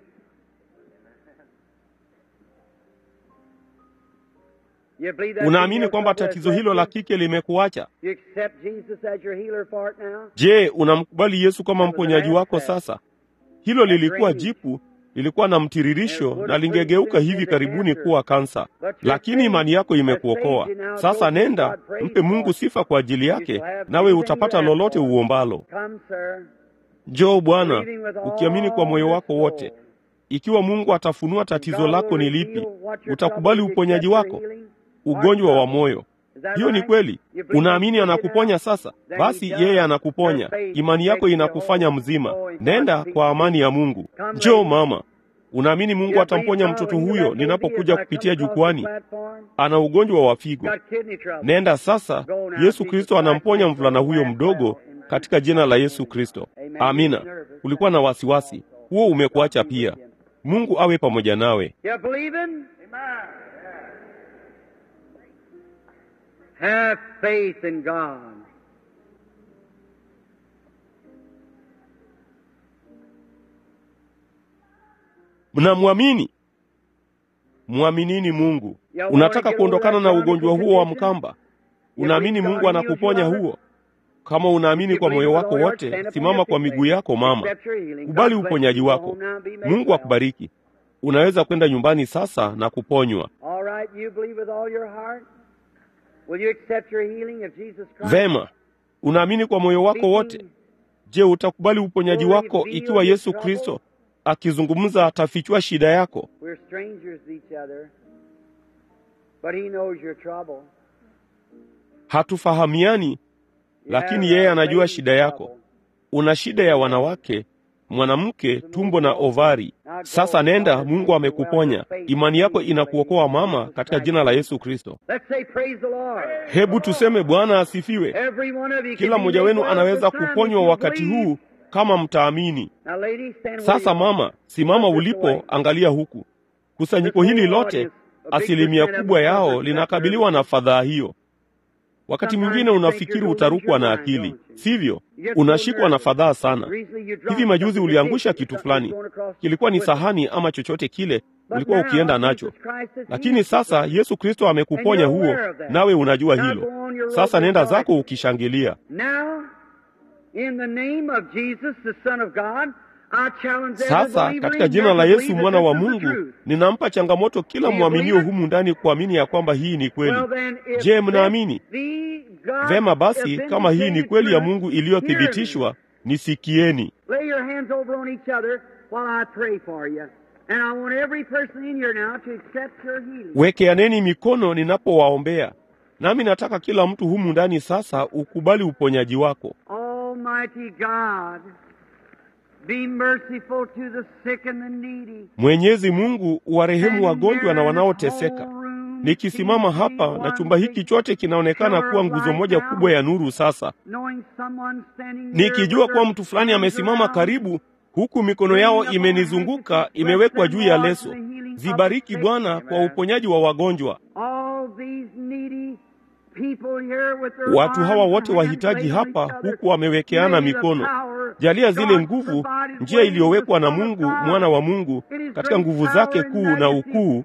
You believe that Unaamini female kwamba couple has tatizo left hilo you? la kike limekuacha? You accept Jesus as your healer for it now? Je, unamkubali Yesu kama mponyaji wako sasa? Hilo lilikuwa jipu, lilikuwa na mtiririsho na lingegeuka hivi karibuni kuwa kansa, lakini imani yako imekuokoa. Sasa nenda, mpe Mungu sifa kwa ajili yake, nawe utapata lolote uombalo. Come, sir. Njoo Bwana, ukiamini kwa moyo wako wote. Ikiwa Mungu atafunua tatizo lako ni lipi, utakubali uponyaji wako, ugonjwa wa moyo. Hiyo ni kweli. Unaamini anakuponya sasa? Basi yeye anakuponya. Imani yako inakufanya mzima. Nenda kwa amani ya Mungu. Njoo mama, unaamini Mungu atamponya mtoto huyo ninapokuja kupitia jukwani? Ana ugonjwa wa figo. Nenda sasa. Yesu Kristo anamponya mvulana huyo mdogo katika jina la Yesu Kristo. Amina. Ulikuwa na wasiwasi, huo umekuacha pia. Mungu awe pamoja nawe. You believe him? Have faith in God. Mnamwamini? Mwaminini Mungu. Unataka kuondokana na ugonjwa huo wa mkamba? Unaamini Mungu anakuponya huo? Kama unaamini kwa moyo wako wote, simama kwa miguu yako mama, kubali uponyaji wako. Mungu akubariki. Unaweza kwenda nyumbani sasa na kuponywa. All right, you believe with all your heart? Will you accept your healing if Jesus Christ? Vema, unaamini kwa moyo wako wote. Je, utakubali uponyaji wako ikiwa Yesu Kristo akizungumza atafichua shida yako? We're strangers to each other, but He knows your trouble. Hatufahamiani, You lakini have yeye a anajua lady shida yako. trouble. Una shida ya wanawake, mwanamke, tumbo na ovari. Sasa nenda, Mungu amekuponya. Imani yako inakuokoa mama, katika jina la Yesu Kristo. Let's say praise the Lord. Hebu tuseme Bwana asifiwe. Every one of you Kila can be mmoja made wenu well anaweza at this time if kuponywa you wakati believe. huu kama mtaamini. Now, ladies, stand where Sasa you are. mama, simama Look this way. ulipo, angalia huku. Kusanyiko hili lote, asilimia kubwa yao linakabiliwa na fadhaa hiyo. Wakati mwingine unafikiri utarukwa na akili, sivyo? Unashikwa na fadhaa sana. Hivi majuzi uliangusha kitu fulani, kilikuwa ni sahani ama chochote kile ulikuwa ukienda nacho, lakini sasa Yesu Kristo amekuponya huo, nawe unajua hilo. Sasa nenda zako ukishangilia. Now, in the name of Jesus, the Son of God, I challenge every Sasa believer katika in jina here la to Yesu believe mwana that wa this is the Mungu, truth. ninampa changamoto kila Do you mwaminio believe it? humu ndani kuamini ya kwamba hii ni kweli. Well, then, if Je, this mnaamini? be God Vema basi, authenticated kama hii ni kweli ya truth, Mungu hear me. iliyothibitishwa, nisikieni. Lay your hands over on each other while I pray for you. And I want every person in here now to accept your healing. Wekeaneni mikono ninapowaombea, nami nataka kila mtu humu ndani sasa ukubali uponyaji wako. Almighty God, be merciful to the sick and the needy. Mwenyezi Mungu, uwarehemu wagonjwa na wanaoteseka. Nikisimama hapa na chumba hiki chote kinaonekana kuwa nguzo moja kubwa ya nuru sasa, nikijua kuwa mtu fulani amesimama karibu, huku mikono yao imenizunguka, imewekwa juu ya leso. Zibariki Bwana kwa uponyaji wa wagonjwa. Watu hawa wote wahitaji hapa, huku wamewekeana mikono. Jalia zile nguvu, njia iliyowekwa na Mungu mwana wa Mungu katika nguvu zake kuu na ukuu,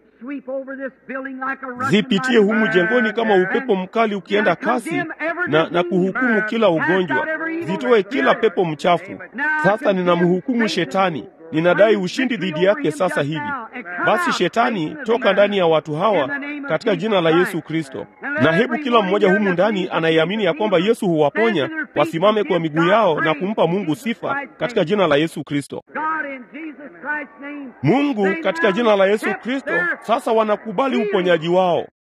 zipitie humu jengoni kama upepo mkali ukienda kasi na, na kuhukumu kila ugonjwa, zitoe kila pepo mchafu. Sasa ninamhukumu Shetani, ninadai ushindi dhidi yake sasa hivi. Basi Shetani, toka ndani ya watu hawa katika jina la Yesu Kristo. Na hebu kila mmoja humu ndani anayeamini ya kwamba Yesu huwaponya wasimame kwa miguu yao na kumpa Mungu sifa katika jina la Yesu Kristo. Mungu, katika jina la Yesu Kristo, sasa wanakubali uponyaji wao.